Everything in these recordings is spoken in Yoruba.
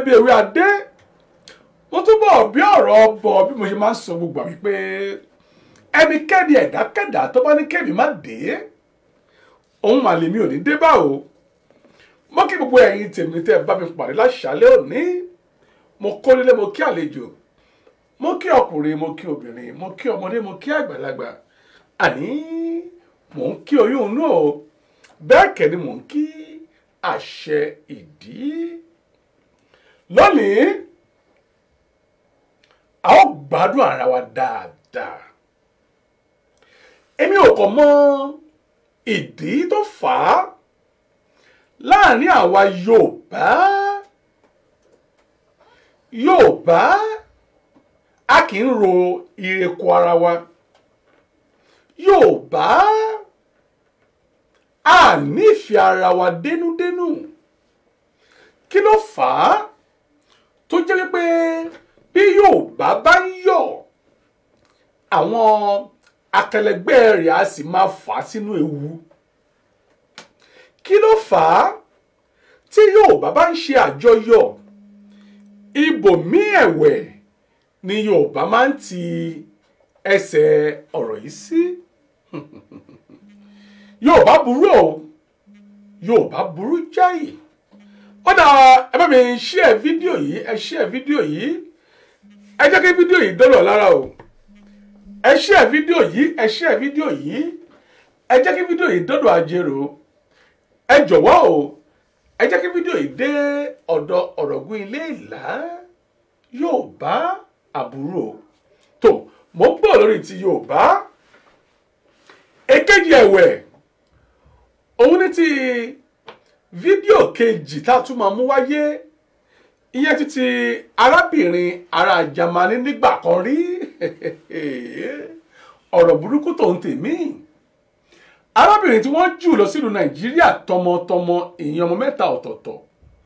bí ewé adé mo túbọ̀ bí ọ̀rọ̀ bọ̀ bí mo ṣe máa ń sọ gbogbo àwọn wípé ẹnikẹ́ni ẹ̀dákẹ́dá tó bá ní kẹ́mi má dé òun mà lèmi ò ní dé bá o mo kí gbogbo ẹ̀yin tèmi tẹ́ ẹ bá mi pàdé láṣálẹ́ òní mo kó nílé mo kí àlejò mo kí ọkùnrin mo kí obìnrin mo kí ọmọdé mo kí àgbàlagbà àní mò ń kí oyún inú o bẹ́ẹ̀ kẹ́ ni mò ń kí àṣẹ ìdí lónìí a ó gbádùn ara wa dáadáa èmi ò kàn mọ ìdí tó fà á láàrin àwa Yorùbá Yorùbá a kì í ro ìrẹ́kọ̀ ara wa Yorùbá a nífẹ̀ẹ́ ara wa dénúdénú kí ló fà á tó jẹ́ wípé bí Yorùbá bá ń yọ̀ àwọn akẹlẹgbẹ́ rẹ̀ á sì máa fà á sínú ewu kí ló fà á tí Yorùbá bá ń ṣe àjọyọ̀ ibòmíì ẹ̀wẹ̀ ni Yorùbá máa ń ti ẹsẹ̀ ọ̀rọ̀ yìí sí Yorùbá burú o Yorùbá burú jáì ó dà ẹ bá mi share fídíò yìí ẹ share fídíò yìí ẹ jẹ́ kí fídíò yìí dọ́lọ̀ lára o ẹ share fídíò yìí ẹ share fídíò yìí ẹ jẹ́ kí fídíò yìí dọ́dọ̀ ajérò ẹ jọ̀wọ́ o ẹ jẹ́ kí fídíò yìí dé ọ̀dọ̀ ọ̀rọ̀gún ilé ìlà Yorùbá àbúrò tó mo ń bọ̀ lórí ti Yorùbá èkejì ẹ̀wẹ̀ òun ní ti fídíò kejì tá a tún máa mú wáyé ìyẹn ti ti arábìnrin ará Jámánì nígbà kan rí ọ̀rọ̀ burúkú tó ń tèmí arábìnrin tí wọ́n jù lọ sílùú Nàìjíríà tọmọtọmọ ìyẹn ọmọ mẹ́ta ọ̀tọ̀ọ̀tọ̀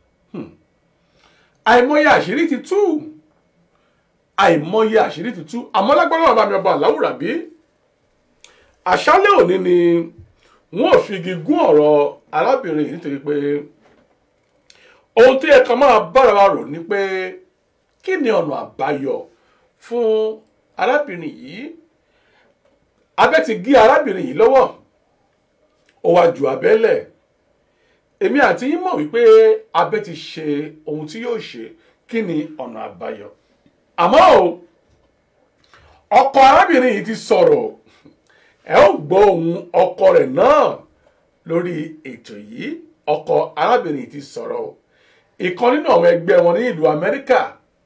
àìmọye àṣírí ti tú àìmọye àṣírí ti tú àmọ́ lágbára bàbá mi ọba àláwùrà bí àṣálẹ́ òní ni wọn ò fi igi gún ọ̀rọ̀ arábìnrin yìí nítorí pé ohun tó yẹ ká máa bára wa rò ni pé kí ni ọ̀nà àbáyọ fún arábìnrin yìí abẹ́ ti gé arábìnrin yìí lọ́wọ́ ó wá ju abẹ́lẹ̀ èmi àti yín mọ̀ wípé abẹ́ ti ṣe ohun tí yóò ṣe kí ni ọ̀nà àbáyọ àmọ́ o ọkọ arábìnrin yìí ti sọ̀rọ̀ ẹ ó gbọ́ ohùn ọkọ rẹ̀ náà lórí ètò yìí ọkọ arábìnrin yìí ti sọ̀rọ̀ o ìkan nínú àwọn ẹgbẹ́ wọn ní ìlú Amẹ́ríkà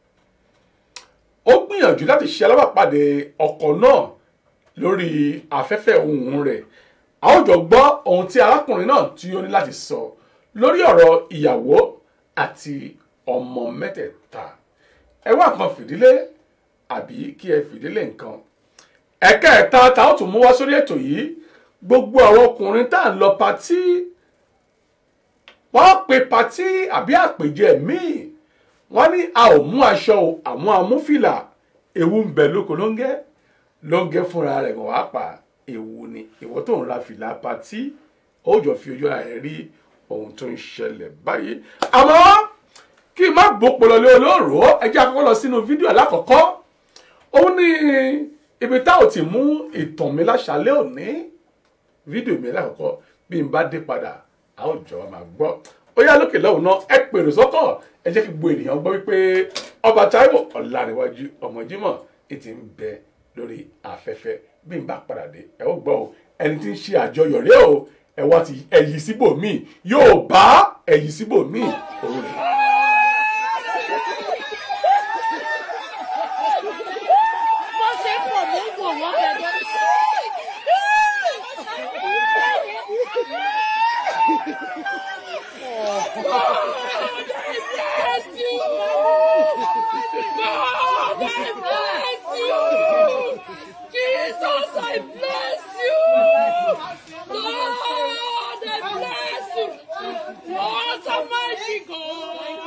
ó gbìyànjú láti ṣe alábàpàdé ọkọ náà lórí afẹ́fẹ́ ohùn rẹ̀ a ó jọ gbọ́ ohun tí arákùnrin náà tí ó ní láti sọ lórí ọ̀rọ̀ ìyàwó àti ọmọ mẹ́tẹ̀ẹ̀ta ẹ wá nǹkan fìdílé àbí kí ẹ fìdílé nǹkan ẹ̀kẹẹ̀ta tá ó tún mú wá sórí ètò yìí gbogbo àwọn ọkùnrin tá à ń lọ patí wọ́n pe patí àbí àpèjẹ míì wọ́n ní a ò mú aṣọ o àwọn amúfìlà ewu ń bẹ lóko lóńgẹ́ lóńgẹ́ fúnra rẹ̀ wọ́n á pa ewu ni ìwọ tó ń ra fìlà patí ó jọ fi ojú ara rẹ̀ rí ohun tó ń ṣẹlẹ̀ báyìí àmọ́ kí n má gbópolọ lé olóòrò ẹ jẹ́ àkọ́kọ́ lọ sínú fídíò alákọ̀ọ́kọ́ òun ní ibi tá ò ti mú ìtàn mi láṣálẹ́ òní fídíò mi alákọ̀ọ́kọ́ bí n bá dé padà a ó jọ máa gbọ́ ó yá lókè lọ́hùn náà ẹ pèrò sọ́kọ̀ ẹ jẹ́ kí gbogbo ènìyàn gbọ́ wípé ọba Táíwò Ọláníwájú ọmọ Jímọ̀ ètí ń bẹ lórí afẹ́fẹ́ bí n bá padà dé ẹ ó gbọ́ o ẹni tí ń ṣe àjọyọ̀ rẹ o ẹ wá ti ẹ̀yìn síbòmíì yóò bá ẹ̀yìn síbòmíì òun rẹ̀. bó ṣe pọ̀ mú wò wọ́n gẹ́gẹ́. Bless you. God, I bless you. Jesus, I bless you. Lord, I bless you. What a mighty God.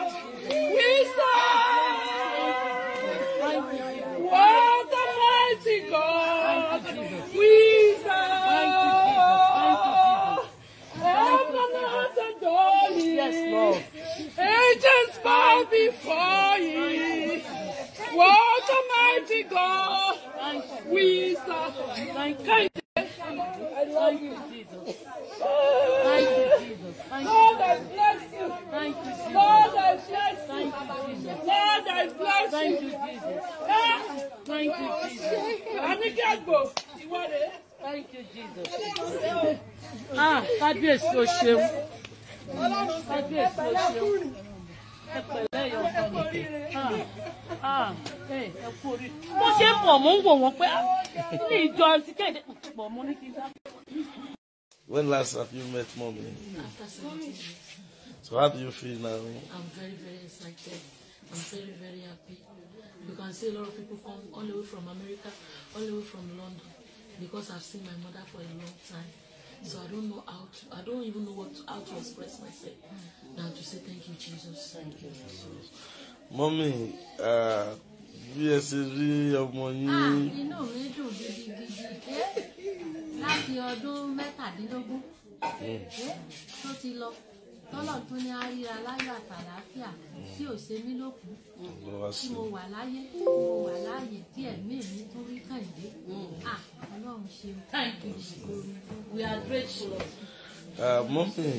for you. What a mighty God we serve. Thank Thank you. you. I love you. Jesus. Thank you, Jesus. Thank Lord, you. I bless you. Thank you, Jesus. Lord, I bless you. Thank you, Jesus. Lord, I bless Thank you. you, Jesus. Ah, Thank you, Jesus. Àníkí àgbò, ìwọ rèé. Thank you, Jesus. Ah, kábíyèsí o ṣeun. Kábíyèsí o ṣeun. Ẹ pẹ̀lẹ́ yọ ọmọ mi. Ah, ah, ẹ ẹ kú orí. Mo ṣe ń bọ̀ mo ń wò wọ́n pé ah, ní ìjọ ti kéde pọ̀ mo ní kí n dá. When last have you met mommy? After 17 years, So how do you feel now? I'm very, very excited. I'm very, very happy. You can see a lot of people come all the way from America, all the way from London, because I've seen my mother for a long time. So I don't know how to, I don't even know what to, how to express myself. Now to say thank you, Jesus. Thank you. Mommy, uh, bí ẹ ṣe rí ọmọ yín inú mi dùn gidigidi ẹ́ láti ọdún mẹ́tàdínlógún ẹ́ tó ti lọ tọ́lọ̀ tún ní àríra láyọ̀ àtàlàáfíà tí ò ṣe mí lókun lọ wá tí sí mo wà láyé tí mo wà láàyè tí ẹ̀mí mi tún rí kàìdé ah ọlọ́run ṣeun. Thank you, Jesus. We are grateful. Lord. Uh, Mommy,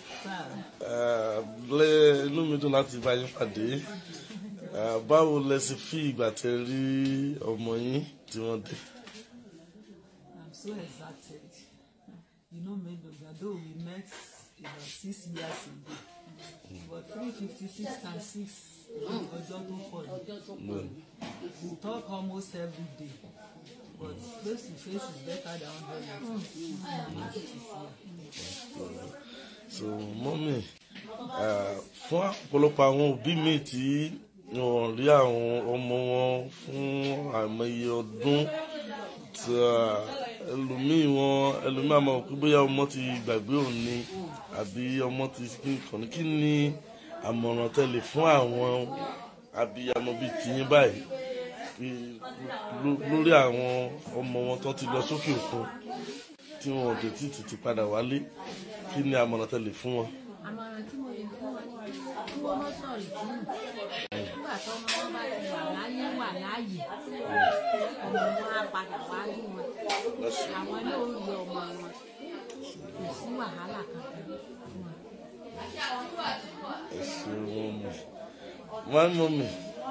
uh, lé inú mi dùn láti bá yín pàdé. Uh, báwo lẹ ṣe fi ìgbà tẹ rí ọmọ yín tí wọ́n dé? I'm so excited. You know, maybe although we met about six years ago, but 356 times 6 ọjọ́ tó pọ̀ ni. We talk almost every day, but face to face is better than 100 years. I'm happy to see her. So Mommy, uh, fún ọ̀pọ̀lọpọ̀ àwọn òbí mi tí wọ́n rí àwọn ọmọ wọn fún àìmọye ọdún tí uh, ẹlòmíì wọn ẹlòmíì àmọ́ pé bóyá ọmọ ti gbàgbé òun ni àbí ọmọ ti kàn ní kí ni àmọ̀ràn tẹ́lẹ̀ fún àwọn abiyamọ bíi tiyín báyìí pé- ló- lórí àwọn ọmọ wọn tó ti lọ sókè òkun tí wọn ò tètè tètè padà wálé kí ni àmọ̀ràn tẹ́lẹ̀ fún wọn. àmọ̀ràn tí mo lè fún wọn ni pé kí wọ́n mọ́ sọ̀rọ̀ ìdúnnù nígbà tó ọmọ wọn bá ti wà láyé wà láàyè ọmọ wọn á padà wá rí wọn àwọn náà ó rí ọmọ wọn kò sí wàhálà kankan fún wọn. ẹ ṣe wọn mi wọn mọ mi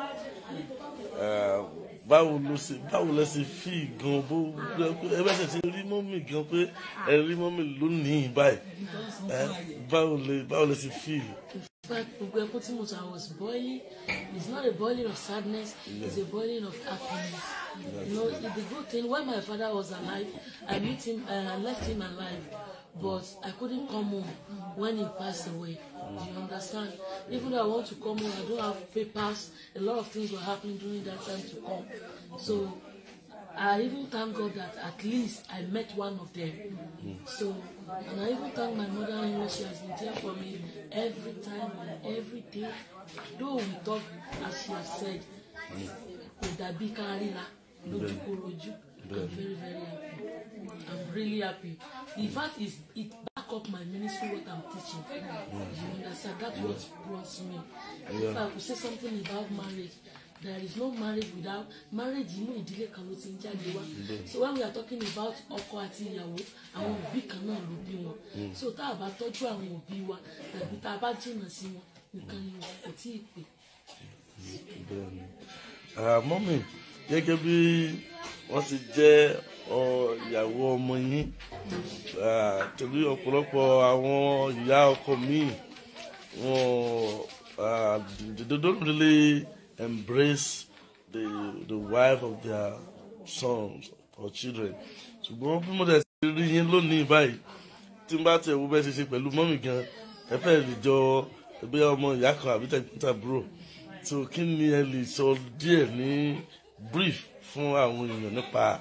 báwo ló ṣe báwo lẹ ṣe fi gan bó ẹ bẹ ṣe ṣe rí mọ́mì gan pé ẹ rí mọ́mì lónìí báyìí ẹ báwo lẹ báwo lẹ ṣe fi In fact, gbogbo ẹkún tí mo sọ, I was boiling. It's not a boiling of sadness, it's a boiling of happiness. You know, it's the good thing. When my father was alive, I met him, uh, I left him alive, but I couldn't come home when he passed away. Do you understand? Even though I want to come home, I don't have papers. A lot of things were happening during that time to come. So I even thank God that at least I met one of them. So, and I even thank my mother-in-law. She has been there for me every time, every day. Though we talk, as she has said, kò dàbí ká ríra lójúkorojú. I'm very very happy. I'm really happy. The fact is, it back up my ministry what I'm teaching. You understand? That's what brought me. If I could say something about marriage, there is no marriage without marriage inú ìdílé kan ló ti ń jáde wá so when we are talking about ọkọ àti ìyàwó àwọn òbí kan náà ló bí wọn so tá a bá tọ́jú àwọn òbí wa tàbí tá a bá jìnnà sí wọn nìkan ni wọn kò tí ì pè. bẹ́ẹ̀ni mọ́mì gẹ́gẹ́ bí wọ́n ti jẹ́ ọ, ìyàwó ọmọ yín ah, torí ọ̀pọ̀lọpọ̀ àwọn ìyá ọkọ míì wọn ah, they they don't really embrace the the wife of their sons or children ṣùgbọ́n bí mo dẹ̀ ti rí yín lónìí báyìí tí n bá tẹ̀ wo bẹ́ẹ̀ ṣe ṣe pẹ̀lú mọ́mì gan ẹ fẹ́ lè jọ ẹgbẹ́ ọmọ ìyá kan àbí tẹ̀gbọ́ntàbúrò so kí ni ẹ lè sọ díẹ̀ ní brief fún àwọn èèyàn nípa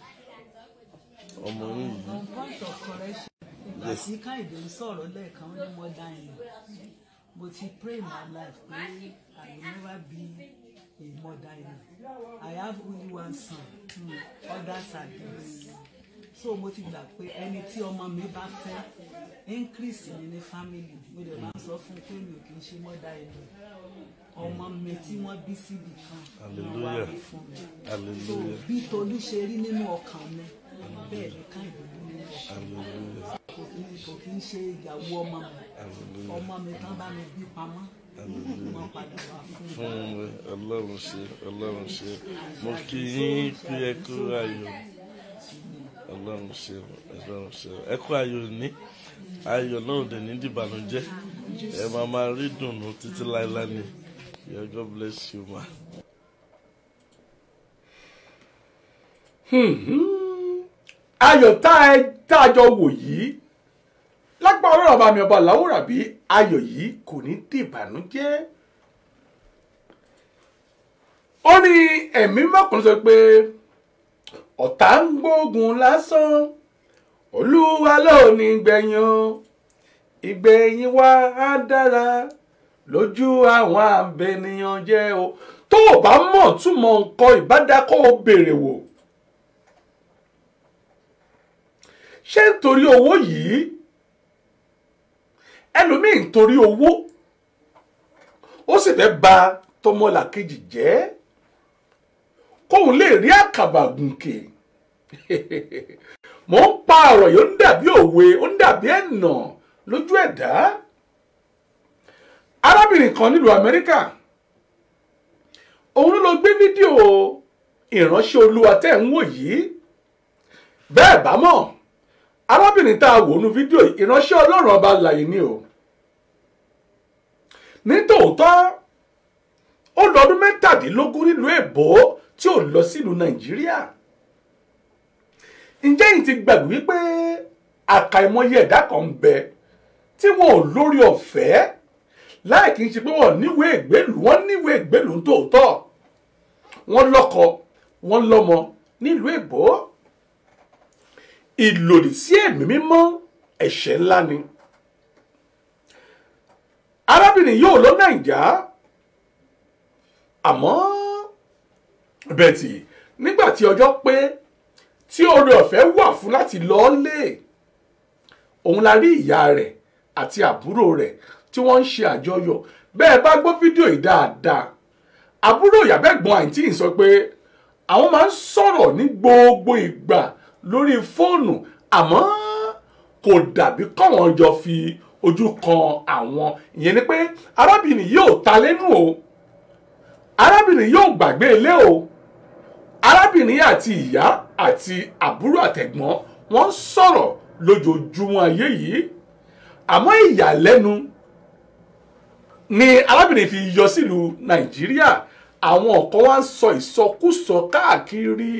ọmọ yín yìí. on point of correction ìgbà tí káyọ̀dé ń sọ̀rọ̀ lẹ́ẹ̀kan ó ní mother in law mo ti pray my life pé i will never be a mother in law i have only one son hmm, others are dead so mo ti gbà pé ẹni tí ọmọ mi bá fẹ́ increase mi ní family mo dẹ̀ máa ń sọ fún un pé mi ò kì í ṣe mother in law ọmọ mi tí wọ́n bí síbi kan wọ́n wá Hallelujah. bí fún mi so hallelujah bí tolú ṣe rí nínú ọkàn mi bẹ́ẹ̀ ni káyọ̀ rí nínú ọkàn mi hallelujah kò kí kò kí ń ṣe ìyàwó ọmọ mi hallelujah ọmọ mi tán bá mi bí pamọ́ wọ́n padà wá fún mi. fún mi ọlọ́run ṣe ọlọ́run ṣe mo kí yín pé ẹ kú ayọ̀ ọlọ́run ṣe ọlọ́run ṣe ẹ kú ayọ̀ ní ayọ̀ náà dẹ̀ ní dìbànújẹ́ ẹ máa máa rí dùnú títí láéláé ni Yeah, God bless you ma. ayọ̀ tá ẹ- tá a jọ wò yìí lápá ọlọ́run ọba mi ọba làwòrán bí ayọ̀ yìí kò ní dìbànújẹ́ ó ní ẹ̀mí mọ́kànlá sọ pé ọ̀tá ń gbógun lásán olúwa ló ní gbẹ̀yìn o ìgbẹ̀yìn wa á dára lójú àwọn àbẹ̀nìyàn jẹ́ o tó o bá mọ̀ túmọ̀ nǹkan ìbádàkọ́ o béèrè wò ṣé nítorí owó yìí ẹlòmíì nítorí owó ó sì fẹ́ ba tọmọlàkejì jẹ́ kóun lè rí àkàbà gùnkè mò ń pa ọ̀rọ̀ yìí ó ń dàbí òwe ó ń dàbí ẹ̀nà lójú ẹ̀dá arábìnrin kan nílùú amẹ́ríkà òun ló lọ gbé fídíò ìránṣẹ́ olúwa tẹ́ ń wò yìí bẹ́ẹ̀ bá mọ̀ arábìnrin tá a wò nú fídíò yìí ìránṣẹ́ ọlọ́run ọba láyé ni o ní tòótọ́ ó lọ ọdún mẹ́tàdínlógún nílùú èbó tí ò lọ sílùú nàìjíríà ǹjẹ́ yìí ti gbàgbé wípé àkàìmọye ẹ̀dá kan ń bẹ tí wọn ò lórí ọ̀fẹ́ láì kí n ṣe pé wọn níwèé ìgbélùú wọn níwèé ìgbélùú ń tòótọ́ wọn lọ́kọ wọn lọ́mọ nílùú èbó ìlòdì sí ẹ̀mí mímọ́ ẹ̀ṣẹ̀ ńlá ni arábìnrin yóò lọ nàìjà àmọ́ bẹ́ẹ̀tì nígbà tí ọjọ́ pé tí oore ọ̀fẹ́ wà fún láti lọ lé òun la rí ìyá rẹ̀ àti àbúrò rẹ̀ tí wọ́n ń ṣe àjọyọ̀ bẹ́ẹ̀ bá gbọ́ fídíò yìí dáadáa àbúrò ìyàbẹ̀gbọ́n àǹtí yìí sọ pé àwọn máa ń sọ̀rọ̀ ní gbogbo ìgbà lórí fóònù àmọ́ kò dàbí kọ́wọn jọ fi ojú kan àwọn ìyẹn ni pé arábìnrin yóò ta lẹ́nu o arábìnrin yóò gbàgbé ilé o arábìnrin àti ìyá àti àbúrò àtẹ̀gbọ́n wọ́n ń sọ̀rọ̀ lójoojúmọ́ ayé yìí àmọ́ ìyàlẹ́nu ni arábìnrin fi yọ sílùú nàìjíríà àwọn kan wá ń sọ ìsọkúsọ káàkiri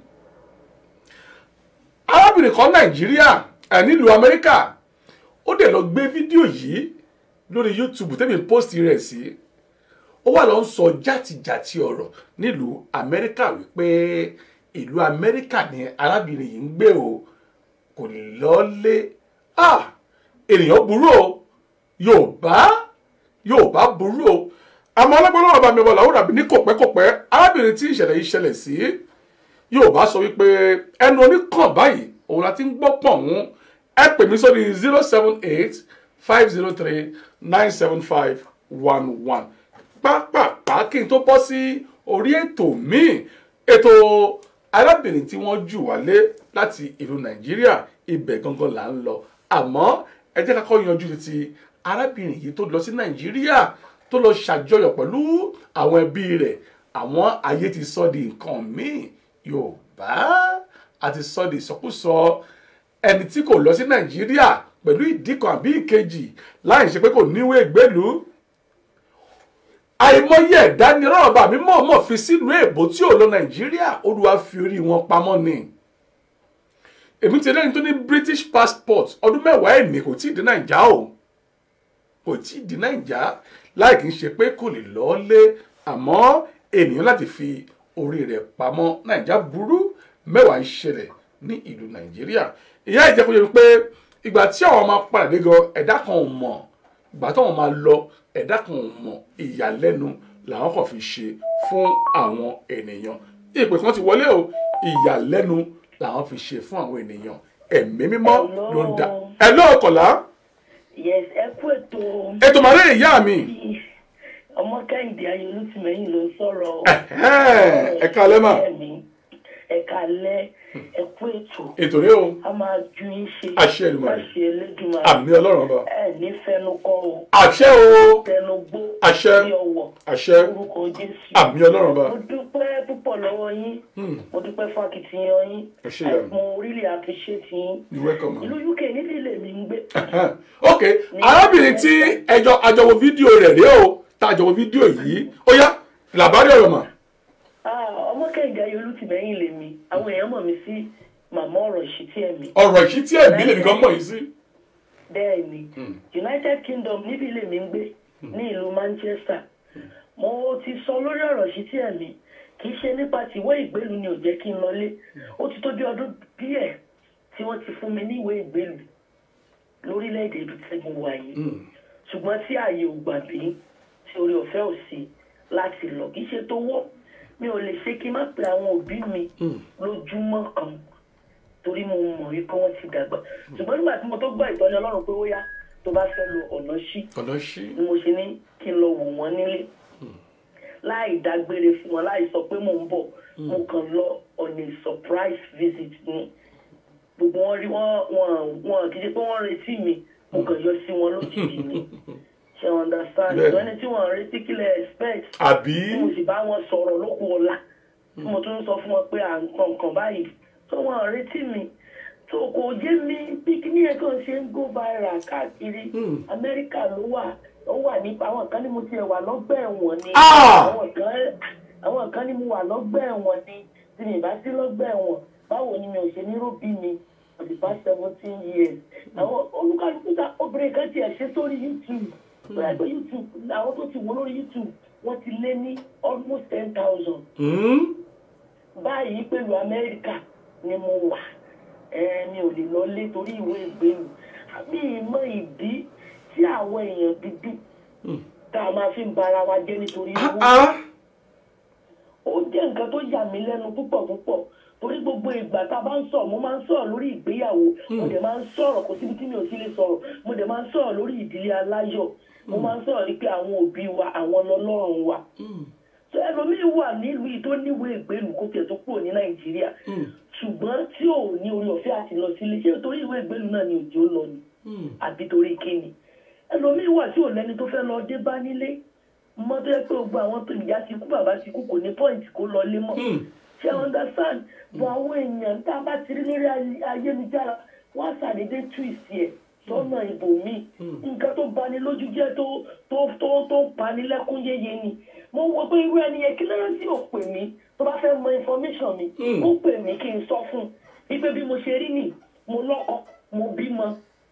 arábìnrin kan nàìjíríà ẹ̀ nílùú amẹ́ríkà ó dẹ̀ lọ gbé fídíò yìí lórí youtube tẹ́mi post rẹ̀ sí ó wà lọ ń sọ játijàti ọ̀rọ̀ nílùú amẹ́ríkà wípé ìlú amẹ́ríkà ni arábìnrin yìí ń gbé o kò lọ́lé ah ènìyàn burú o yorùbá yorùbá burú o àmọ́ ọlọ́gbọ́n náà bá mi bọ̀ làwọn àbí ní kòpẹ́kòpẹ́ arábìnrin tí ìṣẹ̀lẹ̀ yìí ṣẹlẹ̀ sí yorùbá sọ wípé ẹnu oníkàn báyìí òun la ti ń gbọ́ pọ̀ wọ́n ẹ pè mí sórí zero seven eight five zero three nine seven five one one pápápá kí n tó bọ́ sí orí ètò míì ètò arábìnrin tí wọ́n jù wálé láti ìlú nàìjíríà ibẹ̀ gangan là ń lọ àmọ́ ẹ jẹ́ ká kọ́ yanjú ti arábìnrin yìí tó lọ sí nàìjíríà tó lọ ṣàjọyọ̀ pẹ̀lú àwọn ẹbí rẹ̀ àwọn ayé ti sọ di nǹkan míì yorùbá àti sọ di ìsọkúsọ ẹni tí kò lọ sí nàìjíríà pẹ̀lú ìdí kan àbí ìkejì láì ṣe pé kò níwèé ìgbélùú àìmọye ẹ̀dá ni ọlọ́run bá mi mọ̀ọ́mọ̀ fi sílùú èbó tí ò lọ nàìjíríà olúwa fi orí wọn pamọ́ ni èmi ti lẹ́yìn tó ní british passport ọdún mẹ́wàá ẹ̀mí kò tí ì dé nàìjà o kò tí ì dé nàìjà láì kí n ṣe pé kò lè lọ́ọ́ lé àmọ́ ènìyàn láti fi orí rẹ̀ pamọ́ nàìjà burú mẹ́wàá ń ṣẹlẹ̀ ní ìlú nàìjíríà ìyá ìjẹ́kọ̀ọ́ yẹn pé ìgbà tí àwọn máa padà dé gan ẹ̀dá kan ò mọ̀ ìgbà táwọn máa lọ ẹ̀dá kan ò mọ̀ ìyàlẹ́nu làwọn kàn fi ṣe fún àwọn ènìyàn ìpè kan ti wọlé o ìyàlẹ́nu làwọn fi ṣe fún àwọn ènìyàn ẹ̀mí mímọ́ ló ń dá ẹ lọ́ọ̀kọ̀lá yes ẹ kú ètò ètò màálé ìyá mi ọmọ kẹ́hìndé ayọ̀lùtìmẹ́yìn ló ń sọ̀rọ̀ Ẹ̀hẹ́n, ẹ káalẹ́ mà. ẹ̀ka alẹ́ ẹ̀kú ètò ètò rẹ o a máa ju yín ṣe Àṣẹ Èdùmàrè. àṣẹ Elédùmarè àmì ọlọ́run ọba ẹ ní fẹnukọ o àṣẹ o fẹnugbó Àṣẹ. ní ọwọ́ àṣẹ orúkọ Jésù àmì ọlọ́run ọba mo dúpẹ́ púpọ̀ lọ́wọ́ yín Hmm, mo dúpẹ́ fún akitiyan yín ẹ ṣé ìyá mi. mo really appreciate yín you welcome ma. ìlú UK níbi ilé mi ń gbé Ẹ̀hẹ́n. ok arábìnrin tí ẹjọ àjọwò fídíò rẹ̀ rèé o tá àjọwò fídíò yìí ó yá làbárí ọ̀rọ̀ mà. Ah, ọmọ kẹ́hìndé ayọ̀lùtìmẹ́yìn lèmi àwọn èèyàn mọ̀ mí sí màmá ọ̀rọ̀ ìṣítí ẹ̀mí ọ̀rọ̀ ìṣítí ẹ̀mí lèmi kan mọ̀ yìí sí. bẹ́ẹ̀ ni united kingdom níbi ilé mi ń gbé ní ìlú manchester mo ti sọ lórí ọ̀rọ̀ sí tí ẹ̀mí kì í ṣe nípa tìwé ìgbélu ni ò jẹ́ kí n lọlé ó ti tó bí ọdún díẹ̀ tí wọ́n ti fún mi ní ìwé ìgbélu lórílẹ̀‐èdè ibi tí mo wà yìí ṣùgbọ́n tí ààyè ò gbà mí tí orí ọ̀fẹ́ ò sí láti lọ kì í ṣe tó wọ́ mi ò lè ṣe kí n má pe àwọn òbí mi lójúmọ́ kan torí mo mọ̀ wípé wọ́n ti dàgbà ṣùgbọ́n nígbà tí mo tó gbọ́ ìtọ́ni ọlọ́run pé ó yá tó bá fẹ́ lo ọ̀nà sí ọ̀nà ṣí. ni mo ṣe ní kí n lọ wò wọ́n nílé láì dágbére fún wọn láì sọ pé mò ń bọ̀ mo kàn lọ on a surprise visit ni gbogbo wọn rí wọn wọn wọn kì í ṣe pé wọ́n retí mi mo kàn yọ sí wọn lójijì ni ṣe understand Bẹ́ẹ̀ni. ìtọ́ ẹni tí wọ́n retí kílẹ̀ expect àbí tí mo sì bá wọn sọ̀rọ̀ lóko ọ̀la tí mo tún sọ fún wọn pé à ń kàn kàn báyìí tó wọn retí mi tó kò yé mi bí kíní ẹ̀ kàn ṣe ń go viral káàkiri amẹ́ríkà ló wà ó wà nípa àwọn kan ní mo tiẹ̀ wà lọ́gbà ẹ̀wọ̀n ni Ah! àwọn kan àwọn kan ní mo wà lọ́gbà ẹ̀wọ̀n ni tí mi bá sí lọ́gbà ẹ̀wọ̀n báwo ni mi ò ṣe ní róbí mi for the past seventeen years àwọn olúkálùkù ta obìnrin kan tiẹ̀ ṣe sórí youtube bóyá pé youtube àwọn tó ti wò lórí youtube wọ́n ti lé ní almost ten thousand Hmm? báyìí pẹ̀lú amẹ́ríkà ni mo wà ẹ mi ò lè lọ lé torí ìwé ìgbélu àmì ìmọ̀ ìdí tí àwọn èèyàn dúdú tá a máa fi ń bara wa jẹ́ nítorí owó Ah, ó jẹ́ nǹkan tó yà mí lẹ́nu púpọ̀ púpọ̀ torí gbogbo ìgbà tá a bá ń sọ̀rọ̀ mo máa ń sọ̀rọ̀ lórí ìgbéyàwó mo dẹ̀ máa ń sọ̀rọ̀ kò síbi tí mi ò sí lè sọ̀rọ̀ mo dẹ̀ máa ń sọ̀rọ̀ lórí ìdílé aláyọ̀ mo máa ń sọ̀rọ̀ wípé àwọn òbí wa àwọn lọ́lọ́run wa so ẹlòmíín wà nílùú yìí tó níwèé ìgbélú kó tiẹ̀ tó kúrò ní nàìjíríà ṣùgbọ́n tí ò ní orí ọ̀fẹ́ àti lọ sílé ṣé torí ìwé ìgbélú náà ni òjò lọ ni àbí torí kíni ẹlòmíín wà tí ò lẹ́ni tó fẹ́ lọ dé bá nílé mọ́ tó yẹ pé gbogbo àwọn tó ìyá ti kú bàbá ti kú kò ní pọ́ìntì kó lọ lé mọ́ ṣe understand bọ̀ àwọn èèyàn tá a bá ti rí lórí ay- ayélujára wọ́n á ṣàdédé twist ẹ̀ sọ́nà ibòmíì nǹkan tó bani lójú jẹ́ tó tó tó tó bani lẹ́kún yéye ni mo wo pé irú ẹni yẹn kí lẹ́yìn tí ò pè mí tó bá fẹ́ mọ information mi ó pè mí kí n sọ fún un wípé bí mo ṣe rí nì mo lọ́kọ mo bímọ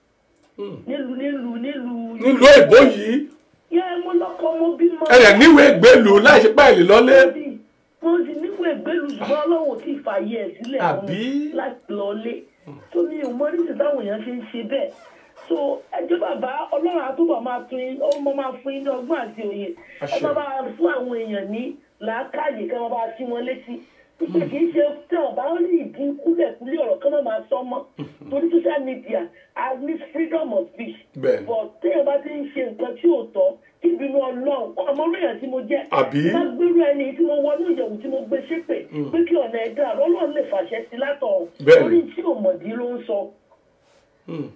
nílùú nílùú nílùú nílùú èbó yìí yẹ mo lọ́kọ mo bímọ ẹ rẹ̀ níwèé gbèlú láì ṣe páìlì lọ́lé. mo sì níwèé ìgbélú ṣùgbọ́n ọlọ́run tí ì fààyè ẹ̀ sílẹ̀ fún mi Àbí? láti lọlé tó mi ò mọ níṣẹ́ táwọn èèyàn ṣe ń ṣe bẹ́ẹ̀ so ẹjọ́ bàbá ọlọ́run àtúbọ̀ máa tún yín ó mọ máa fún yín ní ọgbọ́n àti òye ẹ Àṣẹ. má bá fún àwọn èèyàn ní làákàyè kí wọ́n bá sí wọn létí ìpè kì í ṣe tí wọn bá rí ìdí kúlẹ̀kúlẹ̀ ọ̀rọ̀ kan náà máa sọ mọ́ torí social media i need freedom of speech Bẹ́ẹ̀ni. but téèyàn bá ti ń ṣe nǹkan tí ò tọ́ kí ìbínú ọlọ́run ọmọ oríyàn tí mo jẹ́ Àbí? má gbérú ẹni tí mo wọnú ìyẹ̀wò tí mo gbé ṣépè pé kí ọ̀nà ẹ̀dá ọlọ́run lè fàṣẹ sí látọ̀ Bẹ́ẹ̀ni. orí tí òmòdì ló ń sọ Hmm,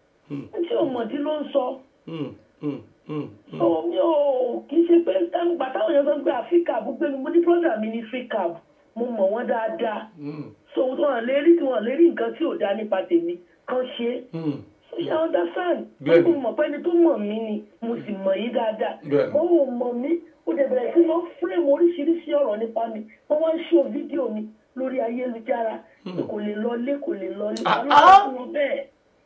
tí òmòdì ló ń sọ hmm, hmm, hmm. so mi ò kì í ṣe pé gbà táwọn èèyàn sọ pé àfíkà gbogbo mi mo ní brọ́dà mi ní fíkà mo mọ̀ wọ́n dáadáa so wọn lè rí tí wọn lè rí nǹkan tí ò dáa nípa tèmi kan ṣe é Hmm. ṣe understand Bẹ́ẹ̀ni. mo mọ̀ pé ẹni tó mọ̀ mí ni mo sì mọ̀ yín dáadáa Bẹ́ẹ̀ni. wọ́n ò mọ̀ mí ó dẹ̀ bẹ̀rẹ̀ sí lọ frame oríṣiríṣi ọ̀rọ̀ nípa mi wọ́n wá ń ṣó fídíò mi lórí ayélujára pé kò lè lọlé kò lè lọlé ta ló sọ fún wọn bẹ́ẹ̀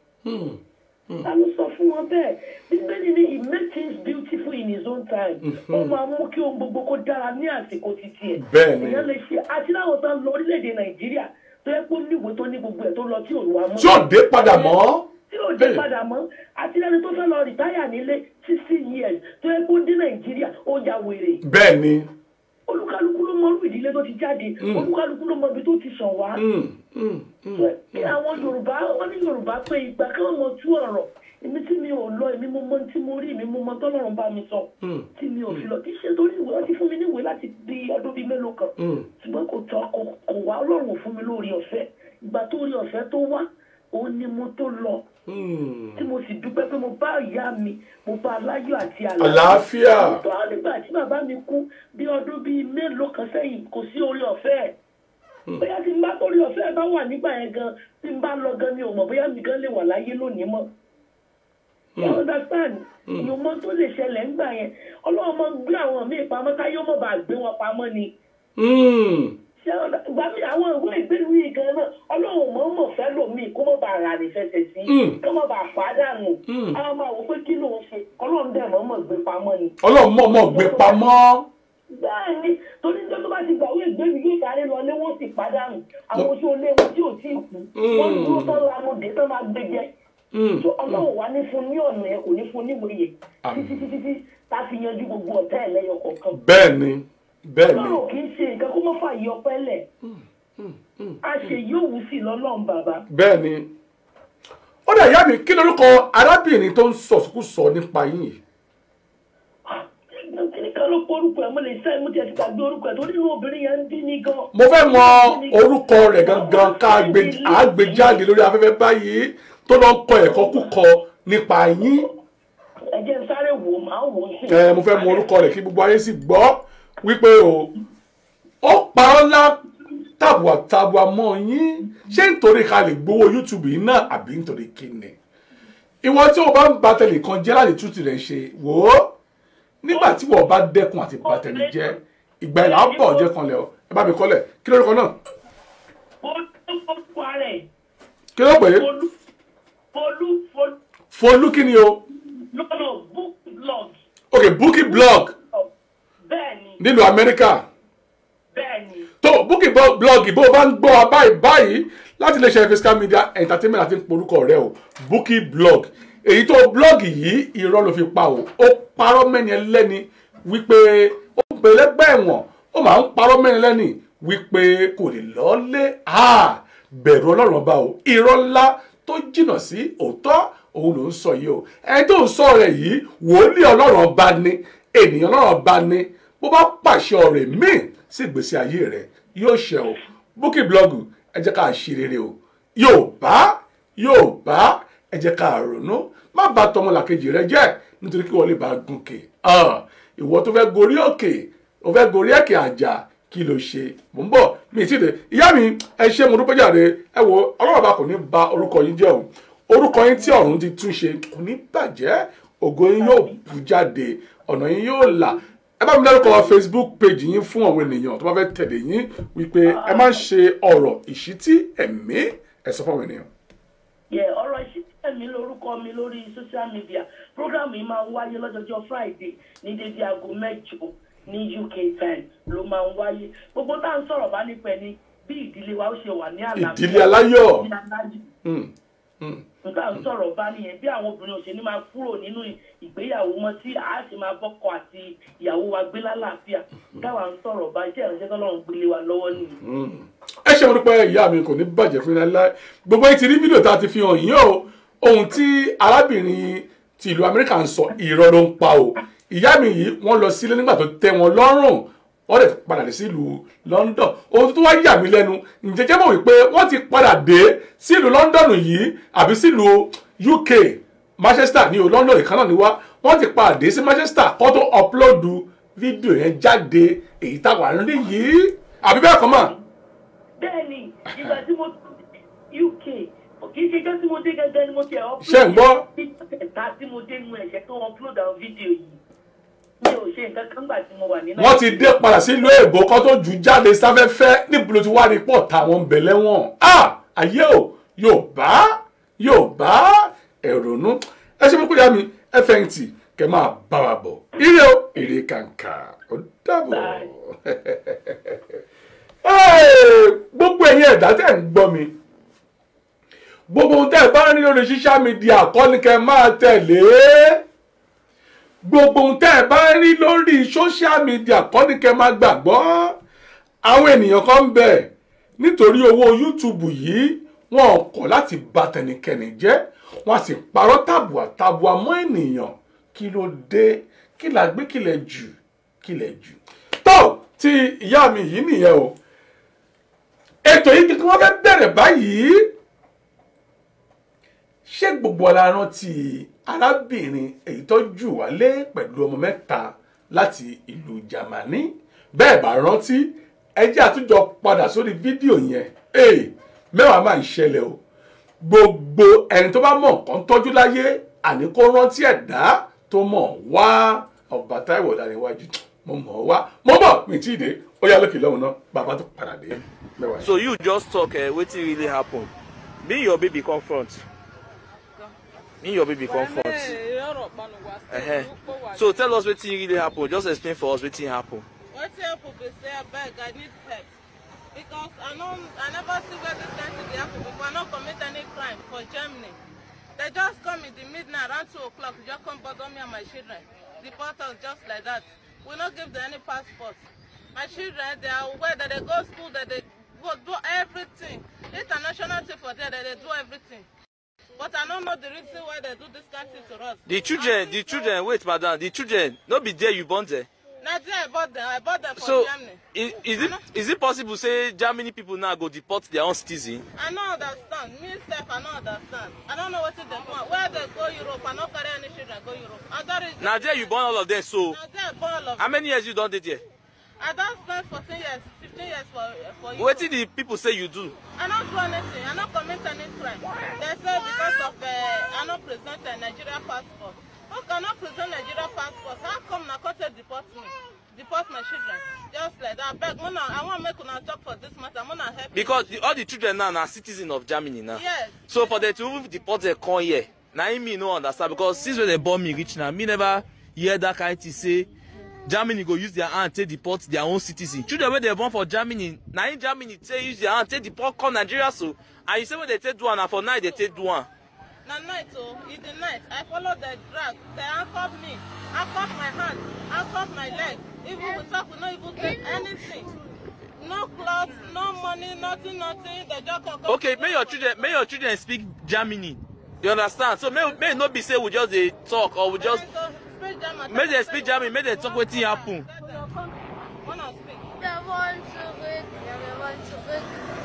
Hmm. ta ló sọ fún wọn bẹ́ẹ̀ bíbélì ni he made things beautiful in his own time ó máa mú kí ohun gbogbo kó dára ní àsìkò títí ẹ̀ Bẹ́ẹ̀ni. èèyàn lè ṣe àti láwọn tó ń lọ orílẹ̀-èdè nàìjíríà tó yẹ kó níwèé tó ní gbogbo ẹ̀ tó lọ tí òun wà mọ́ tí ò dé padà mọ́. tí ò dé Bẹ́ẹ̀. padà mọ́ àti lẹ́ni tó fẹ́ lọ rìtáyà nílé sixty years tó yẹ kó dé nàìjíríà ó ya wèrè bẹ́ẹ̀ ni. olúkálukú ló mọ irú ìdílé tó ti jáde olúkálukú ló mọ ibi tó ti sàn wá Hmm, hmm, hmm. kí àwọn yorùbá wọn ní yorùbá pé ìgbà kí wọn mọ tú ọ̀rọ̀ èmi tí mi ò lọ èmi mo mọ tí mo rí èmi mo mọ tọ́lọ́run bá mi sọ Mm. tí mi ò fi lọ kì í ṣe torí ìwé wọn ti fún mi níwèé láti bí ọdún bíi mélòó kan Mm. ṣùgbọ́n kò tọ́ kò kò wá ọlọ́run ò fún mi lórí ọ̀fẹ́ ìgbà tó rí ọ̀fẹ́ tó wá òun ni mo tó lọ Mm. tí mo sì dúpẹ́ pé mo bá ìyá mi mo bá aláyọ̀ àti Àlàáfíà. tó á nígbà tí bàbá mi kú bí ọdún bíi mélòó kan sẹ́yìn kò sí orí ọ̀fẹ́ ẹ̀ bóyá tí n bá torí ọ̀fẹ́ ẹ̀ bá wà nígbà yẹn gan tí n bá lọ gan mi ò mọ̀ bóyá mi gan lè wà láyé lónìí mọ́ you understand ìyóò mọ tó lè ṣẹlẹ̀ ńgbà yẹn ọlọ́run mọ gbé àwọn míì pamọ́ káyọ́ mọ̀ bá gbé wọn pamọ́ ni Mm. ṣé ọ̀nà ìgbà mi àwọn ìwé ìgbélu yìí gan náà ọlọ́run mọ̀ mọ̀ fẹ́ lòmíì kó mọ̀ bá ara rẹ̀ fẹsẹ̀ sí Mm. kó mọ̀ bá pàdánù Mm. àwọn máa wò pé kí ló ń ṣe ọlọ́run dẹ̀ mọ̀ mọ̀ gbé pamọ́ ni. ọlọ́run mọ̀ mọ̀ gbé pamọ́. bẹ́ẹ̀ ni torí tó tó bá ti gbàwé ìgbélu yóò sáré lọ lé wọ́n sì pàdánù àwọn oṣù olé wọn tí ò tí ì kú wọ́n dúró tán lamọ̀dé tán máa gbé jẹ. Mm. tó ọlọ́run wá ní fún ní ọ̀nà yẹn kò ní fún níwèé yẹn Àmín. títí títí tí tá a fi yanjú gbogbo ọ̀tá ẹ̀ lẹ́yọ kọ̀ọ̀kan bẹ́ẹ̀ ni bẹ́ẹ̀ ni. ọlọ́run kì í ṣe nǹkan kó mọ́ fà yí ọpẹ́ lẹ̀ a ṣe yóò wù sí lọ́lọ́run bàbá bẹ́ẹ̀ ni. ó dà ìyá mi kí lórúkọ arábìnrin tó ń sọ̀sùkúsọ nípa yín yìí. kíni kan ló porúkọ ẹ̀ mo lè sẹ́ mo tiẹ̀ ti gbàgbé orúkọ ẹ̀ torí inú obìnrin yẹn ń dín ní gan. mo fẹ́ mọ orúkọ rẹ̀ gangan ká gbé à gbé jáde lórí afẹ́fẹ́ báyìí tó lọ ń kọ ẹ̀kọ́ kúkọ nípa yín. ẹ jẹ́ n sáré wò ó máa wò ó sí. ẹ mo fẹ́ mọ orúkọ rẹ̀ kí gbogbo ayé sì gbọ́ wípé o ó parọ́ ńlá tàbùà tàbùà mọ́ yín ṣé nítorí ká lè gbowó youtube yìí náà àbí nítorí kíni ìwọ tí o bá ń ba tẹlẹ kan jẹ́ láti tútù rẹ̀ ṣe wò ó nígbà tí wọ́n bá dẹ́kun àti ba tẹlẹ jẹ́ ìgbà ìlà ń bọ̀ jẹ́ kan lẹ̀ ọ́ ẹ bá mi kọ́lẹ̀ kí lórúkọ náà Folú orúkọ rẹ̀ kí ló pè é Folú Folú Folú folú kí ni o lọ́nà book blog ok bookie blog bẹ́ẹ̀ ni nílùú amẹ́ríkà bẹ́ẹ̀ ni tó bookie blog bó o bá ń gbọ́ wa báyìí báyìí láti lè ṣe fiscal media entertainment àti porúkọ rẹ o bookie blog èyí tó blọ́ọ̀gì yìí irọ́ ló fi pa o ó parọ́ mẹ́ni ẹlẹ́ni wípé ó pẹ̀lẹ́gbẹ́ ẹ̀wọ̀n ó máa ń parọ́ mẹ́ni ẹlẹ́ni wípé kò lè lọ́ọ́lé bẹ̀rù ọlọ́run ọba o irọ́ ńlá tó jìnnà sí òótọ́ òun ló ń sọ yìí o ẹni tó ń sọ rẹ̀ yìí wòlíì ọlọ́run ọba ni ènìyàn ọlọ́run ọba ni bó bá pàṣẹ ọ̀rẹ́ míì sí ìgbésí ayé rẹ̀ yóò ṣẹ o búkì blọọgù ẹ jẹ́ ká ṣe rere o yóò bá yóò bá ẹ jẹ́ ká ronú má bà tọmọlàkejì rẹ jẹ́ nítorí kí wọ́n lè bá gùnkè ìwọ tó fẹ́ gorí òkè ó fẹ́ gorí ẹ̀kẹ́ àjà kí ló ṣe mò ń bọ̀ mi ì tí ì dé ìyá mi ẹ ṣe mo dúpẹ́ jàre ẹ wo ọlọ́run ọba kò ní ba orúkọ yín jẹ́ o orúkọ yín tí ọ̀run ti tún ṣe kò ní bàjẹ́ ògo yín yóò bú jáde ọ̀nà yín yóò là ẹ bá mi dárúkọ facebook page yín fún àwọn ènìyàn tó bá fẹ́ tẹ̀lé yín wípé ẹ má ṣe ọ̀rọ̀ ìṣítí ẹ̀mí ẹ sọ fún àwọn ènìyàn. yẹ ọ̀rọ̀ ìṣítí ẹ̀mí lórúkọ mi lórí social media program yìí máa ń wáyé lọ́jọ́jọ́ friday ní dédé aago mẹ́jọ ní uk time ló máa ń wáyé gbogbo tá à ń sọ̀rọ̀ bá nípa ẹni bí ìdílé wa ó ṣe wà ní àlàáfíà ìdílé aláyọ̀. ìdílé aláyọ̀ Mm, mm. nǹkan à ń sọ̀rọ̀ bá nìyẹn bí àwọn obìnrin òṣèlú máa kúrò nínú ìgbéyàwó mọ́ tí a sì máa bọ́kọ àti ìyàwó wa gbé lálàáfíà táwa ń sọ̀rọ̀ bá iṣẹ́ ìránṣẹ́ tọ́lọ́run gbélé wa lọ́wọ́ nìyí. ẹ ṣe mo dúpẹ́ ìyá mi kò ní bàjẹ́ fún yín láéláé gbogbo yín ti rí fídíò tá a ti fi hàn yín o ohun tí arábìnrin ti ìlú amẹ́ríkà ń sọ irọ́ ló ń pa o ìyá mi yìí wọ́n lọ sílé nígbà tó tẹ́ wọn lọ́rùn wọ́n lè padà dé sílùú london ohun tó wá yà mí lẹ́nu ǹjẹ́ jẹ́ mọ̀ wípé wọ́n ti padà dé sílùú london yìí àbí sílùú uk manchester ní o london ìkan náà ni wá wọ́n ti padà dé sí manchester kó tó upload fídíò yẹn jáde èyí táwa ń rí yìí àbí bẹ́ẹ̀ kọ́ mọ̀. bẹ́ẹ̀ni ìgbà tí mo uk kì í ṣe jọ́ tí mo dé gẹ́gẹ́ ni mo ti ẹ̀ upload Ṣé ń gbọ́? ẹ̀ta tí mo dé nu ẹ̀ṣẹ̀ tó upload àwọn fídíò yìí mi ò ṣe nǹkan kan gbà tí mo wà ní wọ́n ti dé padà sílùú èbó kan tó jù jáde sáfẹ́fẹ́ níbo ló ti wá rí pọ̀ táwọn bẹ̀lẹ́ wọn. ayé o yóò bá yóò bá ẹ̀rọ̀nú ẹ ṣe fúnkúrẹ́ mi ẹ fẹ̀yìntì kẹ máa bá wa bọ̀ ire o èrè kàǹkà ó dàbọ̀. gbogbo ẹ̀yin ẹ̀dá tẹ̀ ń gbọ́ mi gbogbo ohun tẹ́ ẹ bá ń rí lórí social media kọ́ ni kẹ́ máa tẹ̀lé gbogbo ohun tẹ́ ẹ bá ń rí lórí social media kọ́ ni kẹ́ máa gbàgbọ́ àwọn ènìyàn kan ń bẹ nítorí owó YouTube yìí wọn kọ̀ láti bà tẹnikẹ́ni jẹ́ wọ́n sì parọ́ tàbùà tàbùà mọ́ ènìyàn kí ló dé kí la gbé kí lẹ jù kí lẹ jù. tó ti ìyá mi yìí nìyẹn o ètò yìí kí wọ́n fẹ́ bẹ̀rẹ̀ báyìí ṣé gbogbo ara rántí arábìnrin èyí tó jù wálé pẹ̀lú ọmọ mẹ́ta láti ìlú Jámánì bẹ́ẹ̀ bá rántí ẹ jẹ́ àtúnjọ padà sórí fídíò yẹn ee mẹ́wàá máa ń ṣẹlẹ̀ o gbogbo ẹni tó bá mọ̀ nǹkan tọ́jú láyé àní kó rántí ẹ̀dá tó mọ̀ wá ọba Táíwò Ọláníwájú mo mọ̀ ọ́ wá mo mọ̀ mi tí ì dé ó yá lókè lọ́hùn náà bàbá tó padà dé mẹ́wàá yẹn. so you just talk uh, wetin really happen me your baby come front me your baby come front uh-huh. so tell us wetin really happen just explain for us wetin happen. wetin happen be say abeg i need help because i no i never see where this kind thing dey happen before i no commit any crime for germany they just come in the midnight around two o'clock just come bother me and my children deport us just like that we no give them any passport my children they are aware that they go school that they go do everything international thing for there that they do everything but i no know the reason why they do this kind thing to us. the children the children wait madam the children no be there you born there. na there i bought them i bought them for so germany. is, is it is it possible say germany people now go deport their own citizen. I no understand. Me sef, I no understand. I don't know wetin dem want. Where they go Europe, I no carry any children go Europe. I don reach. na there you born all of them so Na there I born all of how them. many years you don dey there. I don spend fourteen years, fifteen years for for Europe. wetin the people say you do. I no do anything. I no commit any crime. They say because of uh, I no present a Nigeria passport. How can I present Nigeria passport? How come na come take deport me? Deport my children. Just like that. Abeg, una, I wan make una talk for this matter. Una help me. because the, all the children now na citizen of germany now. Yes. so for them to even deport them come here na im me no understand because since when dem born me reach now me never hear that kind thing say germany go use their hand take deport their own citizen children wey dem born for germany na im germany take use their hand take deport come nigeria so and you say wey dem take do am na for night dem take do am. na night o e the night i follow the drag they handcuff me handcuff my hand handcuff my leg even we talk we no even take anything no cloth no money nothing nothing they just come come. okay make your children make your children speak germany you understand so make make e no be say we just dey talk or we just speak german make dem speak germany make dem talk wetin happen. wanna speak. Wir wollen zurück, ja, wir wollen zurück.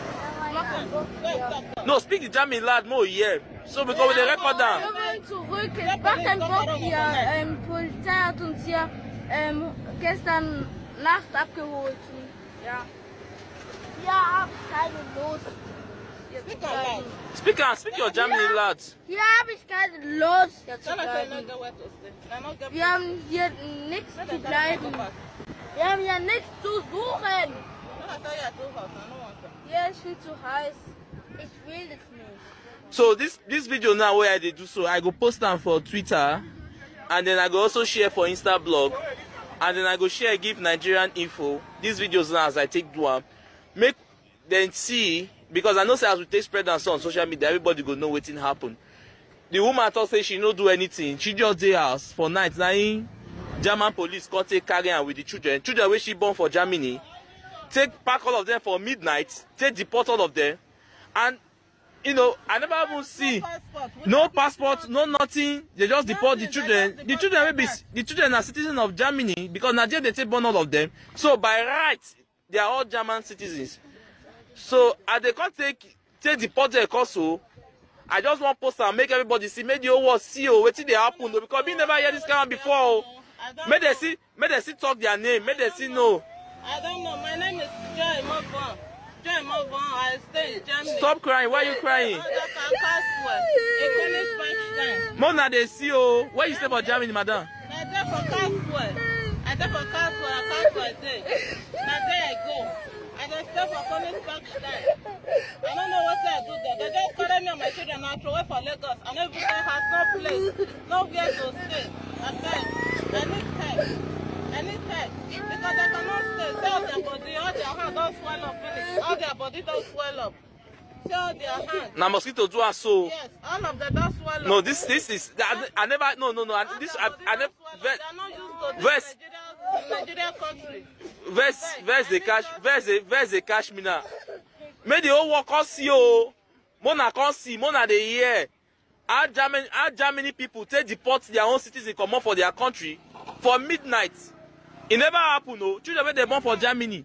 no speak the german loud make we hear so because we dey record am. Wir wollen zurück. Es war kein Bock hier. Ähm, Polizei hat uns hier ähm, gestern Nacht abgeholt. Und, ja. Hier habe ich keine Lust. Hier zu bleiben. speak am speak your germany loud. Hier habe ich keine Lust, hier zu tell us say no bleiben. get where to stay na no get Wir haben hier nichts zu bleiben. Wir haben hier nichts zu suchen. no i tell you i do house i no want am. Hier ist viel zu heiß. Ich will es nicht. so this this video now wey i dey do so i go post am for twitter and then i go also share for insta blog and then i go share give nigerian info these videos now as i take do am make dem see because i know say as we take spread am so on social media everybody go know wetin happen the woman talk say she no do anything she just dey house for night na im german police come take carry am with the children children wey she born for germany take pack all of them for midnight take deport all of them and you know i never even see no passport no nothing they just deport the children the children wey be the children na citizens of germany because na there they take born all of them so by right they are all german citizens so as they come take take deport them also i just wan post am make everybody see make the whole world see o wetin dey happen o because me never hear this kind one before o make dem see make dem see talk their name make dem see know i don't know my name is joy mobon joy mobon i stay in germany. stop crying why you crying Economic French mona dey see o where you stay for germany madam. Na there for Caswell. I there for Caswell, I Caswell I dey. Na there I go. I dey stay for Königsberg Stein. I no know wetin I do there. They just carry me and my children and throw away for Lagos. I no even get house, no place, no where to stay. Abeg, I need help. I need help. Because I cannot stay. See all their body, all their hand don swell up finish. All their body don swell up. See all their hand. na mosquito do am so. Yes, all of them don swell up. no this this is i, I never no no no I, this i, I never They are not used to this verse Nigeria, Nigeria country. verse verse dey catch verse dey verse dey catch me now make the whole world come see o mona come see mona dey hear how germany how germany people take deport their own citizens comot for their country for midnight e never happen o children wey dey born for germany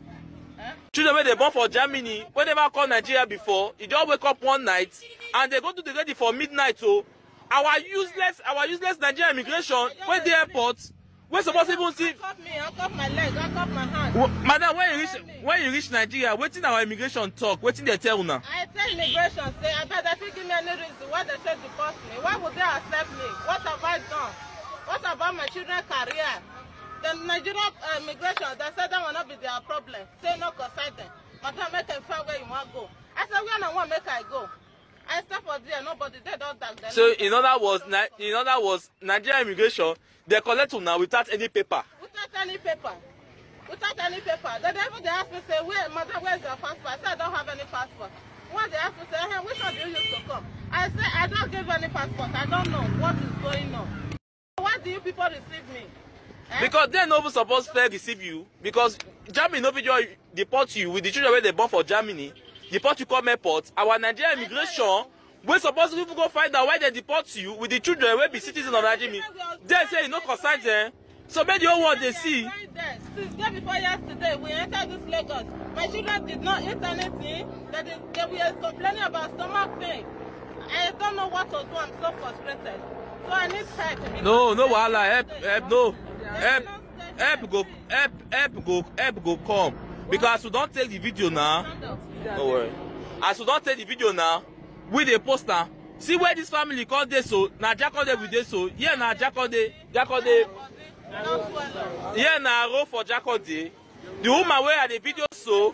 children wey dey born for germany wey never come nigeria before e just wake up one night and dey go do the ready for midnight o our useless our useless nigerian immigration wey dey airport wey suppose even see Cut me, I cut my leg, I cut my hand. W- madam when you reach when you reach nigeria wetin our immigration talk wetin dey tell una. I tell immigration say abeg they fit give me any reason why they take deport me why would they accept me what have I done what about my children career the Nigerian uh, immigration they say that will not be their problem say no concern them madam make dem find where you wan go I say where na wan make I go I stay for there nobody dey don tag dem. so in other words Ni- in other words nigeria immigration dey collect una without any paper. without any paper without any paper they dey even dey ask me say where madam where is your passport I say I don't have any passport one dey ask me say hey, which one do you use to come I say I don't give any passport I don't know what is going on why do you people receive me. Eh? because dem no even suppose fair receive you because germany no fit just deport you with the children wey dey born for germany deport you come airport our nigerian immigration wey suppose even go find out why dem deport you with the children wey be citizens of nigeria dem say e no concern dem so make the whole world dey see Right there. Since day before yesterday, we entered this Lagos. My children did not eat anything. They, did, they were complaining about stomach pain. I don't know what to do. I'm so frustrated. So I need help. because- no no wahala help help no help help go help help go help go come because as we don take the video now no worry as we don take the video now we dey post am see where this family come dey so na jakode we dey so here na jakode jakode Don't swell up. here na road for jakode the woman wey i dey video so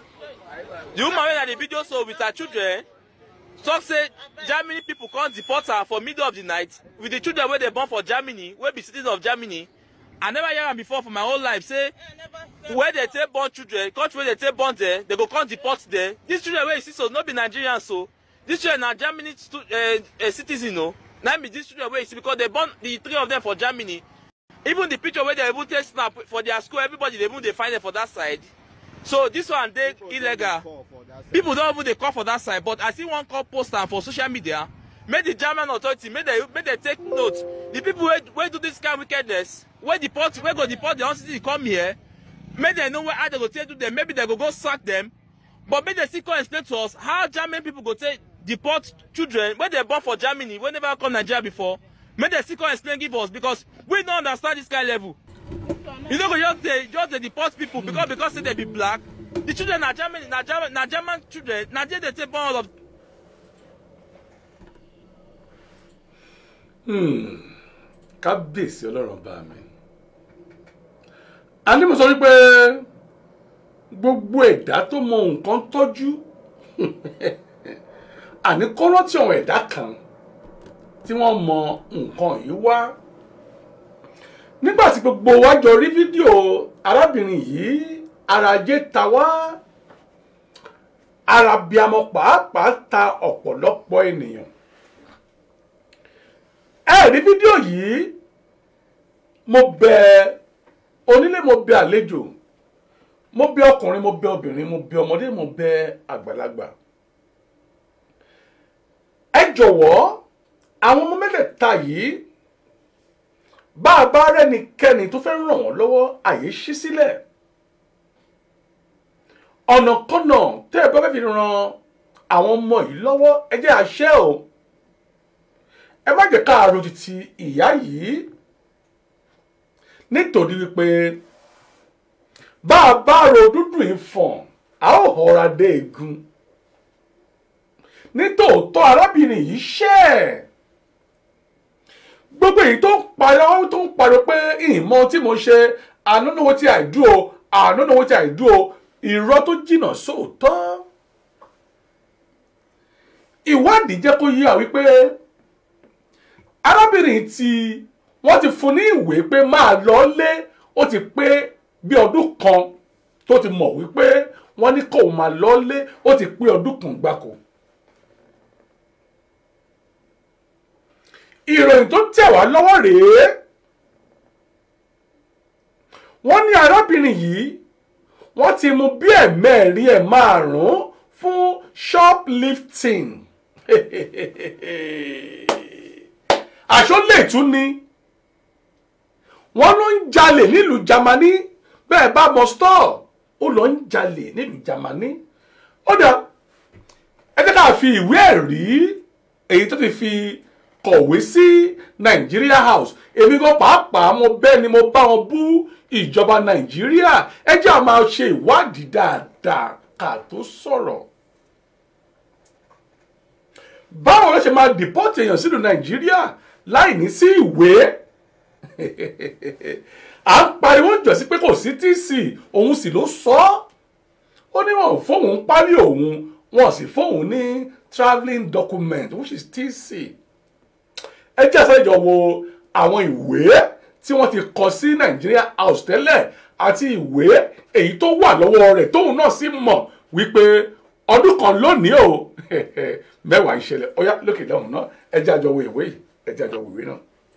the woman wey i dey video so with her children talk say germany people come deport her for middle of the night with the children wey dey born for germany wey be citizens of germany i never hear am before for my whole life say I never said where dey take born children country wey dey take born there they go come deport there these children wey you see so no be nigerians so these children na germany stu uh, uh, citizen o na be these children wey you see because they born the three of them for germany even the picture wey they even take snap for their school everybody dey even dey find them for that side so this one dey illegal people don even dey call for that side but i see one call post am for social media make the german authority make they make they take note the people wey wey do this kind wickedness wey deport wey go deport their own citizen come here make dem know where how they go take do them maybe they go go sack them but make they still come explain to us how german people go take deport children wey dey born for germany wey never come nigeria before make they still come explain give us because we no understand this kind level you no go just dey just dey deport people because because say they be black the children na germany na german na german children na there they take born all of kábíyèsí ọlọ́run bá mi a ní mo sọ wípé gbogbo ẹ̀dá tó mọ nǹkan tọ́jú àní kọ́rọ́ tí àwọn ẹ̀dá kan tí wọ́n mọ nǹkan yìí wá nígbà tí gbogbo wa jọ rí fídíò arábìnrin yìí arajé ta wá arabiamọ pàápàá ta ọ̀pọ̀lọpọ̀ ènìyàn ẹ rí fídíò yìí mo bẹ onílé mo bẹ àlejò mo bẹ ọkùnrin mo bẹ obìnrin mo bẹ ọmọdé mo bẹ àgbàlagbà ẹ jọ̀wọ́ àwọn ọmọ mẹ́tẹ̀ẹ̀ta yìí bá a bá rẹ́nikẹ́ni tó fẹ́ ràn wọ́n lọ́wọ́ àyè ṣí sílẹ̀ ọ̀nàkọ́nà tẹ́ ẹ bá fẹ́ fi ran àwọn ọmọ yìí lọ́wọ́ ẹ jẹ́ àṣẹ o ẹ má jẹ́ ká àròjì ti ìyá yìí nítorí wípé bá a bá ro dúdú ìfọ̀n a ó họra dé egun nítòótọ́ arábìnrin yìí ṣẹ́ ẹ̀ gbogbo èyí tó ń pariwo tó ń pariwo pé ìmọ̀ tí mo ṣe ànánówó tí àìdú o ànánówó tí àìdú o irọ́ tó jìnnà sóòótọ́ ìwádìí jẹ́ kó yé wa wípé arábìnrin tí wọ́n ti fún ní ìwé pé máa lọ lé ó ti pé bí ọdún kan tó ti mọ̀ wípé wọ́n ní kó máa lọ lé ó ti pé ọdún kan gbáko. ìròyìn tó tẹ̀ wá lọ́wọ́ rèé wọ́n ní arábìnrin yìí wọ́n ti mú bí ẹ̀mẹ́rin ẹ̀ márùn-ún fún shoplifting àṣọ lè tún ni wọ́n ló ń jalè nílùú Jámánì bẹ́ẹ̀ bá mọ store ó lọ ń jalè nílùú Jámánì ó dà ẹ jẹ́ ká fi ìwé ẹ̀rí èyí tó ti fi kọ̀wé sí Nigeria House èmi gan pàápàá mo bẹ́ẹ̀ ni mo bá wọn bú ìjọba Nàìjíríà ẹ jẹ́ à máa ṣe ìwádìí dáadáa ká tó sọ̀rọ̀ báwo ló ṣe máa dìpọ́tì èèyàn sílùú Nàìjíríà láì ní sí ìwé à ń pariwo jọ sí pé kò sí TC òun sì ló sọ ọ́ ó ní wọn ò fóun pálí òun wọn sì fóun ní travelling document which is TC ẹ jẹ́ àṣẹjọ wo àwọn ìwé tí wọ́n ti kọ sí Nigeria House tẹ́lẹ̀ àti ìwé èyí tó wà lọ́wọ́ rẹ̀ tóun náà sì mọ̀ wípé ọdún kan lónìí o mẹ́wàá ìṣẹ̀lẹ̀ ọ̀yá lókè lọ́hùn náà ẹ jẹ́ àjọ wo ìwé yìí ẹ jẹ́ àjọ wo ìwé náà.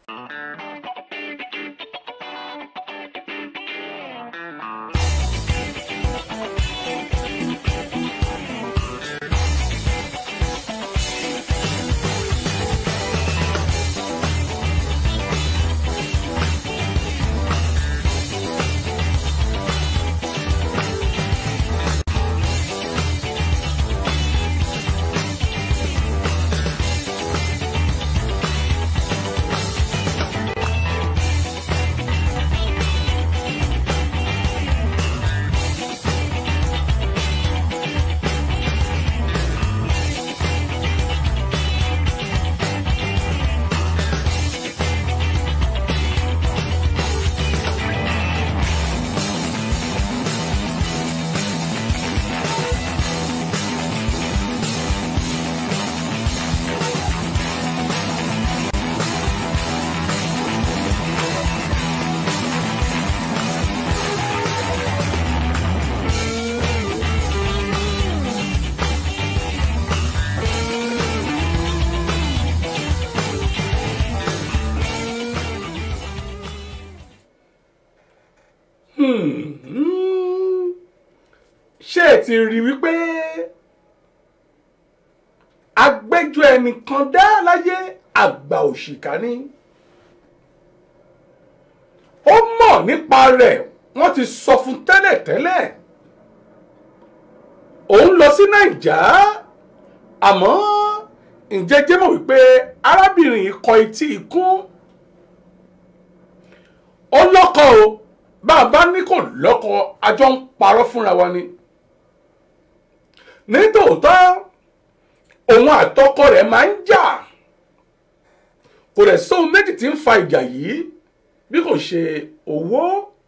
ṣé ẹ ti rí wípé agbẹ́jọ́ ẹnìkan dá láyé àgbà òṣìkà ni ó mọ̀ nípa rẹ̀ wọ́n ti sọ fún tẹ́lẹ̀tẹ́lẹ̀ òun lọ sí nàìjà àmọ́ ǹjẹ́ jẹ́ mọ̀ wípé arábìnrin yìí kọ etí ikún ó lọ́kọ o bá a bá ní kò lọ́kọ a jọ ń parọ́ fúnra wa ni nítòótọ́ òun àtọkọ rẹ̀ máa ń jà kò rẹ̀ sóhun méjì tí ń fa ìjà yìí bí kò ṣe owó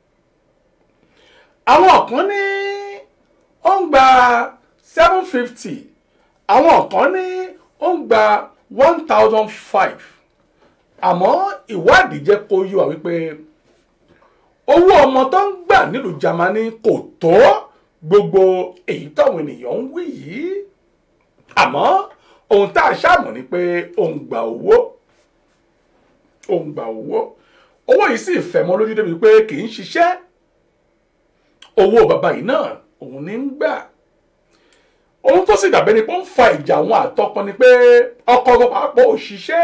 àwọn kan ní ó ń gba seven fifty àwọn kan ní ó ń gba one thousand five àmọ́ ìwádìí jẹ́ kó yé wa wípé owó ọmọ tó ń gbà nílùú Jámánì kò tó gbogbo èyí táwọn ènìyàn ń wí yìí àmọ́ ohun tá a ṣàmọ̀ ni pé òun gba owó òun gba owó owó yìí sì fẹ́ mọ́ lójú débi pé kì í ṣiṣẹ́ owó bàbá yìí náà òun ní ń gbà ohun tó sì dàbẹ́ ni pé ó ń fa ìjà àwọn àtọkọ ni pé ọkọ ọkọ pàápọ̀ òṣìṣẹ́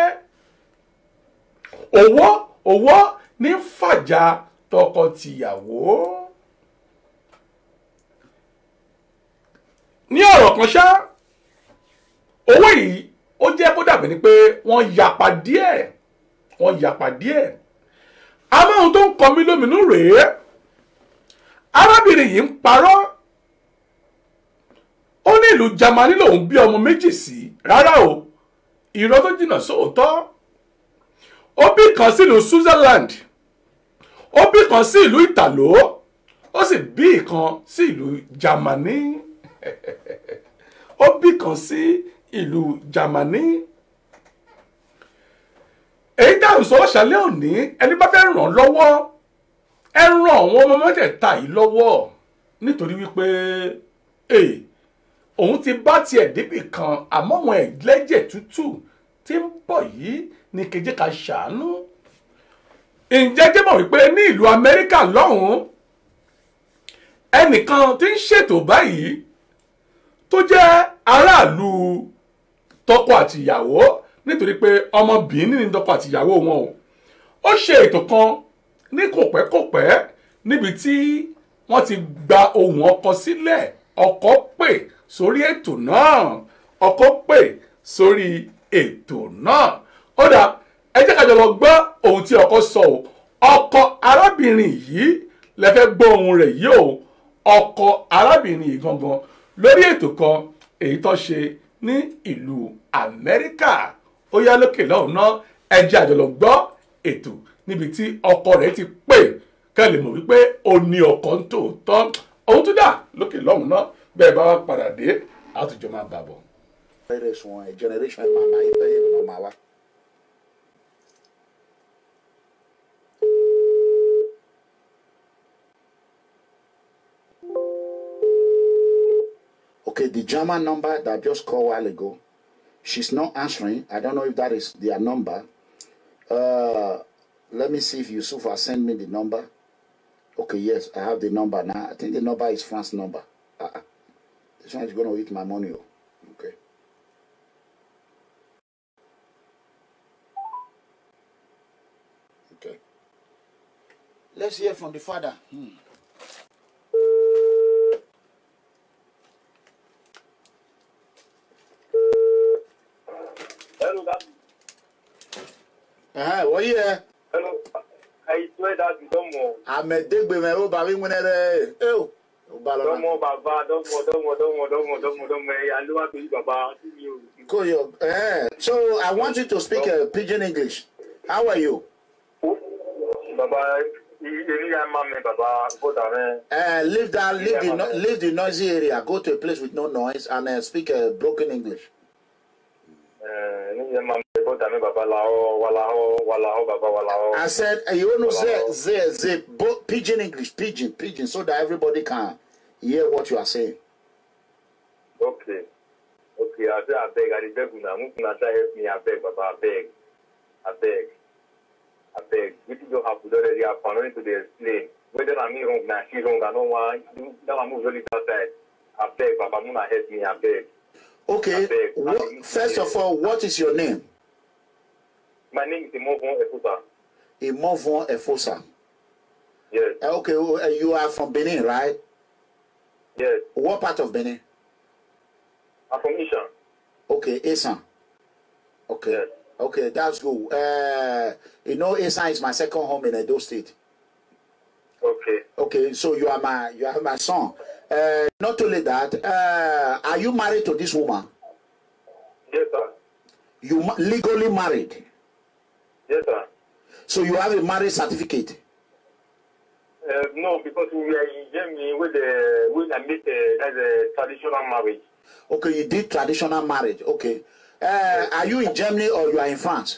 owó owó ní fàjà tọkọ-tìyàwó. ní ọ̀rọ̀ kan ṣá owó yìí ó jẹ́ kó dàbí ni pé wọ́n yapa díẹ̀ wọ́n yapa díẹ̀ àmọ́ ohun tó ń kọ mí lóminú rèé arábìnrin yìí ń parọ́ ó ní ìlú Jámánì lòun bí ọmọ méjì sí rárá o irọ́ tó jìnnà sóòótọ́ ó bí kan sílùú Switzerland ó bí kan sí ìlú Ìtàló ó sì bí ìkan sí ìlú Jámánì ó bí kan sí ìlú Jámánì èyí dáhùn sọ ṣàlẹ́ òní ẹni bá fẹ́ ràn lọ́wọ́ ẹ ràn àwọn ọmọ mẹ́tẹ̀ẹ̀ta yìí lọ́wọ́ nítorí wípé òun ti bá tiẹ̀ débì kan àmọ́ àwọn ẹ̀lẹ́jẹ̀ tútù tí ń bọ̀ yìí ní kejì ká ṣàánú ǹjẹ́ jẹ́ mọ̀ wípé ní ìlú Amẹ́ríkà lọ́hùn-ún ẹnìkan tí ń ṣètò báyìí tó jẹ́ aráàlú tọkọ àtìyàwó nítorí pé ọmọ Benin ní dọ́kọ àtìyàwó wọn o ó ṣe ètò kan ní kòpẹ́kòpẹ́ níbi tí wọ́n ti gba ohùn ọkọ sílẹ̀ ọkọ pè sórí ètò náà ọkọ pè sórí ètò náà ó dà ẹ jẹ́ ká jọ lọ gbọ́ ohun tí ọkọ sọ o ọkọ arábìnrin yìí lẹ fẹ́ gbọ́ ohun rẹ̀ yìí o ọkọ arábìnrin yìí gangan lórí ètò kan èyí tó ṣe ní ìlú Amẹ́ríkà ó yá lókè lọ́hùn náà ẹ jẹ́ àjọ lọ gbọ́ ètò níbi tí ọkọ rẹ̀ ti pè kẹ́ lè mọ̀ wípé ó ní ọkọ ń tòótọ́ ohun tó dà lókè lọ́hùn náà bẹ́ẹ̀ bá wá padà dé àtúnjọ máa bà bọ̀. Eres uma generation mama ibe mama wa. Okay, the German number that I just called a while ago, she's not answering. I don't know if that is their number. Uh, let me see if Yusuf has sent me the number. Okay, yes, I have the number now. I think the number is France number. Uh-uh. This one is going to eat my money. oh. Okay. Okay. Let's hear from the father. Hmm. Hello, that, Uh-huh. What yeah? hello. I swear that you don't know. I'm a dig with my old baby when I oh. Don't know, Baba. Don't know, don't know, don't know, don't know, don't know, don't know. I know what to do, Baba. You. Cool, yo. Eh, So I want you to speak uh, pidgin English. How are you? Baba, you you are my man, Baba. Go down there. Uh, leave that, leave the, no, leave the noisy area. Go to a place with no noise and uh, speak uh, broken English. Eh, you are my man. Go down there, Baba. Lao, walao, walao, Baba, walao. I said, uh, you want to say, say, say bo- pidgin English, pidgin, pidgin, so that everybody can hear what you are saying. Okay. Okay, I say, I beg, I beg you now. Move now, try help me. I beg, Baba, I beg. I beg. I beg. Which you don't have to already have fun. I need to explain. Whether I'm me wrong, now she wrong, I don't want. You- Now I move really outside. I beg, Baba, Muna help me. I beg. Okay, I beg. what, first of all, what is your name? My name is Imovon Efusa. Imovon Efosa. Yes, Uh, Okay, uh, you are from Benin, right? yes. What part of Benin? I'm from Ishan. Okay, Esan. Okay, Yes. okay, that's good. Uh, you know, Esan is my second home in Edo State. Okay. Okay, so you are my you are my son. Uh, not only that, uh, are you married to this woman? Yes, sir. You ma- legally married, Yes, sir. so you have a marriage certificate. Uh, no, because we are in Germany with the with I meet uh, that's a traditional marriage. Okay, you did traditional marriage. Okay, uh, are you in Germany or you are in France?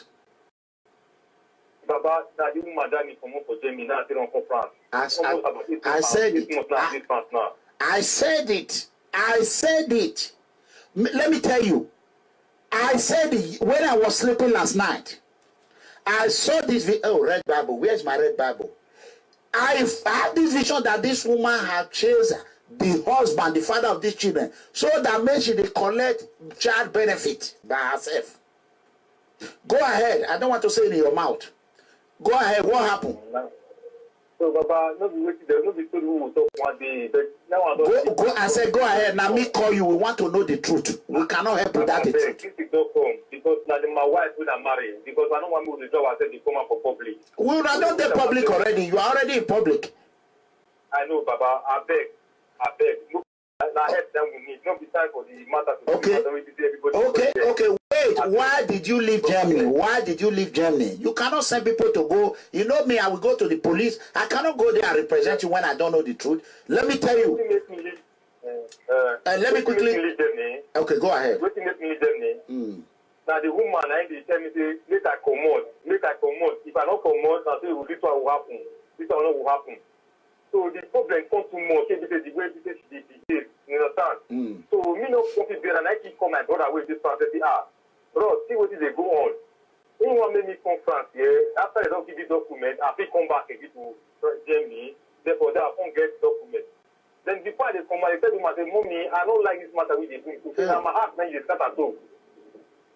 Baba, now the woman that me come up for Germany now still on for France. As Almost I- about eight I months said now, it. eight months now, I- eight months now. I said it. I said it. M- let me tell you. I said it when I was sleeping last night. I saw this. Vi- oh, red Bible. Where's my red Bible? I f- had this vision that this woman had chased the husband, the father of these children, so that means she dey collect child benefit by herself. Go ahead. I don't want to say it in your mouth. Go ahead. What happened? So Baba, no be waiting there, no be story we will talk one day, but now I don't. Go, go. I said, go ahead. Now me call you. We want to know the truth. We cannot help with that. the truth. This is not come because now my wife will not marry because I don't want me to job I said they come out for public. We are not the public already. You are already in public. I know, Baba. I beg, I beg. No, now help them we need. No be time for the matter to Okay. be matter. Everybody Okay, there. okay. Wait. Why did you leave Germany? Why did you leave Germany? You cannot send people to go. You know me. I will go to the police. I cannot go there and represent you when I don't know the truth. Let me tell you. Wetin make me leave? Uh, uh, Uh, let me wetin quickly- Make me leave Germany. Okay, go ahead. Wetin make me leave Germany? Mm. na the woman na him dey tell me say make i comot make i comot if i no comot na say this one go happen this one no go happen so the problem come too much say be say the way be say she dey behave you understand Mm. so me no come fit bear am na i keep call my brother wey dey france say ah bro see wetin dey go on he wan make me come france here after they don give me document i fit come back again to Fr- germany therefore that i come get document then before i dey come out i tell the woman say mummy i no like this matter wey you dey do so say na my heart na you dey scatter so why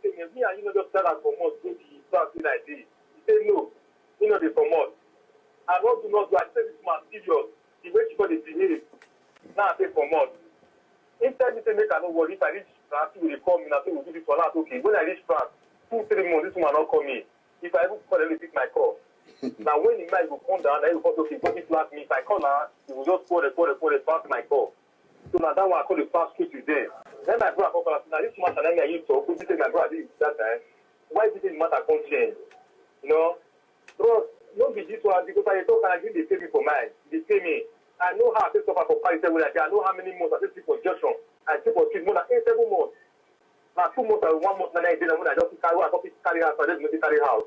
say me me and you no just tell am comot go the class wey like this he say no he no dey comot i no do not do i say this man serious the way she go dey behave now i say comot him tell me say make i no worry if i reach france he go dey call me na so we do this one now okay when i reach france two three months this woman no call me if i even call dem dey pick my call na when the night go come down na him go come say okay go this flat me if i call na he go just quarrel quarrel quarrel pass my call so na that one i call dey pass straight with them then my brother come call am say na this matter na me and you talk wey be say my brother dey that time why be say the matter come change you know bros no be this one because i dey talk and i gree dey pay me for mind e dey pay me i know how i take suffer for paris every day i know how many months i take sleep for junction i sleep for street more than eight seven months na two months and one month na nine days na when i just fit carry i just fit carry house i just no fit carry house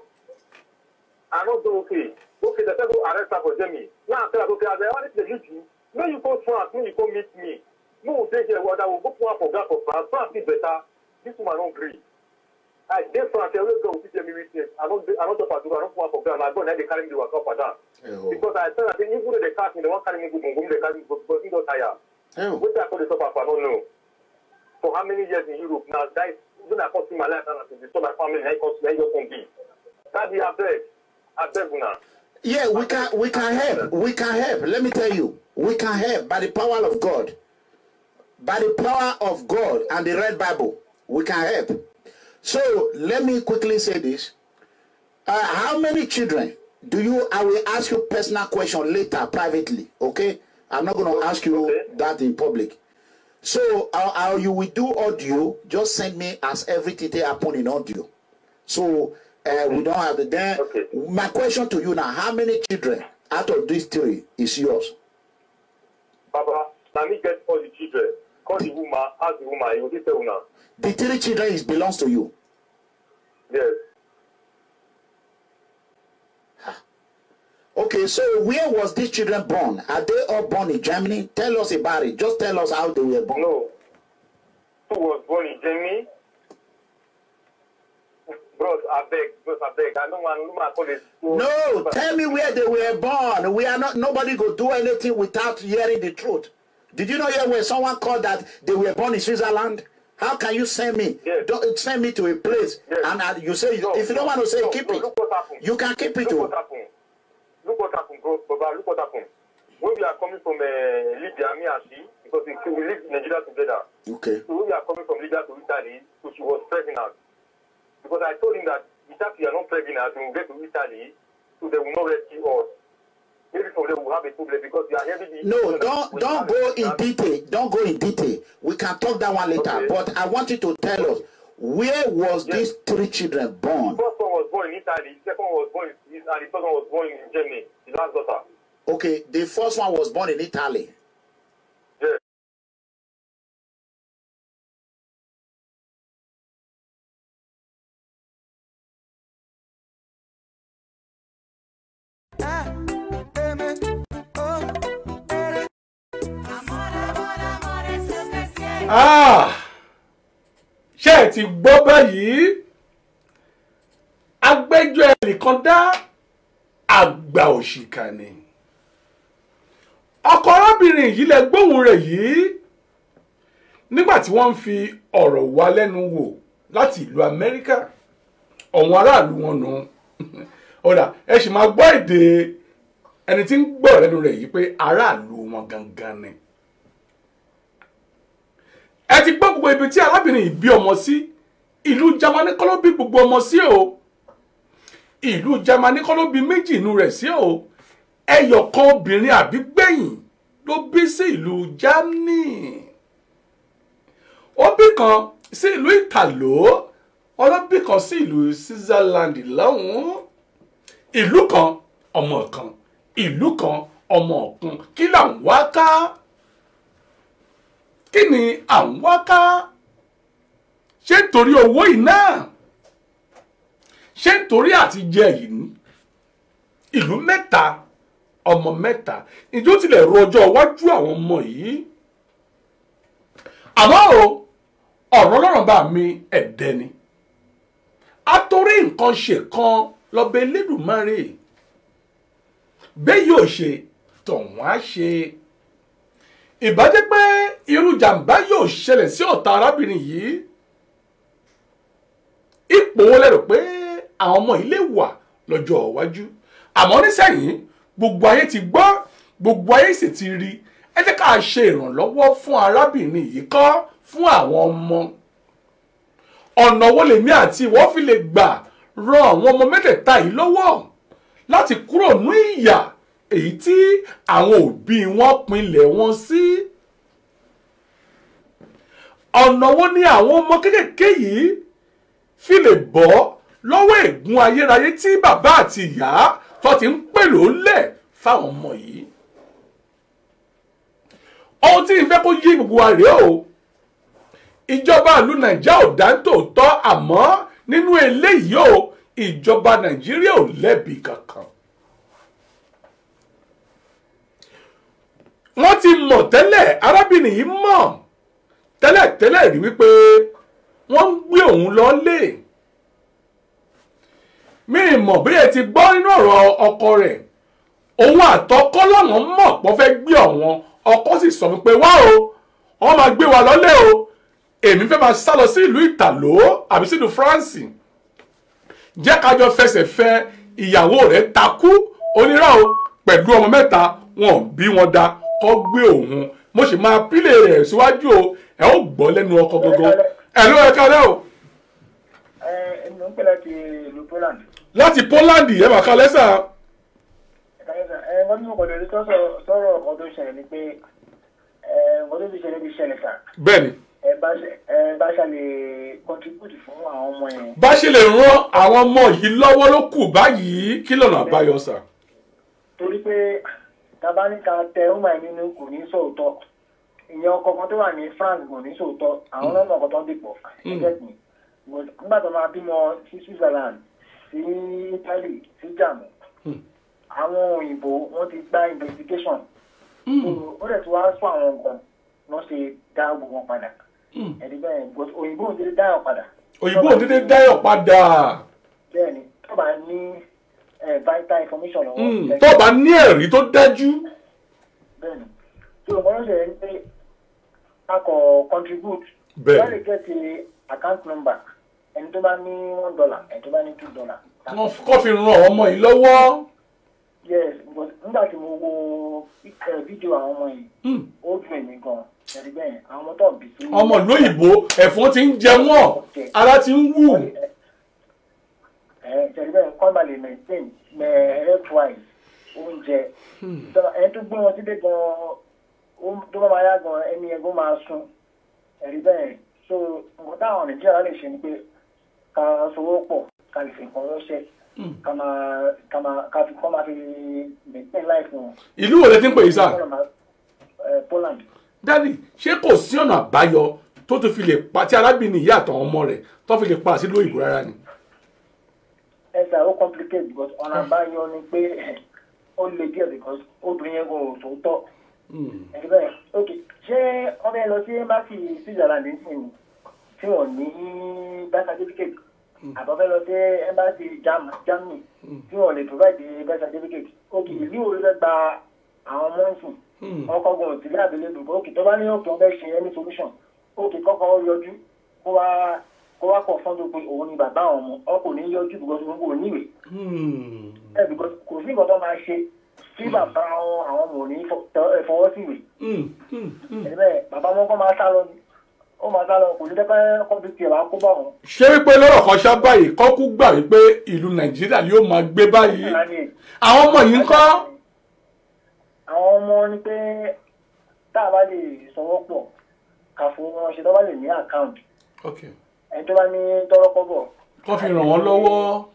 i no dey okay okay the person arrest her for germany now i tell her okay as i already dey leave you make you go france make you go meet me make we dey here well that we go put am for ground for france france fit better this woman no gree i dey france every girl fit tell me witness i no dey i no talk am to her i no put am for ground na god na dey carry me dey waka up and down because i tell am say even though they catch me they wan carry me go bongo they carry me go because he don tire wetin i come dey suffer for i no know for how many years in europe na that when i come see my life now na to destroy my family na him come na him just come be daddy abeg abeg una. Yeah, we can we can help. We can help. Let me tell you, we can help by the power of God. By the power of God and the red Bible, we can help. So let me quickly say this. Uh, how many children do you I will ask you personal question later privately, okay? I'm not gonna ask you that in public. So how, how you will do audio, just send me as everything they happen in audio. So uh, we don't have the then my question to you now, how many children out of these three is yours? baba na me get all the children call the woman ask the woman he go fit tell una The three children is belongs to you. yes Okay, so where was these children born? Are they all born in Germany? Tell us about it. Just tell us how they were born. no who was born in germany bros abeg bros abeg i no wan no wan call it. No, tell me where they were born. We are not. Nobody go do anything without hearing the truth. Did you know here where someone called that they were born in Switzerland? How can you send me? Don't send me to a place and uh, you say if you don't want to say keep it, you can keep it. look oh. what happen look what happen bro baba look what happen when we are coming from uh, libya me and she because we, we live in nigeria together Okay. so when we are coming from libya to italy so she was pregnant because i told him that without you are not pregnant we will get to italy so they will not rescue us maybe from there we will have a problem because we are heavily. No, don't don't go in detail. Don't go in detail. We can talk that one later. But I want you to tell us where was these three children born? The first one was born in Italy, the second one was born in Swiss, and the third one was born in Germany, the last daughter. Okay, the first one was born in Italy. Yes. Ah! ṣé ẹ ti gbọ́ báyìí agbẹ́jọ́ ẹnìkan dá àgbà òṣìkà ni ọkọ arábìnrin yìí lẹ gbóhùn rẹ̀ yìí nígbà tí wọ́n ń fi ọ̀rọ̀ wá lẹ́nu wò láti ìlú Amẹ́ríkà ọ̀wọ́n aráàlú wọn nù ọ̀dà ẹ sì máa gbọ́ èdè ẹni tí ń gbọ́ lẹ́nu rẹ̀ yìí pé aráàlú wọn gangan ni ẹ ti gbọ́ gbogbo ibi tí arábìnrin yìí bí ọmọ sí ìlú Jámánì kọ́ ló bí gbogbo ọmọ sí o ìlú Jámánì kọ́ ló bí méjì inú rẹ̀ sí o ẹyọ kan obìnrin àbí gbẹ̀yìn ló bí sí ìlú Germany ó bí kan sí ìlú Ìtàló ọlọ́bí kan sí ìlú Switzerland lọ́hùn-ún ìlú kan ọmọ kan ìlú kan ọmọ ọ̀kan kí là ń wá ká kí ni à ń wá ká ṣé nítorí owó yìí náà ṣé nítorí àti jẹ yìí ní ìlú mẹ́ta ọmọ mẹ́ta ìjọ tilẹ̀ ro ọjọ́ iwájú àwọn ọmọ yìí àmọ́ o ọ̀rọ̀ ọlọ́run bá mi ẹ̀dẹ́ ni atorí nǹkan ṣe kan lọ́bẹ̀ Elédùmarè bẹ́ẹ̀ yóò ṣe tọ̀hún á ṣe ìbájẹ́ pé irú jàǹbá yóò ṣẹlẹ̀ sí ọ̀tá arábìnrin yìí ipò wo lérò pé àwọn ọmọ yìí lè wà lọ́jọ́ iwájú àmọ́ nísẹ̀yìn gbogbo ayé ti gbọ́ gbogbo ayé sì ti rí ẹ jẹ́ ká ṣe ìrànlọ́wọ́ fún arábìnrin yìí kọ́ fún àwọn ọmọ ọ̀nà wo lèmi àti ìwọ fi lè gbà ran àwọn ọmọ mẹ́tẹ̀ẹ̀ta yìí lọ́wọ́ láti kúrò ní ìyà èyí tí àwọn òbí wọn pinlẹ̀ wọn sí. ọ̀nà wo ni àwọn ọmọ kéékèèké yìí fi lè bọ́ lọ́wọ́ ègún ayérayé tí bàbá àti ìyá tó ti ń pèlò lẹ̀ fáwọn ọmọ yìí. ohun tí ìfẹ́ kó yí gbogbo wa rèé o ìjọba ìlú nàìjíríà ò dá tòótọ́ àmọ́ nínú eléyìí o ìjọba nàìjíríà ò lẹ́bi kankan. wọ́n ti mọ̀ tẹ́lẹ̀ arábìnrin yìí mọ̀ tẹ́lẹ̀ tẹ́lẹ̀ rí wípé wọ́n ń gbé òun lọ́lé. mi mọ̀ bí ẹ ti gbọ́ nínú ọ̀rọ̀ ọkọ rẹ̀ òun àtọkọ làwọn mọ̀ pọ́ fẹ́ gbé ọ̀wọ́n ọkọ sì sọ wípé wá o wọ́n máa gbé wa lọ́lé o èmi fẹ́ máa sá lọ sí ìlú ìtàló àbí sínú france jẹ́ kájọ fẹsẹ̀ fẹ ìyàwó rẹ̀ takú onírà o pẹ̀lú ọmọ mẹ́ta wọn ò bí wọn da kọ́ gbé òun mo sì máa pílẹ̀ rẹ̀ síwájú o ẹ ó gbọ́ lẹ́nu ọkọ gbogbo ẹ ló ẹ kálẹ̀ o. ẹ ẹ ń pè láti ìlú poland. láti poland ẹ máa kálẹ̀ sà. ẹ wọ́n ní ọkọ̀ lórí sọ̀rọ̀ ọkọ̀ tó ṣẹlẹ̀ ni pé ẹ ọkọ̀ tó ti ṣẹlẹ̀ ti ṣẹlẹ̀ sà. bẹ́ẹ̀ni ẹ bá ṣe ẹ bá ṣe lè contribute fún àwọn ọmọ yẹn. bá ṣe lè ran àwọn ọmọ yìí lọ́wọ́ ló kù báyìí kí lọ́nà àbáyọ sà. torí pé tabaníka tẹ ọmọ ẹ nínú kò ní sòótọ́ ìyẹn ọkọ kan tó wà ní france kò ní sòótọ́ àwọn ọlọ́mọ ọkọ tó ń dìpọ̀ ẹgbẹ́ mi nígbà tó máa bímọ sí switzerland sí italy sí germany àwọn òyìnbó wọ́n ti gba investigation ó dẹ̀ ti wá sọ àwọn nǹkan lọ́ ṣe dá gbogbo wọn padà ẹni bẹ́ẹ̀ òyìnbó òdìdí dáyọ̀ padà. òyìnbó òdìdí dáyọ̀ padà. bẹ́ẹ̀ni tó bá ní vital information lọ́wọ́. tó bá ní ẹ̀rí tó dájú. bẹ́ẹ̀ni tí o mọ̀ ṣe ń pé a kò contribute. bẹ́ẹ̀ wọ́n lè gẹ̀ẹ́tì account number ẹni tó bá ní one dollar ẹni tó bá ní two dollar. kọ́ fi ran àwọn ọmọ yìí lọ́wọ́. yes nígbà tí mo wo fídíò àwọn ọmọ yìí ó dùn èmi gan-an ẹ̀rí bẹ́ẹ̀ àwọn ọmọ tó ń bì sí. ọmọ lóyìnbó ẹ̀fọn ti ń jẹ wọ́n ara ti ń wù. ẹ̀rí bẹ́ẹ̀ kọ́ máa lè maintain health-wise oúnjẹ ẹni tó gbé wọn sílé gan-an tó bá máa yá gan ẹni ẹgbẹ́ máa sùn ẹ̀rí bẹ́ẹ̀ so nǹkan táwọn nàìjíríà lè ṣe ni pé ká sowó pọ̀ ká lè fi nǹkan ránṣẹ́ ká máa ká máa ká fi kọ́ máa fi maintain life wọn. ìlú wo lè ti ń pè yí sá. Poland dádì ṣé kò sí ọ̀nà àbáyọ tó tún fi lè pa tí arábìnrin ìyá àtàwọn ọmọ rẹ̀ tó fi lè pa sí lóyìnbó rárá ni. ẹ ṣe àwọn complicate because ọ̀nà àbáyọ ni pé ó le díẹ̀ because obìnrin yẹn kò tó tọ́. ẹ̀rí bẹ́ẹ̀ ok ṣé wọ́n fẹ́ lọ sí embassy Switzerland nísìnyí tí wọ́n ní birth certificate àbọ̀ fẹ́ lọ sí embassy Germany tí wọ́n lè provide birth certificate ok ìlú wo ló fẹ́ gba àwọn ọmọ ìsìn ọkọ ogun òtítí àbílẹ̀ dùn òkè tó bá ní òkè ọbẹ̀ ṣe any solution òkè kọ́kọ́ yọjú kó wá kó wá kọ̀ fọ́n tó pé òun ni bàbá àwọn ọmọ ọkọ ní yọjú because òun kò níwèé ẹ because kò sí nǹkan tó máa ṣe tí bàbá àwọn ọmọ ò ní fọwọ́ sí ìwé ẹ bẹ́ẹ̀ bàbá wọn kọ́ máa sá lọ ni ó máa sá lọ kò ní dẹ́pẹ́ kọ́ bí tiẹ̀ wá kó bá wọn. ṣé wípé lọ́rọ̀ kan ṣá báyìí kọ́kú gbà wípé ìlú nàìjíríà ni yóò máa gbé báyìí àwọn ọmọ yìí ń kọ́ àwọn ọmọ ní pé tá a bá lè sanwó pọ̀ kà fún wọn ṣe tó bá lè ní àkáǹtì ẹni tó bá ní tọ́rọ́kọ́ bọ̀. kọ́ fi ràn wọ́n lọ́wọ́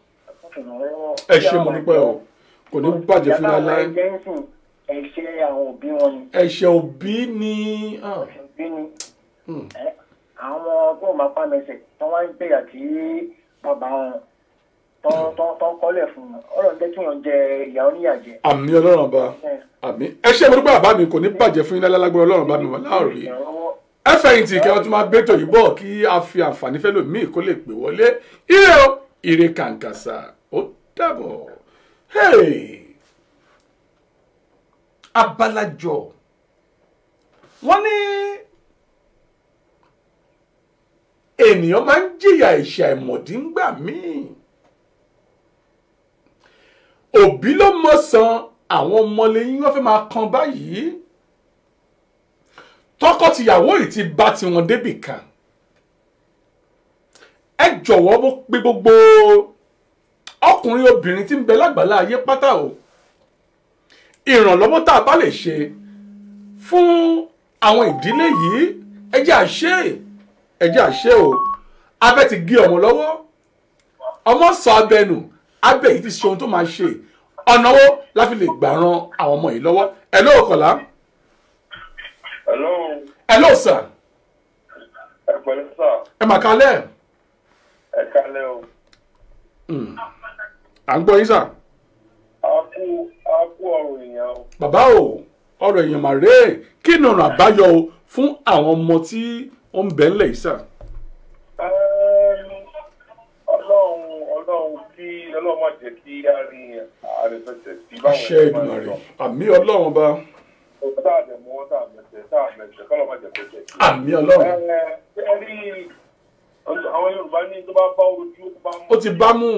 ẹ ṣe mo dúpẹ́ o kò ní bàjẹ́ fún wa láì. ẹ̀ṣẹ̀ àwọn òbí wọn ni. ẹ̀ṣẹ̀ òbí ni. ẹ̀ṣẹ̀ òbí ni. àwọn ọmọ tó máa pa mẹsẹ̀ tó wá ń gbéyà tí bàbá wọn tó ń kọ́lẹ̀ fún wọn ọ̀rọ̀ ń jẹ́ kí wọ́n jẹ ìyá oníyàjẹ. àmì ọlọ́run ọba àmì ẹ ṣe mo dúpẹ́ bàbá mi kò ní bàjẹ́ fún yín lálágbára ọlọ́run bá mi wà láòrí ẹ fẹ̀yìntì kí wọ́n tún máa bẹ́tò yìí bọ̀ kí a fi àǹfààní fẹ́ lò míì kó lè pè wọlé ire o ire kàǹkàṣà ó dàbọ̀ abalajọ wọ́n ní ènìyàn máa ń jìyà ẹ̀ṣẹ̀ àìmọ̀dí ńgbà míì òbí ló mọ̀ san àwọn ọmọlẹ́yìn wọ́n fẹ́ máa kan báyìí tọkọ-tìyàwó yìí ti bá tiwọn débì kan ẹ jọ̀wọ́ mo pe gbogbo ọkùnrin obìnrin tí ń bẹ lágbàlá ayé pátá o ìrànlọ́wọ́ tá a bá lè ṣe fún àwọn ìdílé yìí ẹ jẹ́ àṣẹ ẹ jẹ́ àṣẹ o abẹ́ ti gé ọmọ lọ́wọ́ ọmọ sọ abẹ nù abẹ́ yìí ti ṣe ohun tó máa ṣe ọ̀nà wo la fi lè gbà ran àwọn ọmọ yìí lọ́wọ́ ẹ ló kọ̀lá Hello, ẹ ló sà ẹ pẹ̀lú sà, ẹ mà kalẹ̀ ẹ kálẹ̀ o. à ń gbọ́ yín sà A kú a kú ọ̀rọ̀ èèyàn o. bàbá o ọ̀rọ̀ èèyàn mà rèé kí ni ọ̀nà àbáyọ o fún àwọn ọmọ tí ó ń bẹ ńlẹ̀ yìí sà. Ẹ́m, Ọlọ́run Ọlọ́run kí Ọlọ́run má jẹ́ kí a rí àrẹ̀fẹsẹ̀ sí báwọn àṣẹ Èdùmàrè àmì ọlọ́run ọba Tá a dẹ̀ mú wọn tá a mẹsẹ̀ tá a mẹsẹ̀ kọ́lọ́ má jẹ́ kó jẹ́ kí. àmì ọlọ́run Ẹ ẹ rí àwọn Yorùbá ní tó bá bá ojú ó bá mú. ó ti bá mú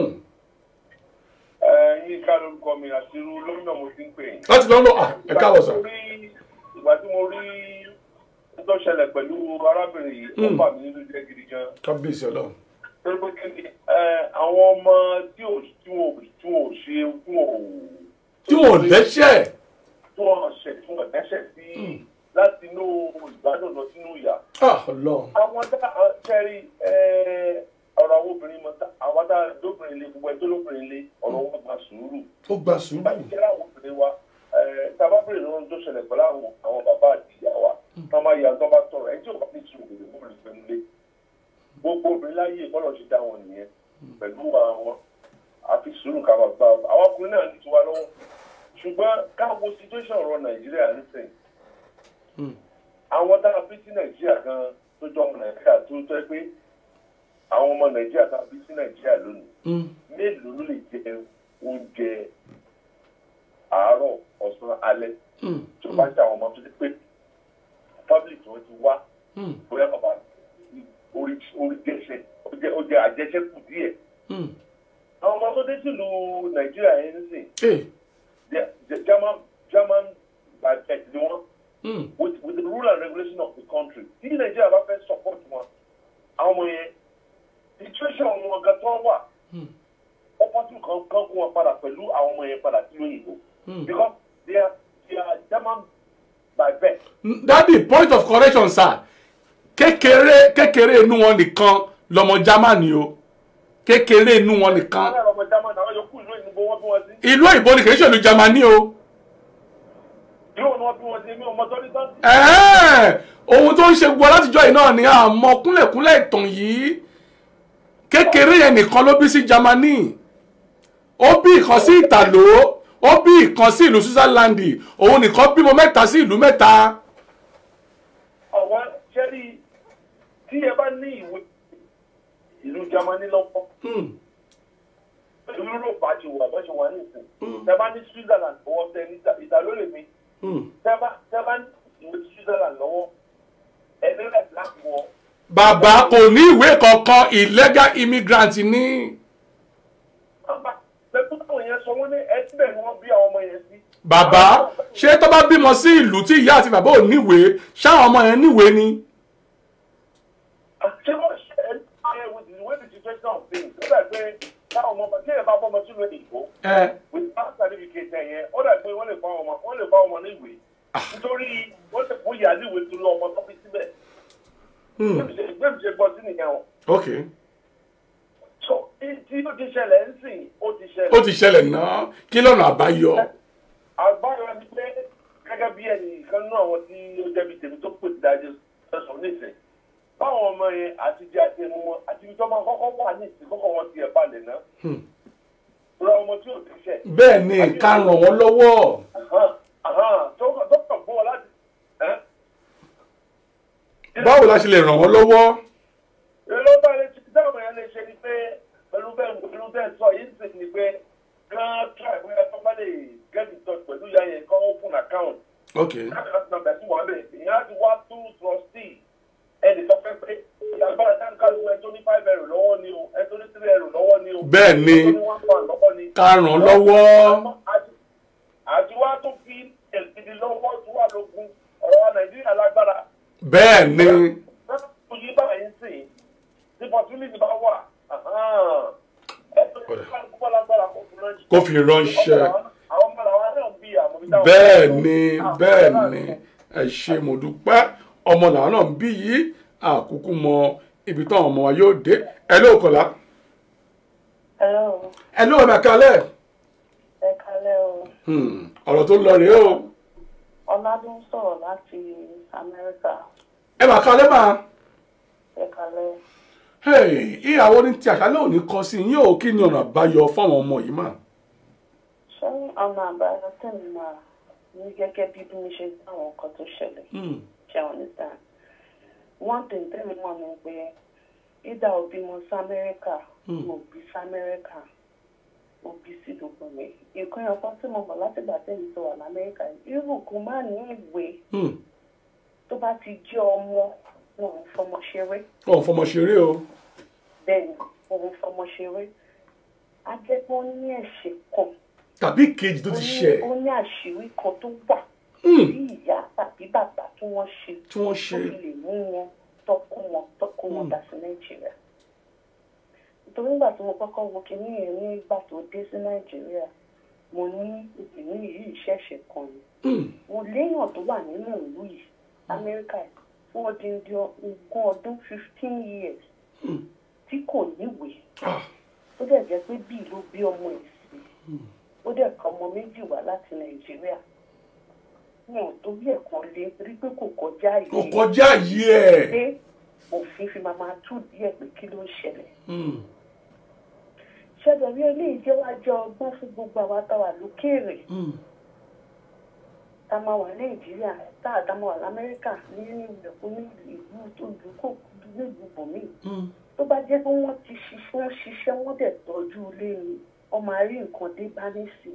Ẹ yín ká lórúkọ mi àti irú lómìnà mo ti ń pè yín. láti lọ́nà à ẹ káàbọ̀ sà. ìgbà tí mo rí tó ṣẹlẹ̀ pẹ̀lú arábìnrin yìí ó Mm. bà mí nínú jẹ́ gidi gan. kábíyèsí ọlọ́run. torí pé kí ni ẹ, àwọn ọmọ tí ò tí ò tí ò ṣe tí ò tí wọn ò dẹ́ṣẹ̀ tí wọn ṣẹ̀ tí wọn dẹ́ṣẹ̀ sí láti inú ìgbádùn lọ sínú ìyà. ah ọlọ́run àwọn tá a kẹ́rì ọ̀rọ̀ àwọn obìnrin mọ̀ tá àwọn tá a lóbìnrin lé gbogbo ẹ̀ tó lóbìnrin lé ọ̀rọ̀ wọn gba sùúrù ó gba sùúrù kẹ́rẹ́ àwọn obìnrin wa tábà bèrè lọ́run tó ṣẹlẹ̀ pẹ̀lú àwọn àwọn bàbá àti ìyá wa tó máa yà tó bá tọrọ ẹ̀ tí ò bá ní sùúrù kò lè mú ìrìn pẹ̀lú lé gbogbo obìnrin láyé ìbọ́lọ̀ ṣe dá wọn nìyẹn pẹ̀lú àwọn àfi sùúrù ká máa gbà wọn. àwọn ọkùnrin náà ní tiwa lọ́wọ́ ṣùgbọ́n káwo situation ọ̀rọ̀ nàìjíríà nísìnyí àwọn tá a bí sí nàìjíríà gan tó jọ ọmọ nàìjíríà tó tẹ́ pé àwọn ọmọ nàìjíríà tá a bí sí nàìjíríà lónìí mélòó ló lè jẹ oúnjẹ àárọ̀ ọ̀sán alẹ́ tó bá ṣe àwọn ọmọ tó ti pé public tí wọ́n ti wá bóyá bàbá orí orí jẹ́sẹ̀ ó jẹ́ ó jẹ́ àjẹsẹ́kù díẹ̀. àwọn ọmọ tó dé sílùú nàìjíríà yẹn ń sìn They- the german german budget ni wọ́n with with the rule and regulation of the country tí nàìjíríà bá fẹ́ support wọn àwọn ọmọ yẹn situation wọn gan tó wà ó pọ́sibú kan kan kó wọn padà pẹ̀lú àwọn ọmọ yẹn padà sí òyìnbó because they are they are german by birth. dadi point of correction sir kékeré kékeré inú wọn nìkan lọmọ germany o kékeré inú wọn nìkan àwọn ọmọ german àwọn yòókù ìlú òyìnbó wọn bí wọn sí. ìlú òyìnbó ni kì í ṣèlú germany o. ìlú òyìnbó wọn bí wọn sí mi ò mọ tọ́lí tán. Ẹ̀ẹ́, ohun tó ń ṣe gbọ́ látijọ́ yìí náà ni àmọ́ kúnlẹ̀kúnlẹ̀ ìtàn yìí kékeré yẹn nìkan ló bí sí Germany ó bí ìkan sí ìtàló ó bí ìkan sí ìlú Switzerland òun nìkan bímọ mẹ́ta sí ìlú mẹ́ta. àwọn ṣẹ́rí tí ẹ bá ní ìwé ìlú germany lọ́wọ́ ìlú europe àti ìwà bó ṣe wà nísìn tẹ bá ní switzerland lọ́wọ́ tẹ ní ìdálólè mi tẹ bá tẹ bá ní ìwé switzerland lọ́wọ́ ẹni rẹ̀ láti wọ. bàbá kò ní ìwé kankan illegal immigrant ní. pẹ̀lú táwọn yẹn sọ wọ́n ní ẹtí bẹ́ẹ̀ ni wọ́n bí àwọn ọmọ yẹn sí. bàbá ṣé tó bá bímọ sí ìlú tí ìyá àti bàbá ò níwèé ṣáwọn ọmọ yẹn níwèé ni. ṣé wọ́n ṣe ẹ ẹ with the way the situation of things ó dà pé táwọn ọmọ tí ẹ bá bọ́ ọmọ sínú ìbò ẹ with that certificate ẹ̀ yẹn ó dà pé wọ́n lè fa ọmọ wọ́n lè fa ọmọ ní ìwé nítorí wọ́n lè fún ìyá ní ìwé tó lọ ọmọ tó fi síbẹ̀ gbẹ̀mí ṣe gbọ́ sí nìyẹn o ok so tí ó ti ṣẹlẹ̀ ń sìn ó ti ṣẹlẹ̀. ó ti ṣẹlẹ̀ náà kí lọ́nà àbáyọ. àgbára ni pé gẹ́gẹ́ bí ẹnì kan náà àwọn tí ó jẹ́ bí tèmi tó pè sí dájú sọ̀sọ̀ nísìn báwọn ọmọ yẹn àti jẹ́ àti ẹnu wọn àti ibi tó máa kọ́kọ́ wà ní ìsìn kọ́kọ́ wọn ti ẹ̀ balẹ̀ náà ra ọmọ tí ò ti ṣẹ̀. bẹ́ẹ̀ ni ká ràn wọ́n lọ́wọ́. tó tó kàn fún wọn láti. báwo la ṣe lè ràn wọ́n lọ́wọ́. èló bá lè ti dáhùn yẹn lè ṣe ni pé pẹ̀lú bẹ́ẹ̀ pẹ̀lú bẹ́ẹ̀ sọ yìí sì ni pé kán try bóyá tó bá lè get in touch pẹ̀lú ìyá yẹn kán open account. ok account number tí wọ́n bẹ̀ ìyẹn á ti wá through trustee ẹnì kan fẹ́ pé ìyàgbọ́n kálukú ẹ tó ní five ẹrù lọ́wọ́ ni o ẹ tó ní three ẹrù lọ́wọ́ ni o Bẹ́ẹ̀ ni. ẹ tó ní one pound lọ́wọ́ ni. ká ràn lọ́wọ́ àti wá tó fi èsìdì lọ́wọ́ tó wà lógun ọ̀rọ̀ wa nàìjíríà lágbára bẹ́ẹ̀ ni kò yí báyìí sí tí opportunity bá wà ẹ tó ní kálukú bá lágbára kó fi ránṣẹ́. kó fi ránṣẹ́ àwọn ọmọ làwọn náà bí àmọ́ bí táwọn. bẹ́ẹ̀ ni bẹ́ẹ̀ ni ẹ ṣe mo dúpẹ́ ọmọ làwọn náà ń bí yìí àkúkú mọ ibi táwọn ọmọ wa yóò dé ẹ ló kọlá Hello, ẹ ló ọmọ kalẹ̀ ẹ kalẹ́ o. Hmm, ọ̀rọ̀ tó lọ rèé o Ọládún sọ̀rọ̀ láti Amẹ́ríkà. ẹ mà kalẹ̀ máa Ẹ kalẹ́. Hey, ìyàwó ní ti àṣálẹ́ òní kọ sí yín ò kí ni ọ̀nà àbáyọ fáwọn ọmọ yìí mà. Ṣé ọ̀nà àbáyọ tẹ̀mí máa ní gẹ́gẹ́ bí bí mi ṣe gbọ́ àwọn nǹkan tó ṣẹlẹ̀? Ṣé àwọn understand? One thing tẹ̀mí mọ̀ ni pé ìdá òbí mo sí Amẹ́ríkà, mo bí sí Amẹ́ríkà, mo bí sí gbogbo mi. Nǹkan yẹn kan tí mo mọ̀ látìgbà tẹ̀mí tó wà l'Amẹ́ríkà yìí, irú kò má ní ìwé tó bá ti jẹ́ ọmọ wọn ò fọmọ ṣeré. ọ̀ fọmọ ṣeré o. bẹ́ẹ̀ni òun fọmọ ṣeré ajẹpọ ní ẹ̀ṣẹ̀ kan tàbí kejì tó ti ṣẹ ó ní àṣírí kan tó wà Hmm. tí ìyá tàbí bàbá tí wọ́n ṣe tí wọ́n ṣe tó fi lè mú wọn tọ́kọ wọn tọ́kọ wọn dà sí nàìjíríà nítorí nígbà tí mo kọ́kọ́ wo kinní yẹn nígbà tó dé sí nàìjíríà mo ní ìpínlẹ̀ yìí ṣẹ̀ṣẹ̀ kan ni mo léèyàn tó wà nínú ìlú yìí amẹ́ríkà yìí fún odindi ogún ọdún fifteen years tí kò níwèé ó dẹ̀ jẹ́ pé bíi ló bí ọmọ ẹ̀ sí ó dẹ̀ ka ọmọ méjì wá láti nàìjíríà wọn ò tó bí ẹ̀kan lé rí pé kò kọjá yìí kò kọjá yìí ẹ̀. pé òfin fi máa máa tú díẹ̀ pé kí ló ń ṣẹlẹ̀ ṣẹlẹ̀ rí eléyìí jẹ́ wá jẹ́ ọgbọ́n fún gbogbo àwa tá a wà lókèèrè tá a máa wà nàìjíríà tá a dá máa wà lamẹ́ríkà ní ìlẹ̀kùn ní ìlú tó dúkò nílùú bòmíì tó bá jẹ́ pé wọ́n ti ṣiṣẹ́ wọ́n ṣiṣẹ́ wọ́n dẹ̀ tọ́jú ilé ni wọ́n máa rí nǹkan dé bá nísìn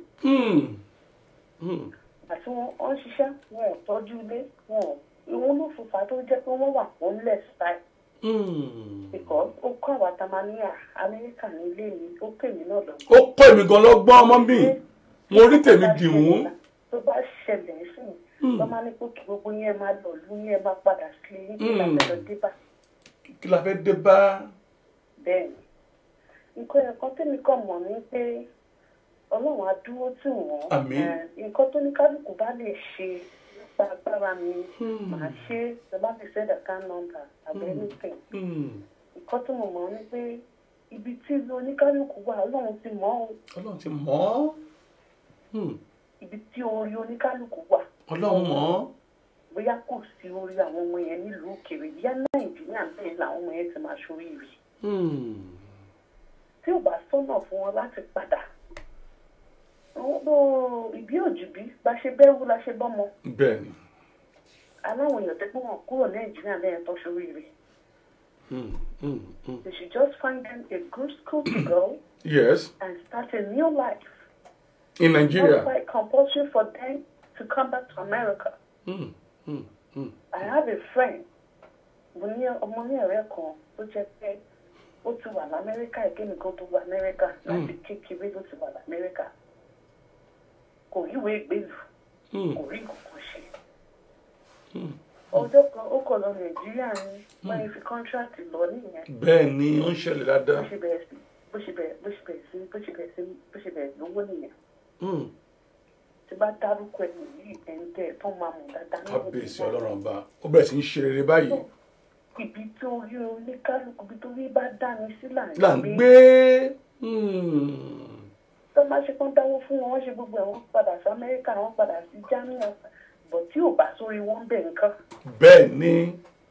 àti wọ́n wọ́n ṣiṣẹ́ wọn ò tọ́jú ilé wọn ò ìwọ́n ló fòfà tó jẹ́ pé wọ́n wà homeless style because ó kọ́ àwa tá a máa ní amẹ́ríkà ní ilé mi ó pè mí náà lọ. ó kọ́ èmi gan lọ́gbọ́n ọmọ mi mo rí tèmi dìmú. tó bá ṣẹlẹ̀ sí mi wọ́n máa ní pé kí gbogbo yẹn máa lọ lú yẹn máa padà sí yín kí la fẹ́ lọ dé bá. kí la fẹ́ dé bá. bẹ́ẹ̀ni nǹkan ẹ̀kọ́ tèmi kàn mọ̀ ní pé ọlọ́run á dúró tì wọ́n Àmín. Eh, nǹkan tó ní kálukú bá lè ṣe nípa agbára mi màá ṣe é ṣe bá fi send account number àbí anything nǹkan tó mọ̀ mọ́ ni pé ibi tí oníkálukú wà ọlọ́run ti mọ̀ ọ́ ọlọ́run ti mọ̀ ọ́ Hmm. ibi tí orí oníkálukú wà ọlọ́run mọ̀ ọ́ bóyá kò sí orí àwọn ọmọ yẹn nílùú òkèèrè bíyá nàìjíríà bẹ́ẹ̀ làwọn ọmọ yẹn ti máa ṣoríire Hmm. tí ò bá sọ́nà fún wọn láti padà àwọn bó ìbí òjìbí bá ṣe bẹ́rù la ṣe bọ́mọ bẹ́ẹ̀ ni. aláwọn èèyàn tẹ́gbọ́n wọn kúrò nàìjíríà lẹ́yìn tó ṣoríire Hmm. Hmm. Hmm. they should just find them a good school to go yes and start a new life in Nigeria. not quite compulsory for them to come back to America. Hmm. Hmm. Hmm. I have a friend mo ní ọmọ ní ọ̀rẹ́ kan tó jẹ́ pé ó ti wà lamẹ́ríkà ìkémi kan tó wà amẹ́ríkà láti kékeré ló ti wà lamẹ́ríkà kò ríwèé ìgbélú kò rí nǹkan ṣe ọjọ́ kan ó kọ̀ lọ nàìjíríà ní wọ́n yẹn fi kọ́ńtíráàtì lọ nìyẹn bẹ́ẹ̀ ni ó ń ṣẹlẹ̀ dáadáa. bó ṣe bẹ̀rẹ̀ sí bó ṣe bẹ̀rẹ̀ bó ṣe bẹ̀rẹ̀ sí bó ṣe bẹ̀rẹ̀ sí bó ṣe bẹ̀rẹ̀ lówó nìyẹn Hmm. tí bá dárúkọ ẹ̀ nìyí ẹ̀ ń tẹ̀ tó máa mọ̀ dáadáa nínú kábíyèsí ọlọ́run ọba ó bẹ̀rẹ̀ sí ń ṣe rere báyìí. ibi tó rí oníkálukú ibi tó rí bá dání sí là là ń ń gbé. gbé Hmm. tó máa ṣe kán dáwó fún wọn wọ́n ṣe gbogbo ẹ̀ wọ́n padà sí amẹ́ríkà wọ́n padà sí germany bọ̀ tí ò bá sórí wọn bẹ̀ nǹkan bẹ́ẹ̀ ni.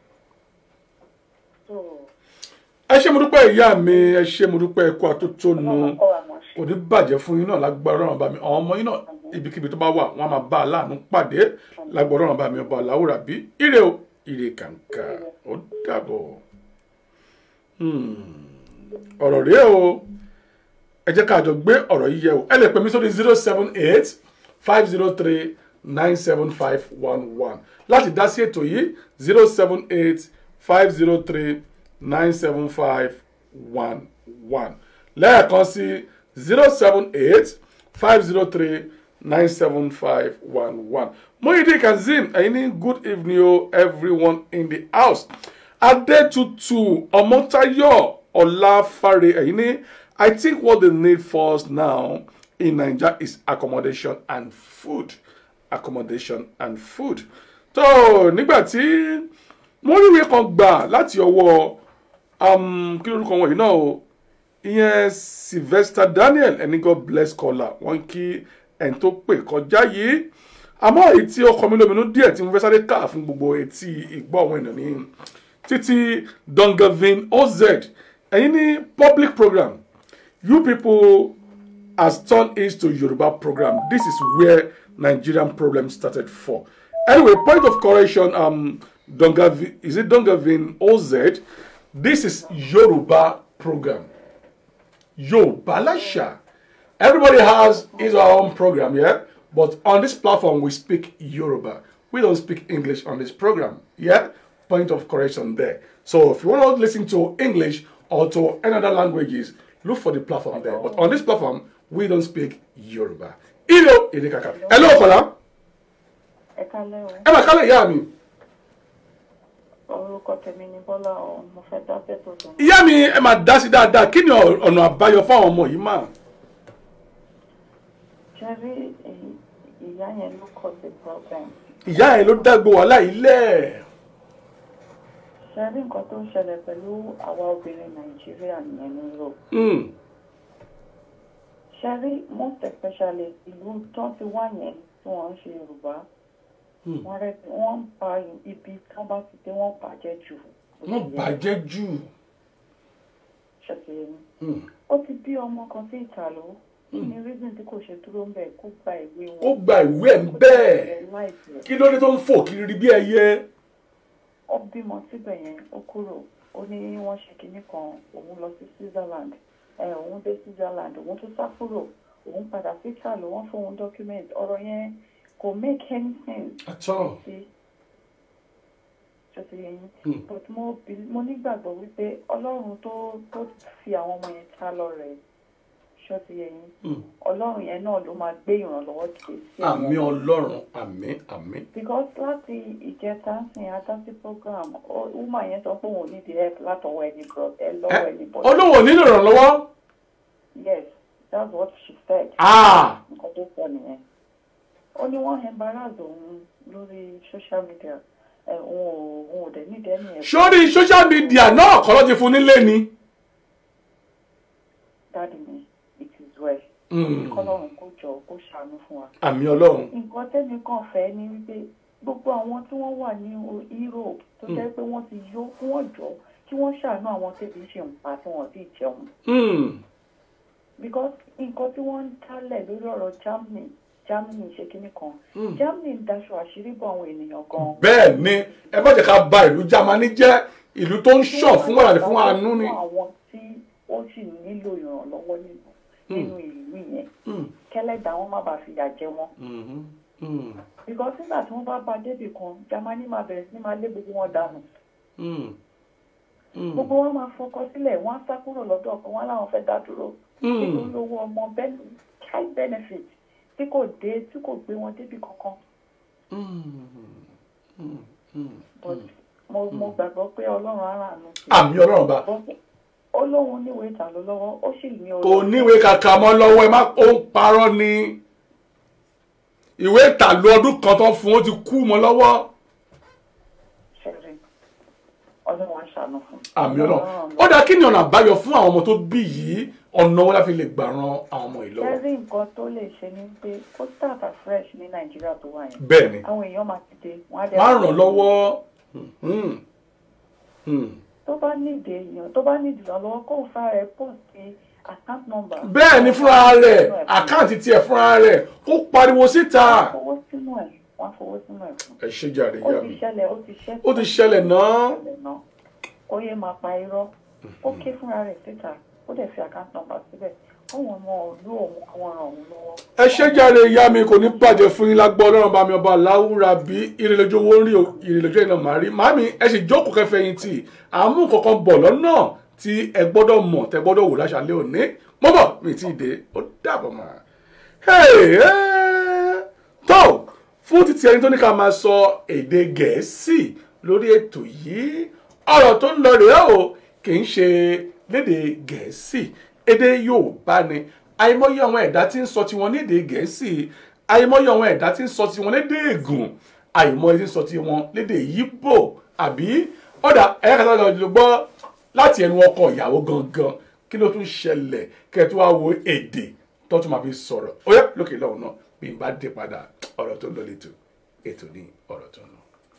so ẹ ṣé mo dúpẹ́ ìyá mi ẹ ṣé mo dúpẹ́ ẹ̀kọ́ àtótónu kọ́ wa mọ̀ ṣe kò ní bàjẹ́ fún yín náà lágbára ọ̀rọ̀ bá mi àwọn ọmọ yín náà ibikíbi tó bá wà wọ́n á máa bá aláàánú pàdé lágbára ọ̀rọ̀ bá mi ọba aláwòrán bí ire o ire kàǹkà ó dàbọ̀ Hmm. ọ̀rọ̀ rèé o ẹ jẹ́ ká jọ gbé ọ̀rọ̀ yìí yẹ̀ wò ẹ lè pè mí sórí zero seven eight five zero three nine seven five one one láti dá sí ètò yìí zero seven eight five zero three nine seven five one one lẹ́ẹ̀kan sí zero seven eight five zero three nine seven five one one. Muhyiddin Kazeem ẹ̀yin ní good evening o everyone in the house. Adetutu Ọmọ́táyọ̀ Ọláfáre ẹ̀yin ní I think what they need first now in Naija is accommodation and food. Accommodation and food. tó nígbà tí mo rí ìwé kan gbà láti ọwọ́ um, kí lórúkọ wọn yìí náà o ìyẹn Sylvester Daniel ẹni God bless caller wọn kí ẹni tó pè kọjá yìí àmọ́ èyí tí ó kọ mí lóminú díẹ̀ tí mo fẹ́ sáré kà fún gbogbo etí ìgbọ́ àwọn ènìyàn ní títí Dongavin OZ ẹ̀yin ní public program you people has turned it to Yoruba program this is where Nigerian problem started for anyway point of correction um, Dongavin is it Dongavin OZ this is Yoruba program Yoruba Lasha everybody has his or her own program yeah but on this platform we speak Yoruba we don't speak English on this program yeah point of correction there so if you want to listen to English or to any other languages look for the platform there but on this platform we don't speak Yoruba ilo èdè kàkà hello Kọ́lá ẹ kálẹ́ o ẹ máa kálẹ̀ ìyá mi orúkọ tèmi ni bọ́lá o mo fẹ́ dá bẹ́tò tó ìyá mi ẹ máa dá sí dáadáa kí ni ọ̀- ọ̀nà àbáyọ fáwọn ọmọ yìí máa. ṣe rí èyí- ìyá yẹn ló kọ́ sí problem ìyá ẹ ló dágbó wàhálà yìí lẹ̀. ṣe rí nǹkan tó ń ṣẹlẹ̀ pẹ̀lú àwa obìnrin nàìjíríà nìyẹn ní europe Mm. ṣe rí most especially ìlú tó ti wá yẹn tí wọ́n ń ṣe yorùbá Mm. wọ́n rẹ́ wọ́n ń pa ibi tí wọ́n bá ti dé wọ́n bàjẹ́ jù wọ́n bàjẹ́ jù. ṣètìlẹ́ ni Mm. ó ti bí ọmọ kan sí ìtàló kí ni reason tí kò ṣe dúró ń bẹ̀ kó gba ìwé wọn ó gba ìwé ẹ̀ ń bẹ́ẹ̀ láìpẹ́ kí ló dé tó ń fò kiri bí ẹyẹ. ó bímọ síbẹ̀ yẹn ó kúrò ó ní wọ́n ṣe kinní kan òun lọ sí Switzerland ẹ òun dé Switzerland òun tún sá kúrò òun padà sí ìtàló wọ́n fún òun document ọ̀rọ̀ yẹn kò make any sense àtọ́ sí ṣọtí yẹn Mm. but mo be- mo nígbàgbọ́ wípé ọlọ́run tó tó fi àwọn ọmọ yẹn ta lọ rẹ̀ ṣọtí yẹn Mm. ọlọ́run yẹn náà ló máa gbé ìrànlọ́wọ́ dìde sí àwọn àmì ọlọ́run àmì àmì. because láti ìjẹta ń sìn adásí program ó- woman yẹn sọ pé òun ò ní the help látọwọ́ ẹni bro ẹ lọ́wọ́ ẹni bọ̀ olówó nílò ìrànlọ́wọ́. yes that's what she said Ah! nǹkan tó sọ nìyẹn ó ní wọ́n embarrass òun lórí social media ẹ òun ò òun ò dẹ̀ nídìí ẹni ẹ̀ sórí social media náà kọ́ ló ti fún nílé ni. dáàdì mi it is well Mm. kọ́lọ́run kó jọ kó ṣàánú fún wa. àmì ọlọ́run. nǹkan tẹ́mi kàn fẹ́ ni wípé gbogbo àwọn tí wọ́n wà ní o- Europe tó jẹ́ pé wọ́n ti yó kí wọ́n jọ kí wọ́n ṣàánú àwọn tẹ́bi ṣe ń pa tí wọ́n sì jẹun. Mm. because nǹkan tí wọ́n ń dálẹ̀ lórí ọ̀rọ̀ Germany Germany ṣe kinní kan Mm. Germany ń daṣọ àṣírí bọ̀ àwọn ènìyàn gan. bẹ́ẹ̀ ni ẹ má jẹ́ ká ba ìlú Jámánì jẹ́ ìlú tó ń ṣàn fún wàhálà fún àánú ni. fún àwọn tí ó sì nílò ìrànlọ́wọ́ nínú nínú ìlú yẹn Mm. kẹ́lẹ́dàá wọn má bàa fìyà jẹ wọn. Mhm. Mm. because nígbà tí wọ́n bá ba débì kan Germany máa bẹ̀rẹ̀ sí máa lé gbogbo wọn dànù. Mm. Mm. gbogbo wọn máa fọkọ sílẹ̀ wọ́n á sá kúrò lọ́dọ̀ kan wọ́n láwọn fẹ́ dá dúró. Mm. nítorí owó ọmọ ben- child benefit tí kò dé tí kò gbé wọn débì kankan. but mo mo gbàgbọ́ pé ọlọ́run á ràánú. sí i. àmì ọlọ́run bá. ó lóun níwèé ìtàló lọ́wọ́ ó sì ní kò níwèé kàkà mọ́ lọ́wọ́ ẹ má ó ń parọ́ ni ìwé ìtàlú ọdún kan tó fún ó ti kú mọ́ lọ́wọ́ ṣẹ̀rí ọlọ́run á ṣàánú fún. àmì ọlọ́run ó dáa kí ni ọ̀nà àbáyọ fún àwọn ọmọ tó bí yìí ọ̀nà wọn láfi lè gbà ran àwọn ọmọ yìí lọ́wọ́ ṣẹ́rí nǹkan tó lè ṣe ni pé kó start afresh ní nàìjíríà tó wà yẹn. Bẹ́ẹ̀ ni. àwọn èèyàn máa ti dé wọ́n á dẹ̀ má ràn lọ́wọ́ Hmm. Hmm. tó bá nídìí èèyàn tó bá nídìí ìrànlọ́wọ́ kó fa rẹ̀ pọ̀ sí account number. bẹ́ẹ̀ ni fúnra rẹ̀ àkáǹtì tiẹ̀ fúnra rẹ̀ ó pariwo síta wọ́n fowó sínú ẹ̀ wọ́n fowó sínú ẹ̀ fún. ẹ ṣe jàre ó ìyá ti mi ṣẹlẹ̀ ó ti ṣẹ́ ó ti ṣẹlẹ̀ náà ṣẹlẹ̀ náà kó yé máa pa irọ́ ó ké fúnra rẹ̀ síta ó dẹ̀ fi account number síbẹ̀ káwọn ọmọ ìlú òun káwọn ràn òun lọ́wọ́. ẹ ṣe jàre ìyá mi kò ní bàjẹ́ fún yín lágbọ́ ọlọ́run bá mi ọba aláwùrà bí ìrìnlẹ́jọ́ owó ń rí ìrìnlẹ́jọ́ iná màá rí màámi ẹ sì jókòó kẹfẹ́yìn tì àmú kankan bọ̀ lọ́nà tí ẹ gbọ́dọ̀ mọ̀ tẹ gbọ́dọ̀ wò láṣàlẹ̀ òní mo bọ̀ mi ti dé ó dàbọ̀ mọ́. tó fún títí ẹni tó ní ká máa sọ èdè gẹ̀ẹ́sì lórí ètò yìí ọ̀rọ̀ tó ń lọ rèé o kì í ṣe lédè gẹ̀ẹ́sì èdè yorùbá ni àìmọye àwọn ẹ̀dá tí ń sọ tiwọn lédè gẹ̀ẹ́sì àìmọye àwọn ẹ̀dá tí ń sọ tiwọn lédè ègùn àìmọye tí ń sọ tiwọn lédè yíbò àbí ọ̀dà ẹ̀yà kàtà lọ gbọ́ láti ẹnu ọkọ ìyàwó gangan kí ló tún ṣẹlẹ̀ kẹ́ tó wá wo èdè tó tún máa fi sọ̀rọ̀ ó yẹ lókè lọ́hùn náà bí n bá dé padà ọ̀rọ̀ tó ń lọ létò ètò ní ọ̀rọ̀ tó ń lọ.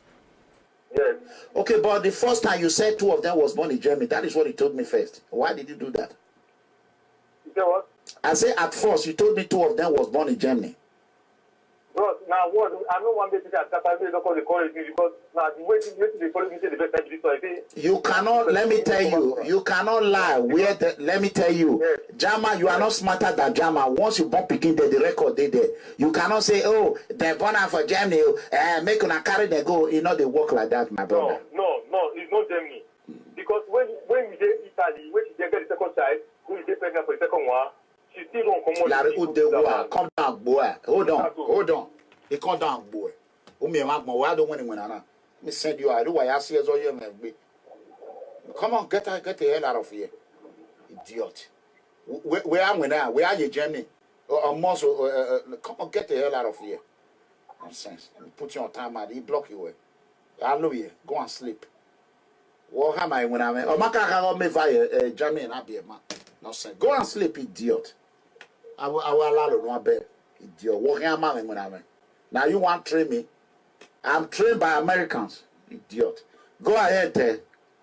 Okay, but the first time you said two of them was born in Germany, that is what you told me first. Why did you do that? You say what? I say at first you told me two of them was born in Germany. Bro, now what? I know one day that Qatar they don't call the college me because now the way the way they follow me say the best time to so I say. You cannot. Let me tell you. You cannot lie. Where the, let me tell you, Jama, you are not smarter than Jama. Once you born picking there, the record they there. You cannot say, oh, they born out for Germany. Uh, make una carry them go. You know they work like that, my brother. No, no, it's not Germany. Because when when we dey Italy, when she dey get the second child, when we dey pregnant for the second one, she still don't come out. Larry Udewa, come down, boy. Hold on, hold on. He come down, boy. Umi magmo, why don't win when I Me send you. I do why I see as all you me. Come on, get her, get the hell out of here, idiot. Where, where am I now? Where are you, Germany? Or uh, muscle? Uh, uh, come on, get the hell out of here. Nonsense. Put you on time, man. He block you. Hallelujah. Go and sleep. What am I when I'm? Oh, my car me via Germany and Abia, man. Nonsense. Go and sleep, idiot. I will, I will allow you no bed. Idiot. What am I when I'm? Now you want to train me? I'm trained by Americans. Idiot. Go ahead, there.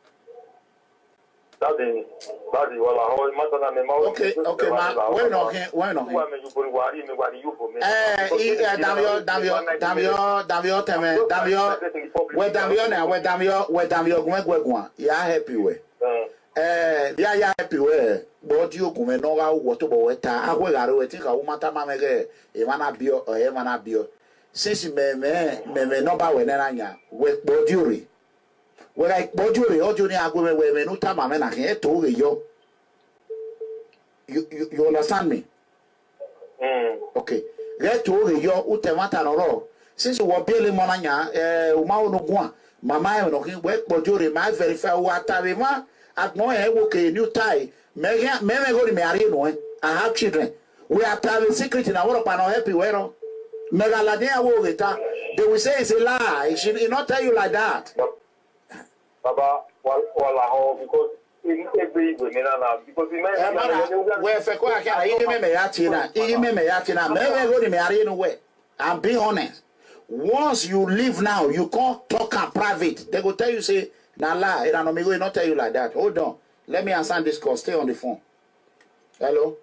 Daddy, daddy, well, I hold my son and my mouth. Okay, okay, man. When no here, when no here. Why me you bring worry me worry you for me? Eh, eh, Damio, Damio, Damio, Damio, Teme, Damio. Where Damio now? Where Damio? Where Damio? Gwe gwe gwa. Ya happy we. Eh, ya ya happy we. But you come no ga wo to bo weta. Akwe ga re weti ka wo mata ma me ge. E mana bio, o e mana bio. Since me me me me no ba we na nya. We bo diuri. We ga bo diuri, o diuri agwe me we me no ta ma me na ke to ge yo. You you you understand me? okay reto re yo ute mata noro since wo bele mona nya eh o ma onu gun mama e no kin we pojo re ma verify wo atare ma agbon e wo ke new tie me me me go ri me ari no eh i have children we are telling secret na wo pa no happy we no me ga la dia wo reta they will say it's a lie she he not tell you like that Baba, well, well, I hold because in every women now because in Eh, mana, we fe ko akara iyi me me ya ti na iyi me me ya ti na me me go ri me ari no we i'm being honest once you leave now you can't talk am private they go tell you say na lie na no me go not tell you like that hold on let me answer this call stay on the phone hello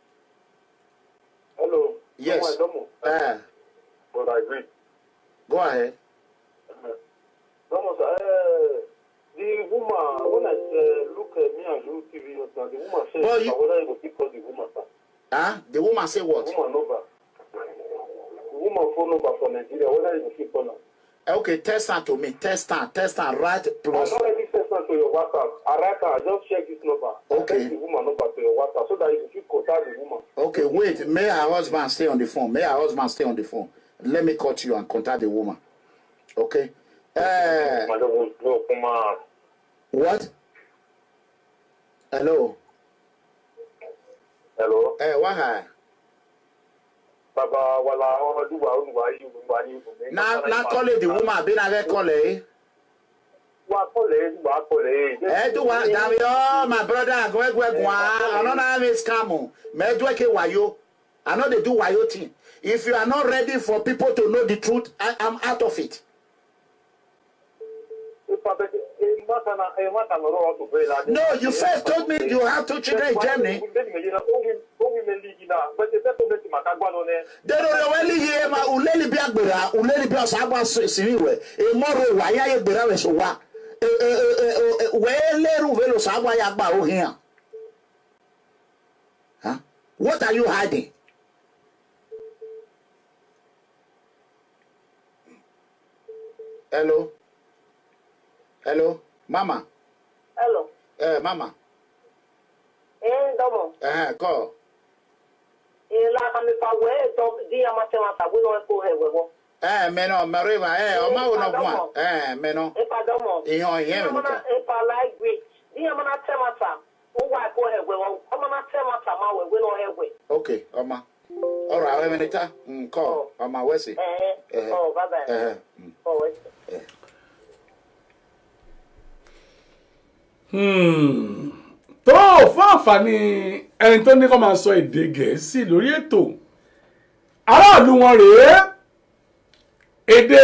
Hello. yes Domo, uh, but I agree. go ahead Domo, uh, the woman when I uh, look at me and you TV, now the woman says, Well, you- "I whether you go keep call the woman, sir." huh the woman say what The woman number. The woman phone number for Nigeria, whether you go keep call her. okay test am to me test am test am right plus I already sent her to your WhatsApp. I write her, just check this number. Okay. Send the woman number to your WhatsApp so that you can keep contact the woman. okay wait may her husband stay on the phone may her husband stay on the phone let me cut you and contact the woman okay uh, Madam, no, come on. what hello Hello. eh what hi Baba, wala, ọdún wa, ọdún wa, yìí, wa, yìí, na na call the woman abi na get call eh Wa kọ́lẹ̀, wa kọ́lẹ̀. eh do wa dami oh my brother agwegwe gwa another name is scam me do ke wayo i no dey do wayo thing if you are not ready for people to know the truth i am out of it no you first told me you have two children in germany dero weli ye ma uleli bi agbera uleli bi ọsàn agba siri wẹ emoro wa ya ye gbera wẹ so wa wee leru velo sa agba ya gba ohin a What are you hiding? Hello? Hello? Mama? Hello. Eh, Mama? Eh, domo. Eh, call. Eh, la kami pa we do di ama se ma ta we no ko he we wo. Eh, meno, Mariva, eh, Eh, Oma uno Padomo. kwa. Eh, meno. E pa domo. Ihe o ihe Di ama na menucha. e pa like we. Di ama na te ma ta. O wa ko he we wo. Ama na te ma ta ma we we no he we. Okay, Oma. All right, wait a minute. Mm, call. Oma, where's it? Eh. Eh. Oh, bye bye. Eh, Oh, wait. Hmm. tó fún àǹfààní ẹni tó ní kó máa sọ èdè gẹ̀ẹ́sì lórí ètò aráàlú wọn rèé èdè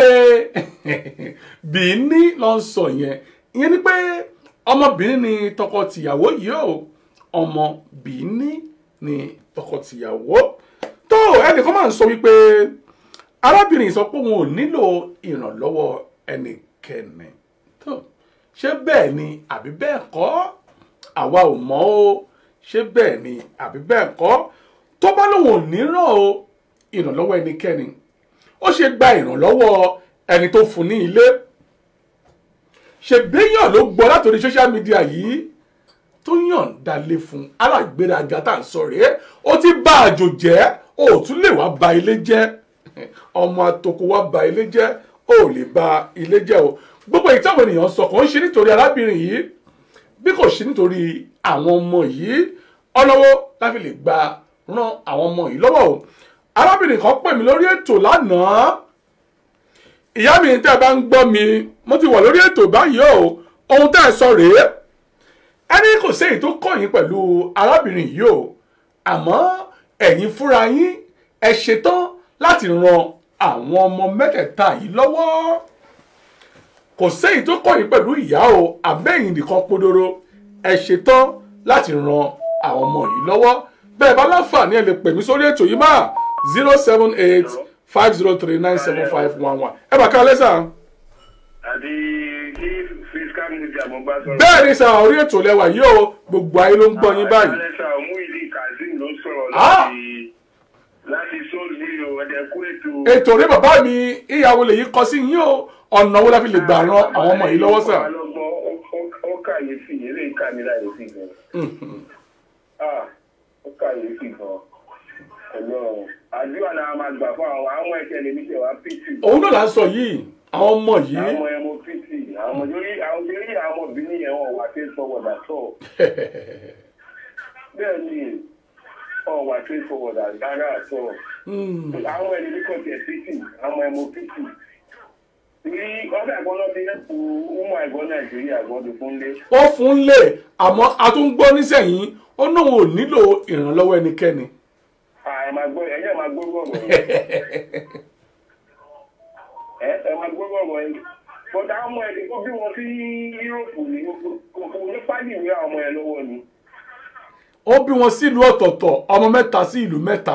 bìíní ló ń sọ yẹn ìyẹn ni pé ọmọbìnrin ni tọkọtìyàwó yìí o ọmọ bìíní ni tọkọtìyàwó tó ẹnìkan máa ń sọ wípé arábìnrin sọ pé òun ò nílò ìrànlọ́wọ́ ẹnikẹ́ni tó ṣé bẹ́ẹ̀ ni àbí bẹ́ẹ̀ kọ́ àwa ò mọ̀ o ṣé bẹ́ẹ̀ ni àbí bẹ́ẹ̀ kọ́ tó bá lóun ò ní ràn o ìrànlọ́wọ́ ẹnikẹ́ni ó ṣe gba ìrànlọ́wọ́ ẹni tó fún ní ilé ṣe béèyàn ló gbọ́ látòrí social media yìí tó yànda lé fún alágbèéraga tá à ń sọ rèé ó ti bá àjò jẹ́ ó tún lè wá ba ilé jẹ́ ọmọ àtòkò wá ba ilé jẹ́ ó lè ba ilé jẹ́ o gbogbo èyí táwọn ènìyàn sọ kàn ń ṣe nítorí arábìnrin yìí bí kò ṣe nítorí àwọn ọmọ yìí ọlọ́wọ́ láfi lè gba ran àwọn ọmọ yìí lọ́wọ́ o arábìnrin kan pè mí lórí ètò lánàá ìyá mi tẹ́ ẹ bá ń gbọ́ mi mo ti wà lórí ètò báyìí o ohun tẹ́ ẹ sọ rèé ẹni kò séyìí tó kọ̀yìn pẹ̀lú arábìnrin yìí o àmọ́ ẹ̀yin fúnra yín ẹ ṣetán láti ran àwọn ọmọ mẹ́tẹ̀ẹ̀ta yìí lọ́wọ́ kò séyìí tó kọ̀yìn pẹ̀lú ìyá o àbẹ́yìn nìkan podoro ẹ ṣetán láti ran àwọn ọmọ yìí lọ́wọ́ bẹ́ẹ̀ bá láǹfààní ẹ lè pè mí sórí ètò yìí máa zero seven eight five zero three nine seven five one one ẹ bá ká lẹ́sà. àti kí fiscal media mo bá sọ̀rọ̀. bẹ́ẹ̀ ni sà orí ètò lẹ́wà yìí o gbogbo ayé ló ń gbọ́ yín báyìí. alẹ́sà Muideen Kazeem ló sọ̀rọ̀ Ah! láti láti sóòlù o ẹ̀dẹ̀kú ètò. ètò rẹ bàbá mi ìyàwó lè yí kọ sí yín o ọ̀nà wo la fi lè gbà ran àwọn ọmọ yìí lọ́wọ́ sà. ọlọ́gbọ́n ó kàyéfì eré ìkànnìláyèfì gan. Ah, ó kàyéfì gan. Ọlọ́run àdúrà náà máa gbà fún àwọn àwọn ẹ̀kẹ́ lè ní tẹ̀wá pìtì. òun náà là ń sọ yìí àwọn ọmọ yìí àwọn ẹmọ pìtì àwọn lórí àwọn lórí àwọn obìnrin yẹn wọn wà sí fọwọ́dà sọ. bẹ́ẹ̀ ni wọn wà sí fọwọ́dà rárá sọ. àwọn ẹni ní kọ̀tẹ̀ pìtì àwọn ẹmọ pìtì. Ní ọ̀dà ẹ̀gbọ́n náà ti yẹ́pù ọmọ ẹ̀gbọ́n Nàìjíríà gbọ́dọ̀ fún lé. ó fún lè àmọ́ a tún gbọ́ nísẹ̀yìn ó náà ò nílò ìrànlọ́wọ́ ẹnikẹ́ni. ẹ máa gbọ́ ẹ̀yẹ́ máa gbọ́ gbọ́ gbọ́. ẹ ẹ máa gbọ́ gbọ́ gbọ́ yẹn. bọ́dà ọmọ ẹ̀ tó bí wọn sí yúróòpù ní kò kò ní pálí ìwé àwọn ọmọ ẹ̀ lọ́wọ́ ni. ó bí wọn sílùú ọ̀tọ̀ọ̀tọ̀ ọmọ mẹ́ta sí ìlú mẹ́ta.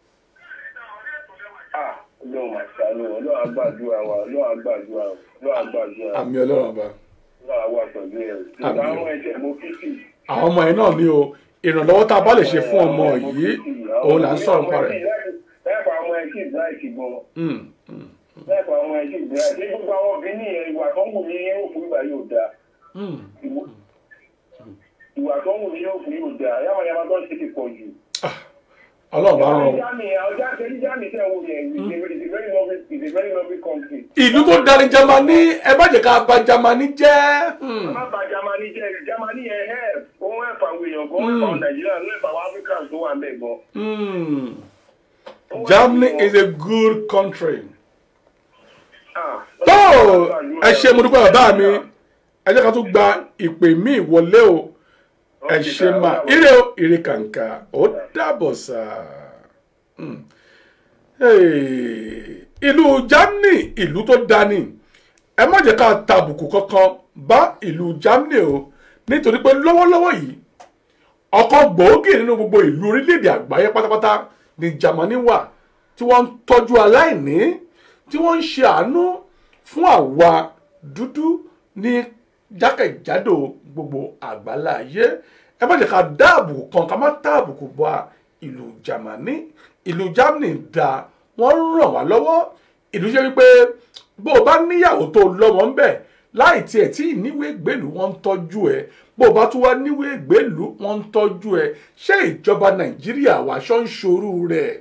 ọlọ́run máa ṣàánú ọlọ́run àgbàdúrà wa ọlọ́run àgbàdúrà wa ọlọ́run àgbàdúrà wa àmì ọlọ́run ọba. ọlọ́run àwọ̀ pẹ̀lú ẹ̀ bọ́dà ọmọ ẹ̀ tẹ̀ mọ́ fífì. àwọn ọmọ yẹn náà ní o ìrànlọ́wọ́ tá a bá lè ṣe fún ọmọ yìí òun là ń sọ̀rọ̀ nípa rẹ̀. lẹ́ẹ̀fọ̀ àwọn ẹ̀ kì í láìkì gan. Mm. lẹ́ẹ̀fọ̀ àwọn ẹ̀ kì í láìkì gbogbo àwọn obìnrin yẹn ìwà tó ń wù ní yúróòpù ìgbà yóò dáa. Mm. ìwà tó ń wù ní yúróòpù yóò dáa yàmà yàmà tó ń ṣe ti pọ̀ jù. ọlọ́run bá rán o. Germany ọjà kẹ́lí Germany tẹ̀ wò yẹn is a is a very lovely is a very lovely country. ìlú tó darí jamani ẹ má jẹ́ ká bà jamani jẹ́. Mm. má bà Germany jẹ́ Germany yẹn help ó ń help àwọn èèyàn gan ó ń help àwọn Nàìjíríà ló ń help àwọn Africans tó wà ń bẹ̀ gan. Mm. Germany is a good country. tó ẹ ṣe mo dúpẹ́ bàbá mi ẹ jẹ́ ká tún gba ìpè mí ìwọlé o ẹ ṣe máa ire o ire kàǹkà ó dàbọ̀ sà. Mm. Hey, ìlú Germany ìlú tó dání ẹ má jẹ́ ká tàbùkù kankan bá ìlú Germany o nítorí pé lọ́wọ́lọ́wọ́ yìí ọ̀kan gbòógì nínú gbogbo ìlú orílẹ̀-èdè àgbáyé pátápátá ní Germany wà tí wọ́n ń tọ́jú aláìní tí wọ́n ń ṣe àánú fún àwa dúdú ní jákèjádò gbogbo àgbálá ayé ẹ má jẹ́ ká dáàbò kan ká má dáàbò kò bá ìlú Jámánì ìlú Jámánì da wọ́n ràn wá lọ́wọ́ ìlú ṣe wípé bó o bá níyàwó tó lọ́mọ ń bẹ̀ láì tiẹ̀ tí ìníwèé gbèlú wọn ń tọ́jú ẹ bó o bá tún wá níwèé gbèlú wọn ń tọ́jú ẹ ṣé ìjọba Nàìjíríà wàá ṣọ́ ń ṣorú rẹ̀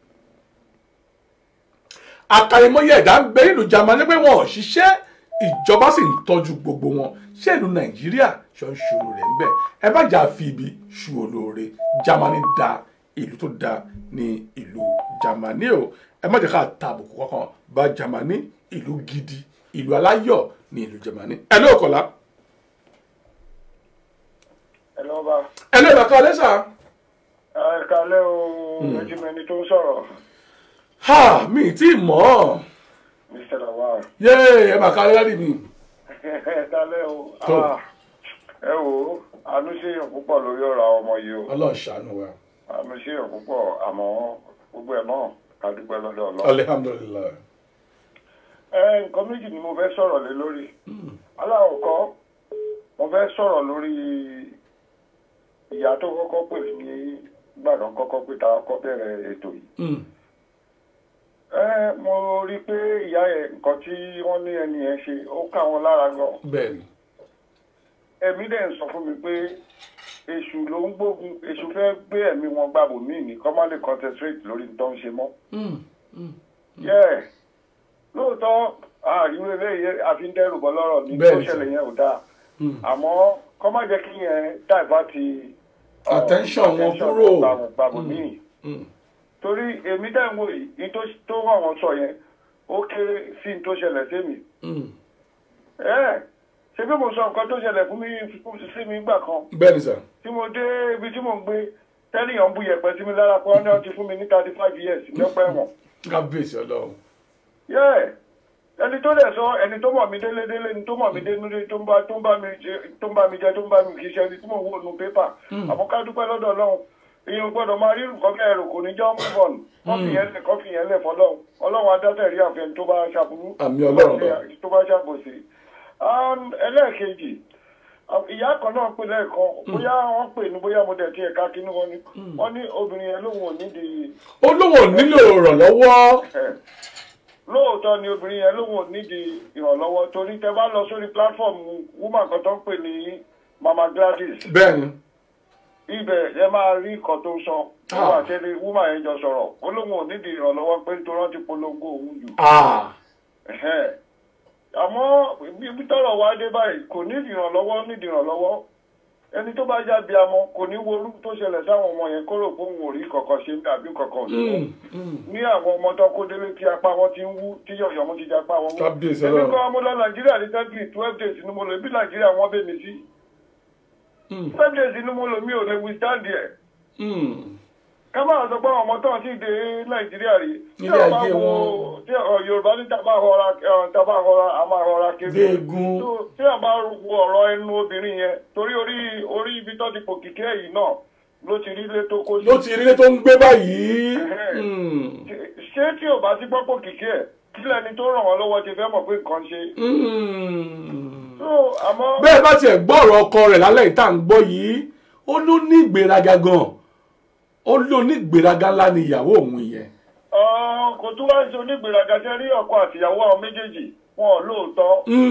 àkàìmọye ẹ̀dá ń bẹ nílùú Jámánì pé wọn ò ṣiṣẹ́ ìjọba sì ń tọ́jú gbogbo wọn ṣé ìlú Nàìjíríà ṣọ́ ń ṣòro rẹ̀ ń bẹ̀ ẹ bá jà fi ibi ṣu olóore Jámánì da ìlú tó da ní ìlú Jámánì o ẹ má jẹ́ ká ta àbùkù kankan bá Jámánì ìlú gidi ìlú aláyọ̀ ní ìlú Jámánì ẹ ló kọ̀lá ẹ lọ́ bá ẹ ló ìbàkan ọlẹ́sà ẹ kalẹ́ o méjìmẹ́ni tó ń sọ̀rọ̀ ha mi ì tí ì mọ̀ ọ́ mr lawal yéé ẹ mà ká lẹ́rìí mi ẹ kalẹ́ o Tó. Ah, ẹ wò ó àánú ṣèyàn púpọ̀ lórí ọ̀rọ̀ àwọn ọmọ yìí o Ọlọ́run ṣàánú wa àánú ṣèyàn púpọ̀ àmọ́ gbogbo ẹ̀ náà ká dúpẹ́ lọ́dọ̀ ọlọ́run. alihamudulilayi ẹ nǹkan méjì ni mo fẹ́ sọ̀rọ̀ lé lórí aláwọ̀kọ́ mo fẹ́ sọ̀rọ̀ lórí ìyá tó kọ́kọ́ pè ní gbàdán kọ́kọ́ pé ta kọ́ bẹ̀rẹ̀ ètò yìí ẹ mo rí i pé ìyá yẹn nǹkan tí wọ́n ní ẹni yẹn ṣe ó ká wọn lára gan bẹ́ẹ̀ ni ẹ̀mí dẹ̀ ń sọ fún mi pé èṣù ló ń gbógun èṣù fẹ́ gbé ẹ̀mí wọn gbàbò míì ní kọ́ má lè concentrate lórí tó ń ṣe mọ́ yẹ́ lóòótọ́ àríwé eléyìí àfi ń dẹ́rù bọ́ lọ́rọ̀ ní tó Bẹ́ẹ̀ni, ṣẹlẹ̀ yẹn ò dáa àmọ́ kọ́ má jẹ́ kí yẹn divert uh, Attention wọn attention kúrò. gbàbò gbàbò míì torí èmi dẹ̀ ń wò yìí ní tó tó wà wọ́n sọ yẹn ó kéré sí ní tó ṣẹlẹ̀ sí mi ẹ ṣe bí mo sọ nǹkan tó ṣẹlẹ̀ fún mi fún sí mi gbà kan bẹ́ẹ̀ ni sà tí mo dé ibi tí mò ń gbé tẹ́lifíọ̀n bu yẹ̀pẹ̀ sí mi lára pé wọ́n ní wọ́n ti fún mi ní thirty five years lọ́pọ̀ ẹ̀wọ̀n. kábíyèsí Ọlọ́run yẹ́ ẹni tó dẹ̀ sọ ẹni tó mọ̀ mí délédélé ni tó mọ̀ mí dénúdé tó ń bá tó ń bá mi jẹ tó ń bá mi jẹ tó ń bá mi kì í ṣe ẹni tí mò ń wò nu pépà àmọ́ ká dúpẹ́ lọ́dọ̀ Ọlọ́run èèyàn gbọ́dọ̀ máa rí nǹkan bẹ́ẹ̀ rò kò ní jọ́ mú bọ̀n kọ́fì yẹn lẹ̀ kọ́fì yẹn lẹ̀ fọlọ́run Ọlọ́run adásẹ̀ rí àfẹn tó bá ṣàbùrú Àmì Ọlọ́run bá. tó bá ṣàbòsí. Um, ẹlẹ́ẹ̀kejì ìyá kan náà pè lẹ́ẹ̀kan bóyá wọ́n pè ní bóyá mo dẹ̀ tiẹ̀ ká kínú wọn ni wọ́n ní obìnrin yẹn lóun ò nídìí ó lóun ò nílò ìrànlọ́wọ́ lóòótọ́ ni obìnrin yẹn lóun ò nídìí ìrànlọ́wọ́ torí tẹ bá lọ sórí platform woman kan tó ń pè ní mama gladys bẹ́ẹ̀ ni ibẹ̀ ẹ máa rí nǹkan tó sọ nígbà tí woman yẹn jọ sọ̀rọ̀ ó lóun ò nídìí ìrànlọ́wọ́ pé nítorí wọ́n ti polongo òun jù ah Ẹ̀hẹ́n. àmọ́ ibi tọ́rọ̀ wá dé báyìí kò nídìí ìrànlọ́wọ́ nídìí ìrànlọ́wọ́ ẹni tó bá jáde amọ kò ní wo orú tó ṣẹlẹ̀ sáwọn ọmọ yẹn kó rò pé òun ò rí kankan ṣe àbí kankan ò sí wọn ní àwọn ọmọ tó kó délé tí apá wọn ti ń wú tí yọ̀yọ̀ wọn ti di apá wọn wú. Kábíyèsí èmi Ọlọ́run. kan mo lọ nàìjíríà ní tẹ́gì twelve days ni mo lò bí nàìjíríà wọ́n bẹ̀ mí sí. twelve days ni mo lò mí ò lè withstand ẹ̀. ká máa sọ pé àwọn ọmọ tó ń sì dé nàìjíríà rí. tí Ilé wọ́n bá ayé wo wọn. tí ọ, yorùbá ní tábà rọra ẹ, tábà rọra a máa rọra kiri. Gbégun. Tó- tí wọ́n bá wo ọ̀rọ̀ ẹnu obìnrin yẹn torí orí orí ibi tó ti pò kíkẹ́ yìí náà ló ti rí ilé tó kó sí ló ti rí ilé tó ń gbé báyìí Hmm. ṣé tí ò bá sí gbọ́pọ̀ kìkì ẹ̀ kí lẹni tó ràn wọ́n lọ́wọ́ ti fẹ́ mọ̀ pé nǹkan ṣe. so àmọ́. bẹ́ẹ̀ bá tiẹ̀ gbọ́ ọ̀rọ̀ ọkọ rẹ̀ lálẹ́ ìta ń gbọ́ yìí ó ló ní ìgbéraga gan ó ló ní ìgbéraga ńlá ni ìyàwó òun yẹn Ọ̀n, kò tún wá ṣe onígbèraga ṣe rí ọkọ àtìyàwó àwọn méjèèjì wọn ò lóòótọ́.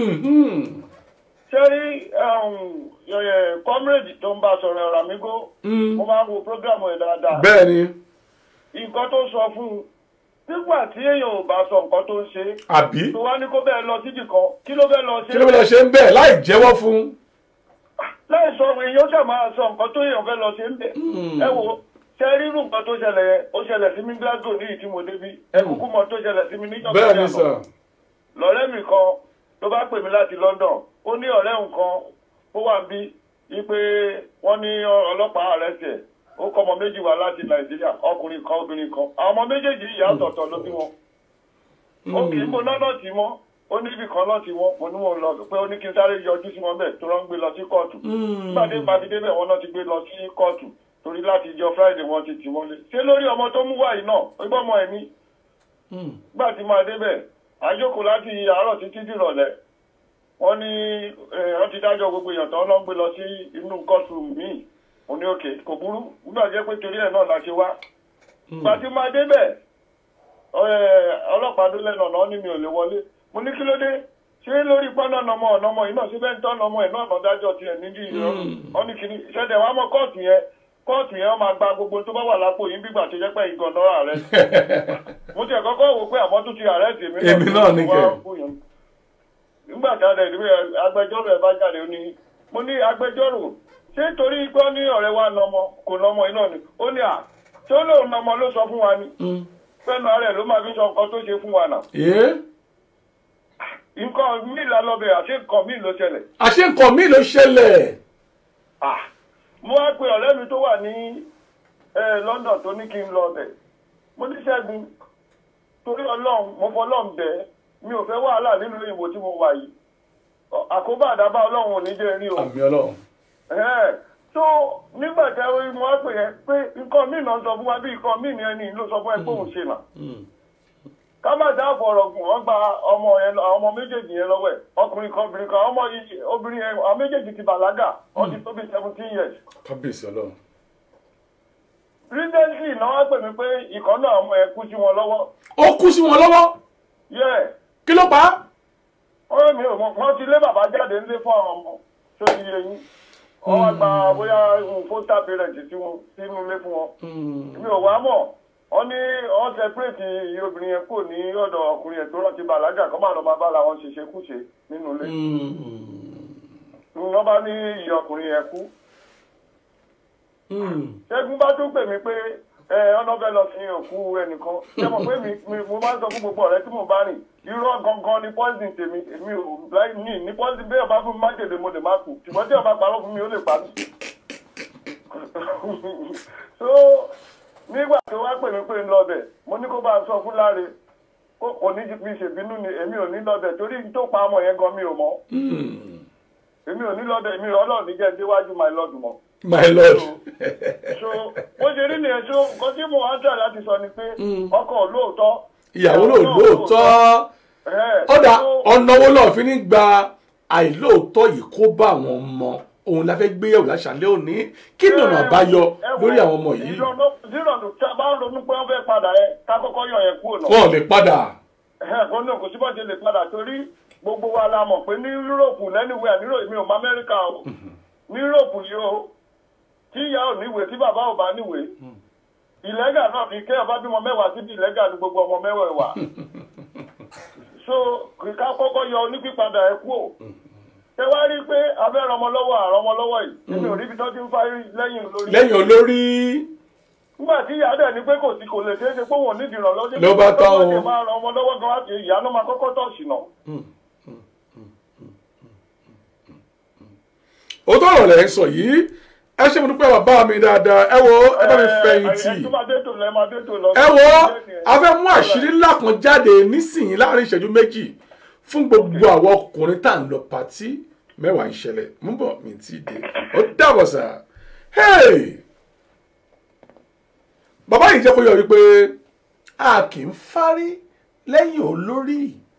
ṣé rí comrade tó ń bá sọ̀rọ̀ Ramigo mo máa ń wo program ẹ̀ dáadáa. bẹ́ẹ̀ ni nǹkan tó sọ fún un nígbà tí èèyàn ò bá sọ nǹkan tó ń ṣe. Àbí? tó wá ní kó bẹ́ẹ̀ lọ síbì kan kí ló bẹ́ẹ̀ lọ ṣe. kí ló fẹ́ lọ ṣe ń bẹ̀ láì jẹ́wọ́ fún láì sọ èèyàn ṣe máa sọ nǹkan tó èèyàn fẹ́ lọ ṣe ń bẹ̀. ẹ wo ṣe rírú nǹkan tó ṣẹlẹ̀ yẹn ó ṣẹlẹ̀ sí mi Glasgow ní ìtí mo débí ẹ kúkú mọ tó ṣẹlẹ̀ sí mi níjọba bẹ́ẹ̀ ni sà lọ́rẹ́ mi kan ló bá pè mí láti London ó ní ọ̀rẹ́ nǹkan ó wà bí wípé wọ́n ní ọlọ́pàá àrẹ́sì ẹ̀ ó kọ́ ọmọ méjì wá láti Nàìjíríà ọkùnrin kan obìnrin kan àwọn ọmọ méjèèjì ìyá ọ̀tọ̀ọ̀tọ̀ ló bí wọn ó kì í mo lọ́nà tí mọ́ ó ní ibì kan náà tí wọ́n mo ní wọn lọ pé ó ní kí n sáré yọjú sí wọn bẹ́ẹ̀ tó rán gbé lọ sí kóòtù nígbàdé ìpàdé bẹ́ẹ̀ wọn náà ti gbé lọ sí kóòtù torí láti ìjọ Friday wọn ti tì wọ́n lé ṣé lórí ọmọ tó mú wáyé náà ó gbọ́ ọmọ ẹ̀mí gbà tí máa débẹ̀ àjókòó láti àárọ̀ títí dìrọ̀lẹ́ wọ́n ní wọ́n ti dájọ́ gbogbo èèyàn tán lọ́n gbé lọ sí inú courtroom míì mo ní òkè kò burú nígbà jẹ́ pé torí ẹ̀ náà la ṣe wá gbàtí máa débẹ̀ ọlọ́pàá dó lẹ́nu ọ̀nà ní mi ò lè wọlé mo ní kí ló dé ṣé lórí pọ́nà ọ̀nàmọ́ ọ̀nàmọ́ yìí náà síbẹ̀ ń tọ́ ọ̀nàmọ́ ẹ̀ náà dájọ́ tiẹ̀ níbi ìrọ̀rùn ọ́nì kìíní ṣẹ̀dẹ̀ wàá mọ kóòtù yẹn kóòtù yẹn máa gba gbogbo tó bá wà lápò yín bígbà tó jẹ́ pé ìgànnà ààrẹ mo tiẹ̀ kọ́kọ́ wò pé àmọ́ tó ti ààrẹ tì mí Èmi náà ní kẹ́. nígbà tí a dẹ̀ níbi agbẹjọ́rò ẹ̀ bá jáde ó ní mo ní agbẹjọ́rò ṣé torí pé ó ní ọ̀rẹ́ wa nọmọ kò nọmọ iná ni ó ní à tí ó lóun nọmọ ló sọ fún wa ni pẹ́ẹ́nu ààrẹ ló máa fi sọ nǹkan tó ṣe fún wa náà Ẹ́ nǹkan míì lálọ́bẹ̀ àti nǹkan míì ló ṣẹlẹ̀ àṣé nǹkan míì ló ṣẹlẹ̀ Ah, mo wá pe ọ̀rẹ́ mi tó wà ní eh, London tó ní kí n lọ bẹ̀ mo ní Ṣẹ́gun torí ọlọ́run mo fọ ọlọ́run bẹ̀ mi ò fẹ́ wàhálà nínú ìwò tí mo wà yìí Ọ- àkóbá àdábá ọlọ́run ò ní jẹ́ rí o àmì ọlọ́run Ẹ̀hẹ́n. so nígbà tí mo wá pè yẹn pé nǹkan míì náà sọ fún wa bí nǹkan míì ni ẹni ló sọ fún ẹ pé òun ṣe nà ká má dá àfọ̀rọ̀ gùn wọ́n gba ọmọ yẹn lọ- àwọn ọmọ méjèèjì yẹn lọ́wọ́ ẹ̀ ọkùnrin kan obìnrin kan ọmọ yìí obìnrin yẹn àwọn méjèèjì ti bàlágà wọ́n ti tó bí seventeen years kábíyèsí ọlọ́run recently náà wá pè mí pé ìkan náà ọmọ ẹ̀ kú sí wọn lọ́wọ́ ó kú sí wọn lọ́wọ́ yẹ kí ló pa á ọ̀rẹ́ mi ò mọ̀ wọ́n ti lé bàbá jáde ńlé fún àwọn ọmọ tó ti yẹ yín wọ́n wá gba bóyá fóńtà parent tí wọ́n sínú ilé fún wọn mi ò wá mọ̀ wọ́n ní wọ́n separate iye obìnrin yẹn kò ní ọ̀dọ̀ ọkùnrin yẹn tó rántí bàlágà kọ́ máa lọ máa bá làwọn ṣe ṣekúṣe nínú ilé wọ́n bá ní iye ọkùnrin yẹn kú ṣẹ́gun bá tún pè mí pé ẹ ọ̀nà fẹ́ lọ sí òkú ẹnìkan ṣé mo pé mi mi- mo máa ń sọ fún gbogbo ọ̀rẹ́ tí mo bá rìn irọ́ gangan ni poison tèmi èmi ò láì ní ní poison bí ọba fún mi májèlé mo lè má kú ṣùgbọ́n tí ọba parọ́ fún mi ó lè pa mí. so nígbà tó wá pè mí pé ń lọ bẹ̀ mo ní kó bá a sọ fún láre kó kò ní fi ṣèbínú ni èmi ò ní lọ bẹ̀ torí tó pa ọmọ yẹn gan mi ò mọ̀ èmi ò ní lọ bẹ̀ èmi ọlọ́run ní jẹ́ déwájú my lord mọ́ my lord so bó ṣe rí nìyẹn so nǹkan tí mo wá ń tẹ̀ láti sọ ni pé ọkọ lóòótọ́ ìyàwó ló lóòótọ́ ọ̀dà ọ̀nà owó náà fi ní gba àìlóòótọ́ yìí kó bá àwọn ọmọ òun la fẹ́ gbéyàwó láṣálẹ́ òní kí ni ọ̀nà àbáyọ lórí àwọn ọmọ yìí ìrọ̀lù tí a bá ń ronú pé wọ́n fẹ́ padà ẹ ká kọ́kọ́ yàn yẹn kúrò náà. wọn ò lè padà ẹ̀hẹ́n náà kò sí bọ́ọ̀ ṣe lè padà torí gbogbo wa la mọ̀ pé ní yúròpù lẹ́nìwẹ̀ ní mi ò mọ amẹ́ríkà o ní yúròpù yìí o tí ìyá ò níwèé tí bàbá ò bá níwèé ìlẹ́gà náà fi kẹ́ ọba bímọ mẹ́wàá síbi ìlẹ́gà ní gbogbo ọmọ mẹ́wàá wà so ká kọ́kọ́ yọ onípípadà ẹ kú o ṣé wá rí i pé abẹ́rẹ́ ọmọ lọ́wọ́ àrọ́ ọmọ lọ́wọ́ yìí èmi ò rí ibi tó ti ń fárí lẹ́yìn olórí lẹ́yìn olórí nígbà tí ìyá dẹ̀ ní pé kò sí kò lè ṣeé ṣe pé wọn ò nídìí ìrànlọ́wọ́ Ló bá tán o. o máa ran ọmọ lọ́wọ́ gan láti ìyá ló máa kọ́kọ́ tọ̀ ṣìnà. ó tó ọ̀rọ̀ lẹ́ ń sọ yìí ẹ ṣe mo dúpẹ́ bàbá mi dáadáa ẹ wo ẹ bá mi fẹ̀yìntì ẹ tó máa dé tò lọ ẹ máa dé tò lọ. ẹ wo a fẹ́ mú àṣírí ńlá kan jáde nísìnyí láàrin ìṣẹ́jú méjì fún gbogbo àwọn ọkùnrin tá à ń lọ pàtí mẹ́wàá ń ṣẹlẹ̀ mú bọ̀ mi ti dé ó dàbọ̀ sà hey bàbá yìí jẹ́ kó yọ wípé a kì í fárí lẹ́yìn olórí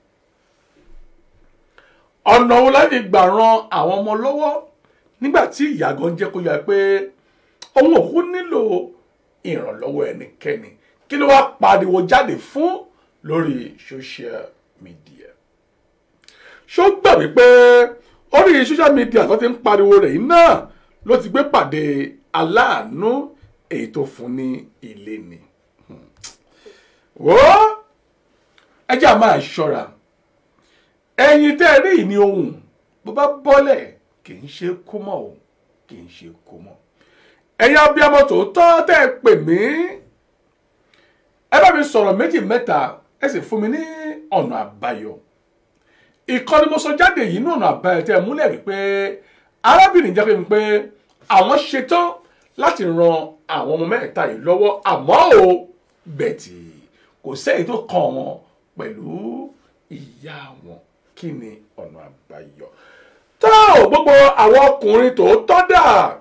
ọ̀nà wo láti gbà ran àwọn ọmọ lọ́wọ́ nígbà tí ìyàgàn jẹ́ kó yọ pé òun òkú nílò ìrànlọ́wọ́ ẹnikẹ́ni kí ló wá pariwo jáde fún lórí social media ṣó gbà wípé orí social media tó ti ń pariwo rẹ̀ yìí náà ló ti gbé pàdé aláàánú èyí tó fún ní ilé ni wò ó ẹ jẹ́ à máa ṣọ́ra ẹ̀yin tẹ́ ẹ rí ìní ohun bó bá bọ́lẹ̀ kì í ṣe kó mọ́ o kì í ṣe kó mọ́ ẹ̀yin abiyamọ tòótọ́ tẹ́ ẹ pè mí ẹ bá mi sọ̀rọ̀ méjì mẹ́ta ẹ sì fún mi ní ọ̀nà àbáyọ ìkọ́ni mo sọ jáde yìí ní ọ̀nà àbáyọ tẹ́ ẹ múlẹ̀ wípé arábìnrin jẹ́ pé mi pé àwọn ṣetán láti ran àwọn ọmọ mẹ́ta yìí lọ́wọ́ àmọ́ o bẹ̀tì kò sẹ́yìn tó kàn wọ́n pẹ̀lú ìyá wọn kí ni ọ̀nà àbáyọ tó gbogbo àwọn ọkùnrin tòótọ́ dà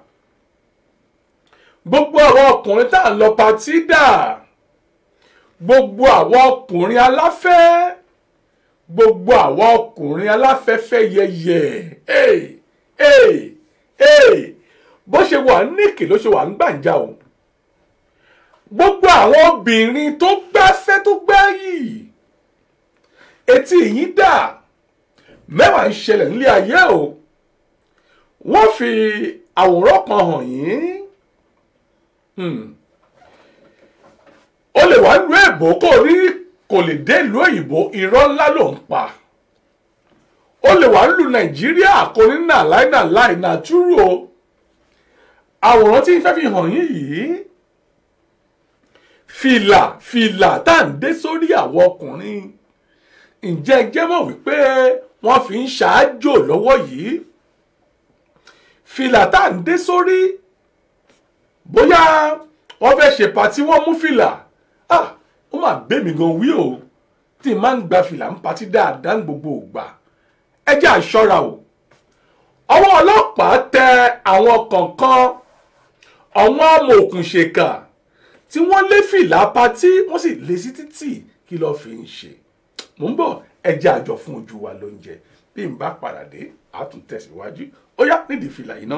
gbogbo àwọn ọkùnrin tá à ń lọ patí dà gbogbo àwọn ọkùnrin aláfẹ́ gbogbo àwọn ọkùnrin aláfẹ́fẹ́ yẹyẹ hey, hey, hey. bó ṣe ṣe wà níkì ló ṣe wà ń gbàǹjà o gbogbo àwọn obìnrin tó gbáfẹ́ tó gbáyì etí yín dà mẹ́wàá ń ṣẹlẹ̀ nílé ayé o wọ́n fi àwòrán kan hàn yín Hmm. o lè wá lu èbó kó rí kò lè dé ìlú òyìnbó irọ́ ńlá ló ń pa o lè wá lu nàìjíríà kò ní nà láì nà láì nà túrú o àwòrán tí n fẹ́ fi hàn yín yìí fìlà fìlà tá à ń dé sórí àwọn ọkùnrin ǹjẹ́ ẹ jẹ́ mọ̀ wípé wọ́n fi ń ṣáájò lọ́wọ́ yìí fìlà tá à ń dé sórí bóyá wọ́n fẹ́ ṣe pàtí wọ́n mú fìlà ah ó mà gbé mi gan wí o tí n máa ń gba fìlà ń patí dáadáa ní gbogbo ògbà ẹ jẹ́ àṣọ́ra o ọwọ́ ọlọ́pàá tẹ àwọn kọ̀ọ̀kan àwọn amòòkùnṣèkà tí wọ́n lé fìlà patí wọ́n sì lé sí títì kí lọ́ọ́ fi ń ṣe mò ń bọ̀ ẹ jẹ́ àjọ fún ojú wa lóúnjẹ bí n bá padà dé a tún tẹ̀síwájú ó yá nídìí fìlà yìí náà.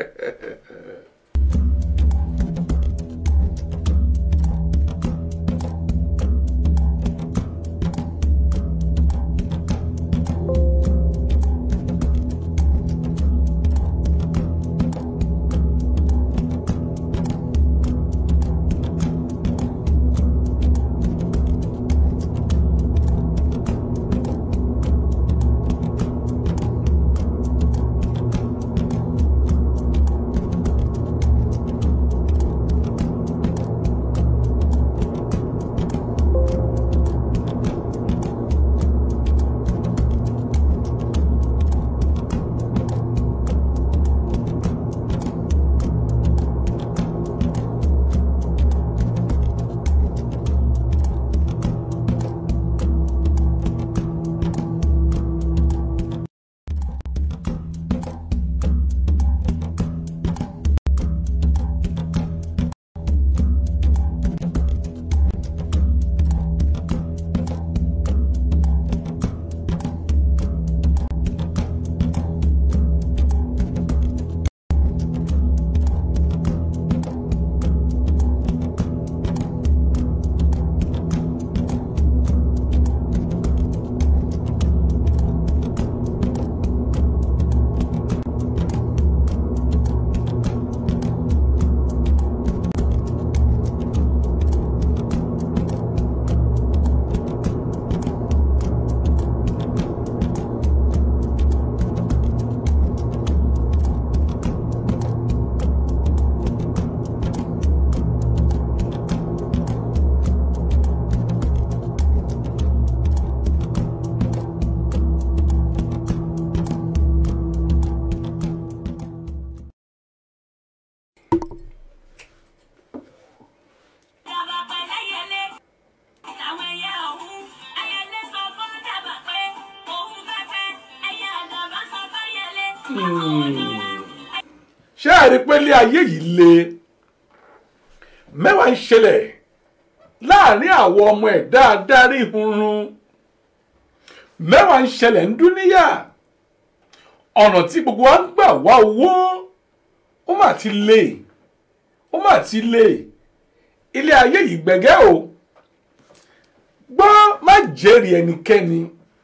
ṣé ẹ rí i pé ilé ayé yìí le mẹ́wàá ń ṣẹlẹ̀ láàrin àwọn ọmọ ẹ̀ dáadáa rí ìhunrun mẹ́wàá ń ṣẹlẹ̀ ń dúníyà ọ̀nà tí gbogbo wa ń gbà wá owó ó mà ti le ó mà ti le ilé ayé yìí gbẹ̀gẹ́ o gbọ́ má jẹ́rìí ẹnikẹ́ni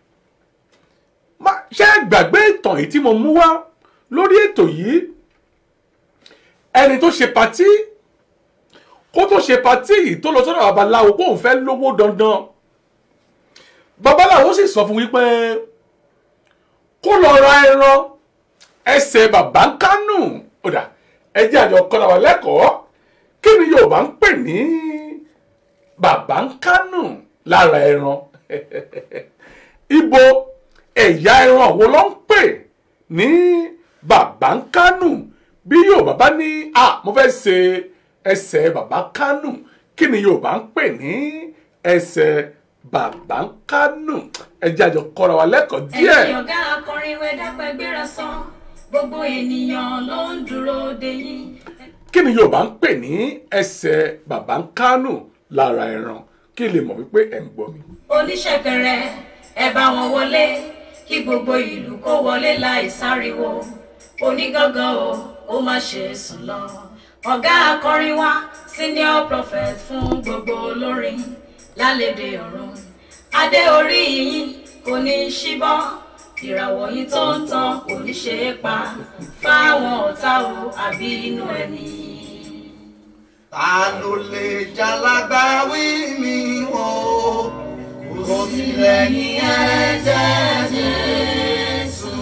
ṣé gbàgbé ìtàn yìí tí mo mú wá lórí ètò yìí ẹni tó ṣe patí kó tó ṣe patí yìí tó lọ sọ́dọ̀ babaláwo kó òun fẹ́ lówó dandan babaláwo sì sọ fún wípé kó lọ ra ẹran ẹsẹ̀ bàbá ń kánú ọ̀dà ẹjẹ́ àjọ kọ́ra wà lẹ́kọ̀ọ́ kí ni Yorùbá ń pè ní bàbá ń kánú lára ẹran ibo ẹ̀yà ẹran wo ló ń pè ní bàbá ń kánú bí Yorùbá bá ní à mo fẹ́ ṣe ẹsẹ̀ bàbá kánú kí ni Yorùbá ń pè ní ẹsẹ̀ bàbá ń kánú ẹjẹ́ àjọ kọ́ra wa lẹ́kọ̀ọ́ díẹ̀. ẹ̀yin ọ̀gá akọrin wẹ̀ dápẹ́ gbéra sán gbogbo ènìyàn ló ń dúró de yín. kí ni Yorùbá ń pè ní ẹsẹ̀ bàbá ń kánú lára ẹran kí lè mọ̀ wípé ẹ̀ ń gbọ́ mi. oníṣẹ̀kẹ̀rẹ̀ ẹ bá wọn wọlé kí gbogbo ìlú kó wọlé láì sáriwo onígangan o ó má ṣe sùn lọ ọ̀gá akọrin wa senior prophet fún gbogbo olórin lálẹ́dẹ̀ ọ̀run adé orí yín kò ní í ṣíbọ́ ìràwọ̀ yín tó ń tan kò ní ṣe é pa fáwọn ọ̀tá o àbí inú ẹni. ta ló lè jalagbáwí mi o kò sí lẹ́yìn ẹ̀jẹ̀ Jésù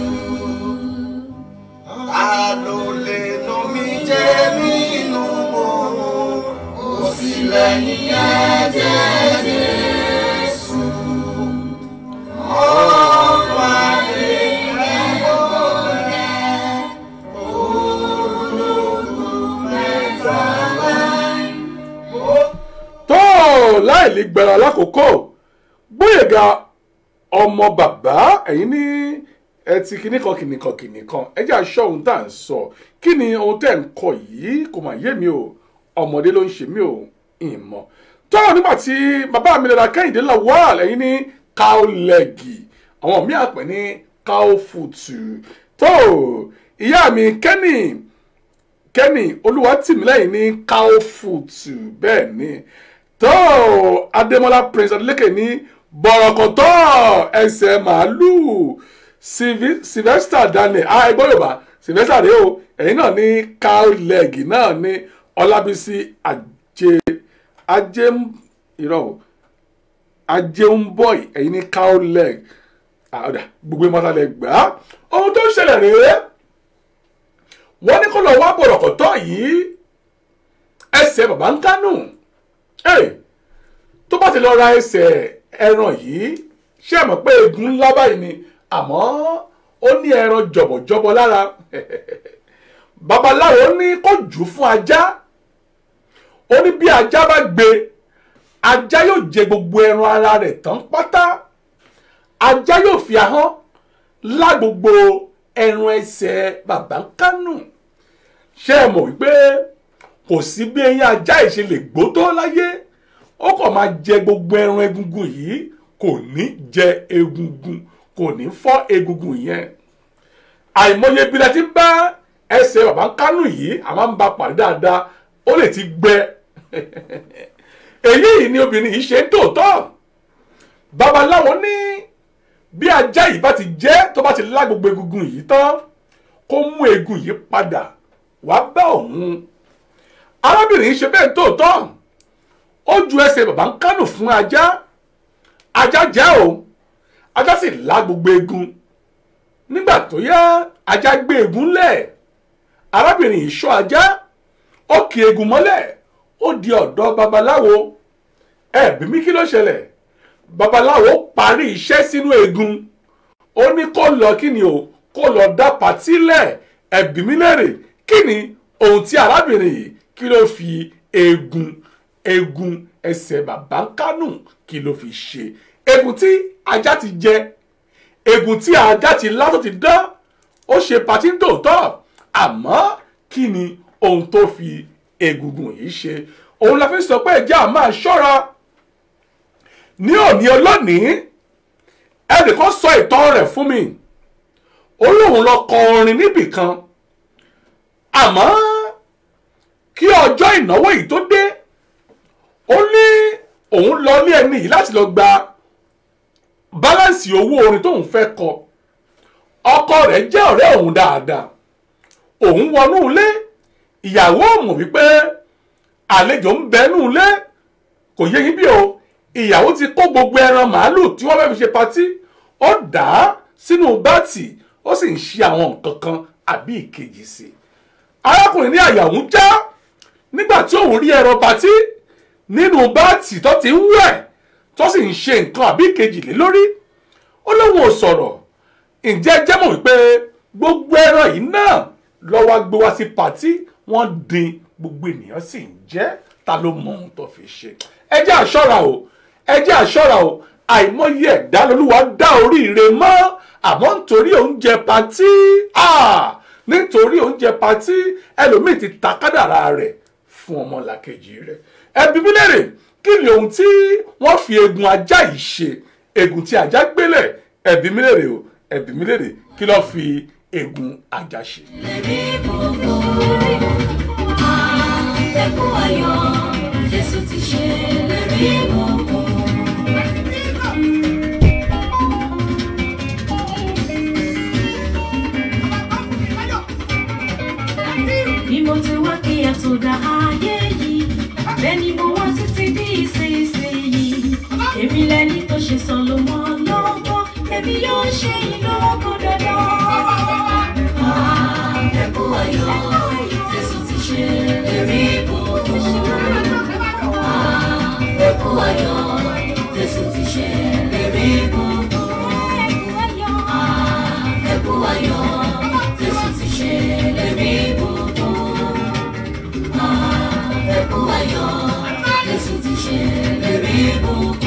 ta ló lè nomi jẹ́ nínú o kò sí lẹ́yìn ẹ̀jẹ̀ Jésù ọ̀rọ̀ ayé ẹ̀kọ́ rẹ̀ ológun mẹ́ta láì. tó láì lè gbẹ̀rọ lákòókò gbóyèga ọmọ bàbá ẹ̀yin ní ẹtì kìnnìkan kìnnìkan kìnnìkan ẹ jẹ́ aṣọ ohun tá à ń sọ kí ni ohun tẹ́ ń kọ yìí kò mà yé mi o ọmọdé ló ń ṣe mí o ìmọ̀ tó nígbà tí bàbá mi lọ́la kẹ́hìndé lawal ẹ̀yin ní káólẹ́gì àwọn míì àpẹ ní káófùtù tó ìyá mi kẹ́nì kẹ́nì olúwatìmílẹ́yìn ní káófùtù bẹ́ẹ̀ ni tó adémọlá prince adeleke ní bọ̀rọ̀kọ̀tọ̀ ẹsẹ̀ màálùú Sylvi- sylvester daniel ah ẹgbọ́n yorùbá sylvester rèé o ẹ̀yin náà ní cow leg náà ní ọlábísí ajé ajé ń- irọ́ o ajé ń bọ̀ ẹ̀yin ní cow leg ah ọ̀dà gbogbo ìmọ̀tàlẹ̀ gbà á ohun tó ń ṣẹlẹ̀ rèé wọ́n ní kó lọ wá bọ̀rọ̀kọ̀tọ̀ yìí ẹsẹ̀ bàbá ń kánú Hey, tó bá ti lọ ra ẹsẹ̀ ẹran yìí ṣé ẹ mọ̀ pé egun ńlá báyìí ni àmọ́ ó ní ẹran jọ̀bọ̀jọ̀bọ̀ lára babaláwo ní kó jù ú fún ajá ó ní bí ajá bá gbé ajá yóò jẹ gbogbo ẹran ara rẹ̀ tán pátá ajá yóò fi ahọ́n lá gbogbo ẹran ẹsẹ̀ bàbá ń kánú ṣé ẹ mọ̀ wípé kò sí bí eyín ajá yìí ṣe lè gbó tó láyé ó kàn máa jẹ gbogbo ẹran egungun yìí kò ní jẹ egungun kò ní fọ́ egungun yẹn àìmọye bí la ti bá ẹsẹ̀ bàbá ń kánú yìí a máa ń ba pàdé dáadáa ó lè ti gbẹ èyí yìí ni obìnrin yìí ṣe ń tòótọ́ babaláwo ní bí ajá yìí bá ti jẹ́ tó bá ti lá gbogbo egungun yìí tán kó mú egun yìí padà wá bá òun arábìnrin yìí ṣe bẹ́ẹ̀ tóòtọ́ ó ju ẹsẹ̀ bàbá ń kánù fún ajá ajá jẹ́ o ajá sì lá gbogbo egun nígbà tó yá ajá gbé egun lẹ̀ arábìnrin yìí ṣọ́ ajá ó kì egun mọ́lẹ̀ ó di ọ̀dọ̀ babaláwo ẹ̀bí mi kí ló ṣẹlẹ̀ babaláwo parí iṣẹ́ sínú egun ó ní kó lọ kí ni o kó lọ dá pàtí lẹ̀ ẹ̀bí mi lérè kí ni ohun tí arábìnrin yìí kí ló fi egun egun ẹsẹ̀ bàbá ń kánù kí ló fi ṣe egun tí ajá ti jẹ egun tí ajá ti lá tó ti dán ó ṣe pàtí ń tòótọ́ àmọ́ kí ni ohun tó fi egungun yìí ṣe òun la fi sọ pé ẹjẹ́ à máa ṣọ́ra ní òní ọlọ́nìí ẹnìkan sọ ìtàn rẹ̀ fún mi ó lóun lọ kọ orin níbì kan àmọ́ kí ọjọ́ ìnáwó yìí tó dé ó ní òun lọ ní ẹni yìí láti lọ gba báláǹsì owó orin tóun fẹ́ kọ ọkọ rẹ̀ jẹ́ ọ̀rẹ́ òun dáadáa òun wọnú ilé ìyàwó mọ̀ wípé àlejò ń bẹnú ilé kò yé yín bí o ìyàwó ti kó gbogbo ẹran màálù tí wọ́n fẹ́ fi ṣe patí ó dà á sínú báàtì ó sì ń ṣe àwọn nǹkan kan àbí ìkejì sí i arákùnrin ní àyà òun já nígbà tí òun rí ẹran patí nínú báàtì tó ti ń wẹ̀ tó sì ń ṣe nǹkan àbí ìkejì lé lórí ó lóun ò sọ̀rọ̀ ǹjẹ́ jẹ́ mọ̀ wípé gbogbo ẹran yìí náà lọ́wọ́ gbé wá sí patí wọ́n dín gbogbo ènìyàn sì ń jẹ ta ló mọ ohun tó fi ṣe ẹ jẹ́ àṣọ́ra o ẹ jẹ́ àṣọ́ra o àìmọye ẹ̀dá lolúwa dá oríire mọ́ àmọ́ nítorí oúnjẹ patí nítorí oúnjẹ patí ẹlòmíì ti ta kádàrá rẹ̀ fún ọmọlàkejì rẹ̀ ẹbí mi lérè kí ni ohun tí wọ́n fi egun ajá yìí ṣe egun tí ajá gbélẹ̀ ẹbí mi lérè o ẹbí mi lérè kí ló fi egun àjàṣe. lẹ́rí gbogbo àtẹ̀kù ayọ̀ jésù ti ṣe lẹ́rí gbogbo. bí mo ti wá kí ẹ tó dá ayé yìí bẹ́ẹ̀ ni mo wá títí bí ìsinsìnyí èmi lẹni tó ṣe sọlọmọ lọ́gbọ́n èmi yóò ṣe ìlọ́gbọ́n dandan. ẹkú ayọ̀ jésù ti ṣe lérí gbogbo. ẹkú ayọ̀ jésù ti ṣe lérí gbogbo. ẹkú ayọ̀ jésù ti ṣe lérí gbogbo. ẹkú ayọ̀ jésù ti ṣe lérí gbogbo.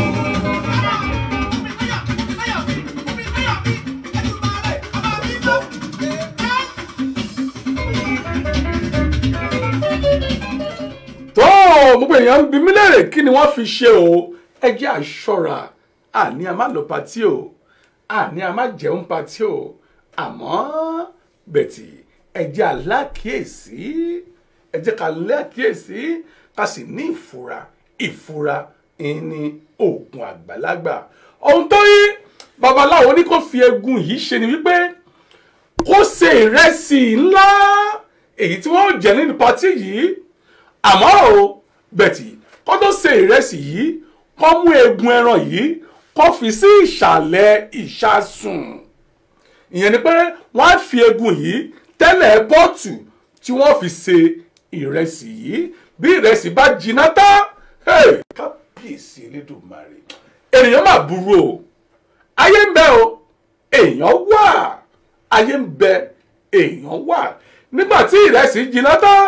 tó gbogbo èèyàn ń bi mí léèrè kí ni wọ́n fi ṣe o ẹ jẹ́ àṣọra àní a má lọ patí o àní a má jẹun patí o àmọ́ bẹ̀tì ẹ jẹ́ alákìyèsí ẹ jẹ́ ká lákìyèsí ká sì ní ìfura ìfura ní oògùn àgbàlagbà ohun tó yí babaláwo ní kó fi egun yìí ṣe ni wípé kó ṣe ìrẹsì ńlá èyí tí wọ́n jẹ nínú patí yìí àmọ́ o bẹ̀tì kó tó ṣe ìrẹsì yìí kó mú egun ẹran yìí kó fi sí ìsàlẹ̀ ìṣasùn ìyẹn ni pé wọ́n á fi egun yìí tẹ́lẹ̀ pọ́ọ̀tù tí wọ́n fi ṣe ìrẹsì yìí bí ìrẹsì bá jiná tán hey, kábíyèsí elédùnmarè ènìyàn máa burú o ayé ń bẹ o èèyàn wà ayé ń bẹ èèyàn wà nígbà tí ìrẹsì jiná tán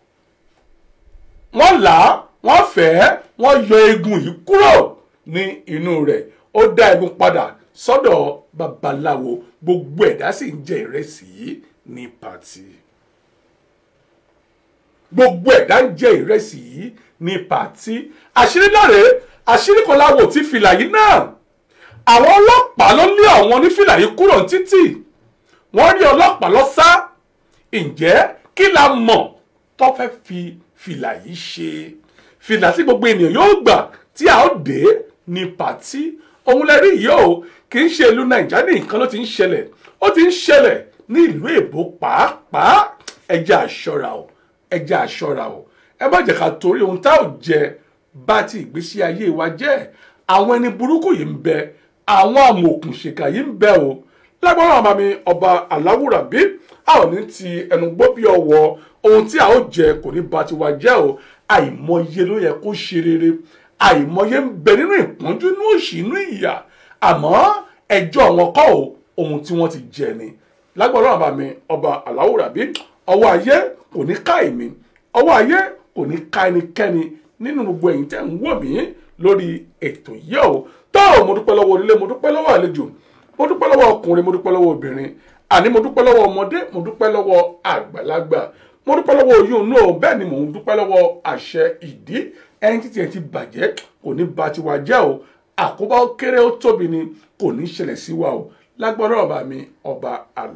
wọ́n là á wọ́n fẹ́ wọ́n yọ egun yìí kúrò ní inú rẹ̀ ó dá egun padà sọ́dọ̀ babaláwo gbogbo ẹ̀dá sì ń jẹ ìrẹsì yìí ní pàtì gbogbo ẹ̀dá ń jẹ ìrẹsì yìí ní pàtì àṣírí náà rèé àṣírí kan láwo tí fìlà yìí náà àwọn ọlọ́pàá ló lé àwọn onífìlà yìí kúrò ní títì wọ́n rí ọlọ́pàá lọ sá ǹjẹ́ kí la mọ̀ tó fẹ́ fi fìlà yìí ṣe fìlà tí gbogbo ènìyàn yóò gbà tí a ó dé ní pàtí òun lè rí yìí o kì í ṣe ìlú nàìjíríà ní nǹkan ló ti ń ṣẹlẹ̀ ó ti ń ṣẹlẹ̀ ní ìlú èbó pàápàá ẹ jẹ́ àṣọra o ẹ jẹ́ àṣọra o ẹ má jẹ́ ká torí ohun tá ò jẹ bá ti ìgbésí ayé wa jẹ́ àwọn ẹni burúkú yìí ń bẹ àwọn amòòkùnṣèkà yìí ń bẹ o lágbára àmà mi ọba aláwùrà bí a ò ní ti ẹnu gbọ́ bí ọwọ́ ohun tí a ó jẹ kò ní ba tiwa jẹ́ o àìmọye ló yẹ kó ṣe rere àìmọye ń bẹ nínú ìpọ́njú inú òṣì inú ìyà àmọ́ ẹjọ́ wọn kọ́ o ohun tí wọ́n ti jẹ ni lágbára àmà mi ọba aláwùrà bí ọwọ́ ayé kò ní ká èmi ọwọ́ ayé kò ní ká ẹnikẹ́ni nínú gbogbo ẹ̀yin tẹ́ ń wò mí lórí ètò yìí o tó mo dúpẹ́ lọ́wọ́ onílé mo dúpẹ́ lọ́wọ́ àlejò mo dúpẹ́ lọ́wọ́ ọkùnrin mo dúpẹ́ lọ́wọ́ obìnrin àní mo dúpẹ́ lọ́wọ́ ọmọdé mo dúpẹ́ lọ́wọ́ àgbàlagbà mo dúpẹ́ lọ́wọ́ oyún inú o bẹ́ẹ̀ ni mò ń dúpẹ́ lọ́wọ́ àṣẹ ìdí ẹni títí ẹ ti bàjẹ́ kò ní ba tiwa jẹ́ o àkóbá ó kéré ó tóbi ni kò ní ṣẹlẹ̀ sí wa o lágbára ọba mi ọba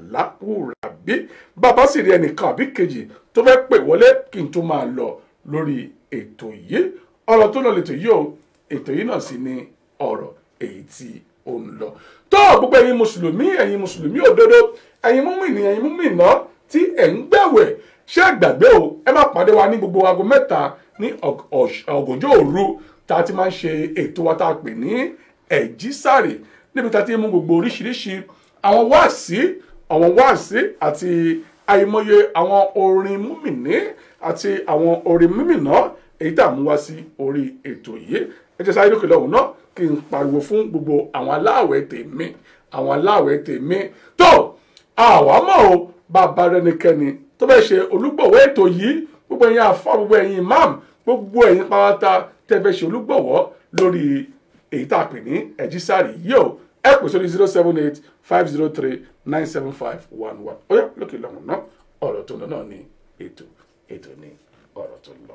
aláwùrábí bàbá sì rí ẹnìkan àbí kejì tó fẹ́ pè wọlé kí n tó máa lọ lórí ètò yìí ọ̀rọ̀ tó lọ lẹ́tọ̀ yìí o ètò yìí náà sì ni ọ̀rọ̀ èyí tí ó ń lọ tó gbogbo ẹ̀yin mùsùlùmí ẹ̀yin mùsùlùmí òdodo ẹ̀yin múmìnì ẹ̀yin múmìnà tí ẹ̀ ń gbẹ̀wẹ̀ ṣé àgbàgbé o ẹ má pàdé wa ní gbogbo aago mẹ́ta ní ọ̀gànjọ́ òru tá a ti máa ń ṣe ètò wa tá a pè ní ẹ̀jísàrè níbi tá a ti mú gbogbo oríṣiríṣi àwọn wáàsí àwọn wáàsí àti àìmọye àwọn orin múmìnì àti àwọn orin múmìnà èyí tá a mú wá sí orí ètò yìí ẹ jẹ́ sáré lókè lọ́wọ́ náà kí n pariwo fún gbogbo àwọn aláàwẹ̀ tèmi àwọn aláàwẹ̀ tèmi tó àwa mọ̀ o bàbá rẹnikẹ́ni tó fẹ́ ṣe olúgbọ̀wọ́ ètò yìí gbogbo ẹ̀yin àfa gbogbo ẹ̀yin imam gbogbo ẹ̀yin pátá tẹ́ fẹ́ ṣe olúgbọ̀wọ́ lórí èyí tá a pè ní ẹ̀jísàrì yìí o ẹ pè sórí zero seven eight five zero three nine seven five one one ó yá lókè lọ́wọ́ náà ọ̀rọ̀ tó ń lọ náà ní ètò ètò ní ọ̀rọ̀ tó ń lọ.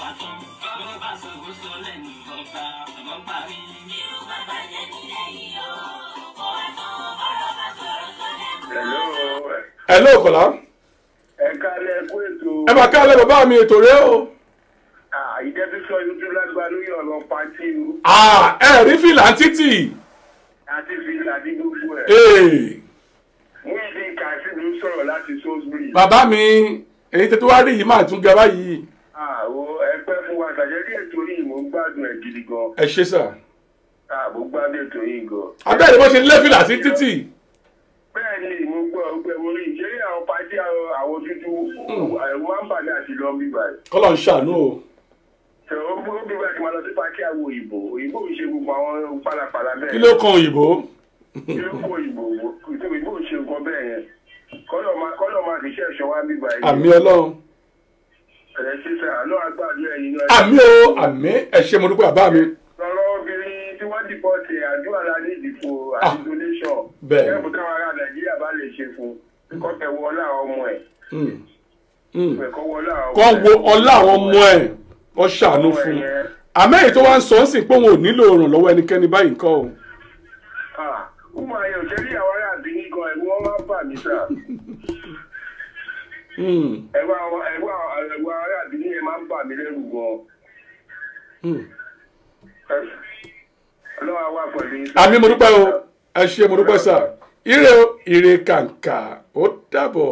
ẹ ló kọ̀lá ẹ kálẹ̀ kú ètò. ẹ máa kálẹ̀ bàbá mi ètò rẹ o ìjẹ́bísọ youtube lágbá lórí ọ̀rọ̀ pàtí o Ah, ẹ rí fìlà títì àti fìlà ní gbogbo ẹ̀. Ee, mú ìdí kàṣí ló sọ̀rọ̀ láti salisbury. bàbá mi èyí tètè wá rí yìí máa tún ga báyìí àwo ẹgbẹ́ fún wa tàjẹ́rí ètò yìí mò ń gbádùn ẹ̀ gidi gan. ẹ ṣe sà àbò gbádùn ètò yìí gan. abẹ́rẹ́ bó ṣe lé fìlà sí títì bẹ́ẹ̀ ni mo gbọ́ ọgbẹ́ orí ìṣeré àwọn pàtí àwọn dúdú àwọn máa ń bà ní àti lọ bí báyìí. kọ́lọ̀ ń ṣàánú o ṣe ó bí ó bí báyìí ti máa lọ sí pàtí àwọn òyìnbó òyìnbó ń ṣe gbogbo àwọn pálapàla bẹ́ẹ̀. kí ló kan òyìnbó kí ló kó òyìnbó òyìnbó ń ṣe nǹkan bẹ́ẹ̀ yẹn kọ́lọ̀ máa kọ́lọ̀ máa fi iṣẹ́ ẹ̀ṣọ́ wá bí báyìí. àmì ọlọ́run ẹ̀rẹ́ sísè àlọ́ àgbàdo ẹ̀yin náà. àmì o àmì ẹ ṣe mo dúpẹ́ bàbá mi lọ́rọ́ obìnrin tí wọ́n dìbò ṣe àdúrà la ní ìdìbò àti donation. bẹ́ẹ̀. ẹ̀bù táwọn ará nàìjíríà bá lè ṣe fún un kọ́ tẹ̀ wọ ọlá àwọn ọmọ ẹ̀. Mm. Mm. kọ́ wọ ọlá àwọn kọ́ wo ọlá àwọn ọmọ ẹ̀ kọ́ ṣàánú fún un àmẹ́yìn tó wá ń sọ ọ́ sì pé òun ò nílò ìrànlọ́wọ́ ẹnikẹ́ni báyìí nǹkan o ọmọ ayé òṣèré àwọn ará àdínní gan ẹ̀rù wọn máa ń bà mí sà. Mm. ẹ̀rù àwọn ẹ̀rù àwọn ẹ̀rù ará àdínní yẹn máa ń bà mí lẹ́rù gan. Mm. ọlọ́wà wà pẹ̀lú yín. àmì mo dúpẹ́ o ẹ ṣe mo dúpẹ́ sà ire o ire kàǹkà ó dàbọ̀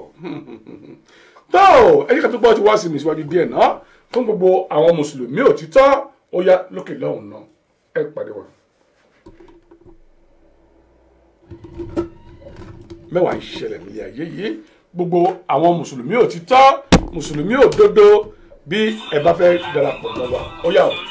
tó ẹ jẹ́ ká tó gbọ́ ti wá sí mi síwájú díẹ̀ náà fún gbogbo àwọn mùsùlùmí òtítọ́ ó yá lókè lọ́hùn náà ẹ pàdé wa. mẹ́wàá ń ṣẹlẹ̀ nílé ayé yìí gbogbo àwọn mùsùlùmí òtítọ́ mùsùlùmí òdodo bí ẹ bá fẹ́ darapọ̀ mọ́ wa ó yá o.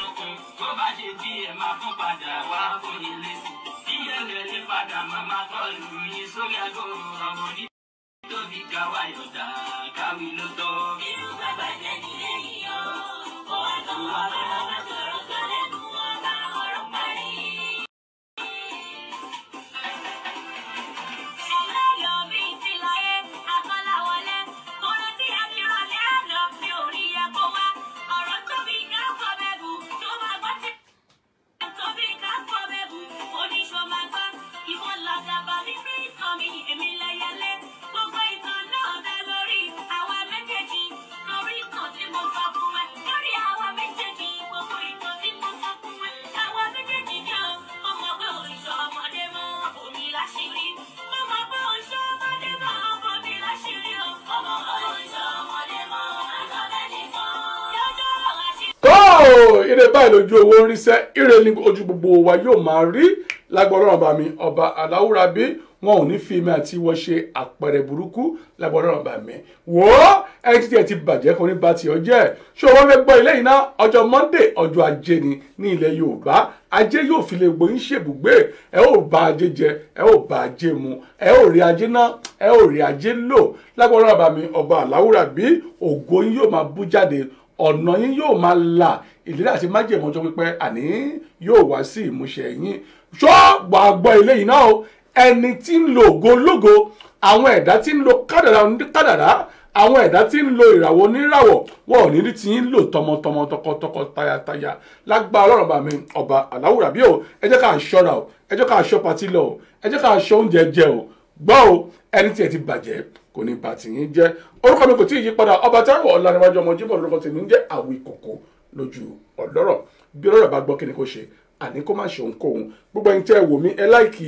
tó ire báyìí lójú owó ń ríṣẹ́ ire ní ojú gbogbo wa yóò máa rí lágbọ́dọ̀ ọba mi ọba aláwùrábí wọn ò ní fi mi àti wọ́n ṣe àpẹẹrẹ burúkú lágbọ́dọ̀ ọba mi wò ó ẹni títí ẹ ti bàjẹ́ kò ní ba tiẹ̀ jẹ́ ṣé o wọ́n fẹ́ gbọ́ ilé yìí ná ọjọ́ monday ọjọ́ ajé ni ní ilẹ̀ yorùbá ajé yóò fi lè gbóyún ṣèbùgbé ẹ ó bá ajé jẹ ẹ ó bá ajé mu ẹ ó rí ajé ná ẹ ó rí ajé lò lágbọ́dọ̀ ọba mi ọba aláwùrábí ògo yín yóò máa bú jáde ọ̀nà yín yóò máa là ìlérí àti májèmọ́ ọjọ́ pípẹ́ àní yóò wá sí ìmúṣẹ yín ṣọ́ gbàgbọ́ ilé yìí náà o ẹni tí ń lo ògo ológo àwọn ẹ̀dá tí ń lo kádàrá kádàrá àwọn ẹ̀dá tí ń lo ìràwọ̀ oníràwọ̀ wọn ò ní rí ti ń lò tọmọtọmọ tọkọtọkọ tayataya lágbára ọlọ́run bá mi ọba aláwùrà bí o ẹ jẹ́ ká ṣọ́ra o ẹ jẹ́ ká ṣọ́ patí lọ o ẹ jẹ́ ká ṣọ́ oúnjẹ jẹ o gbọ́ o ẹni tí ẹ ti bàjẹ́ kò ní bàtì yín jẹ́ orúkọ mi kò tí ì yí padà ọba táwọn ọ̀làníwájú ọmọ jíbọ̀ lórúkọ tèmi ń jẹ́ àwì kòkó lójú ọ̀lọ́rọ̀ bí ọlọ́rọ̀ bá gbọ́ kí ni kò ṣe àní kó má ṣe ohunkóhun gbogbo ẹni tẹ́ ẹ wò mí ẹ láìkì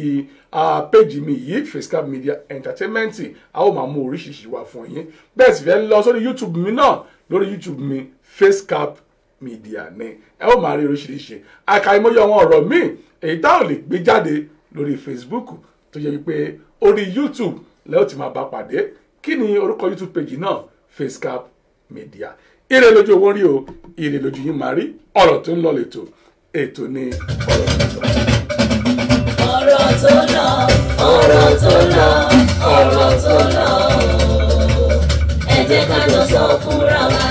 péjì mi yìí facecap media entertainment a ó máa mú oríṣiríṣi wá fún yín bẹ́ẹ̀ sì fẹ́ lọ sórí youtube mi náà lórí youtube mi facecap media ni ẹ ó máa rí oríṣiríṣi àkàìmọye àwọn ọ̀rọ̀ míì èyí tá ò lè gbé jáde lórí facebook tó yẹ wípé orí youtube lẹ́yìn tí máa bá pàdé kí ni orúkọ youtube page náà facecap media ire lójú owó rí o ire lójú yín máa rí ọ̀rọ̀ tó ń lọ lẹ́tọ̀ ètò ní ọ̀rọ̀ tó lọ ọ̀rọ̀ tó lọ ọ̀rọ̀ tó lọ ẹ jẹ́ ká jọ sọ fúnra wa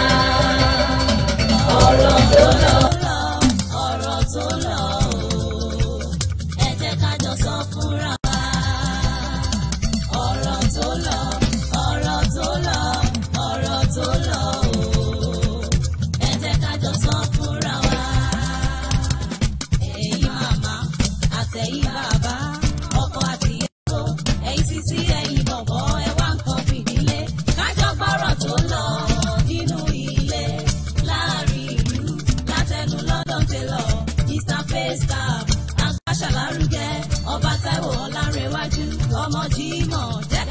ọ̀rọ̀ tó lọ ọ̀rọ̀ tó lọ ẹ jẹ́ ká jọ sọ fúnra wa ọ̀rọ̀ tó lọ ọ̀rọ̀ tó lọ ọ̀rọ̀ tó lọ ẹ jẹ́ ká jọ face cap àgbàṣà lárugẹ ọba táíwò ọlárẹwájú ọmọ jimoh jẹ́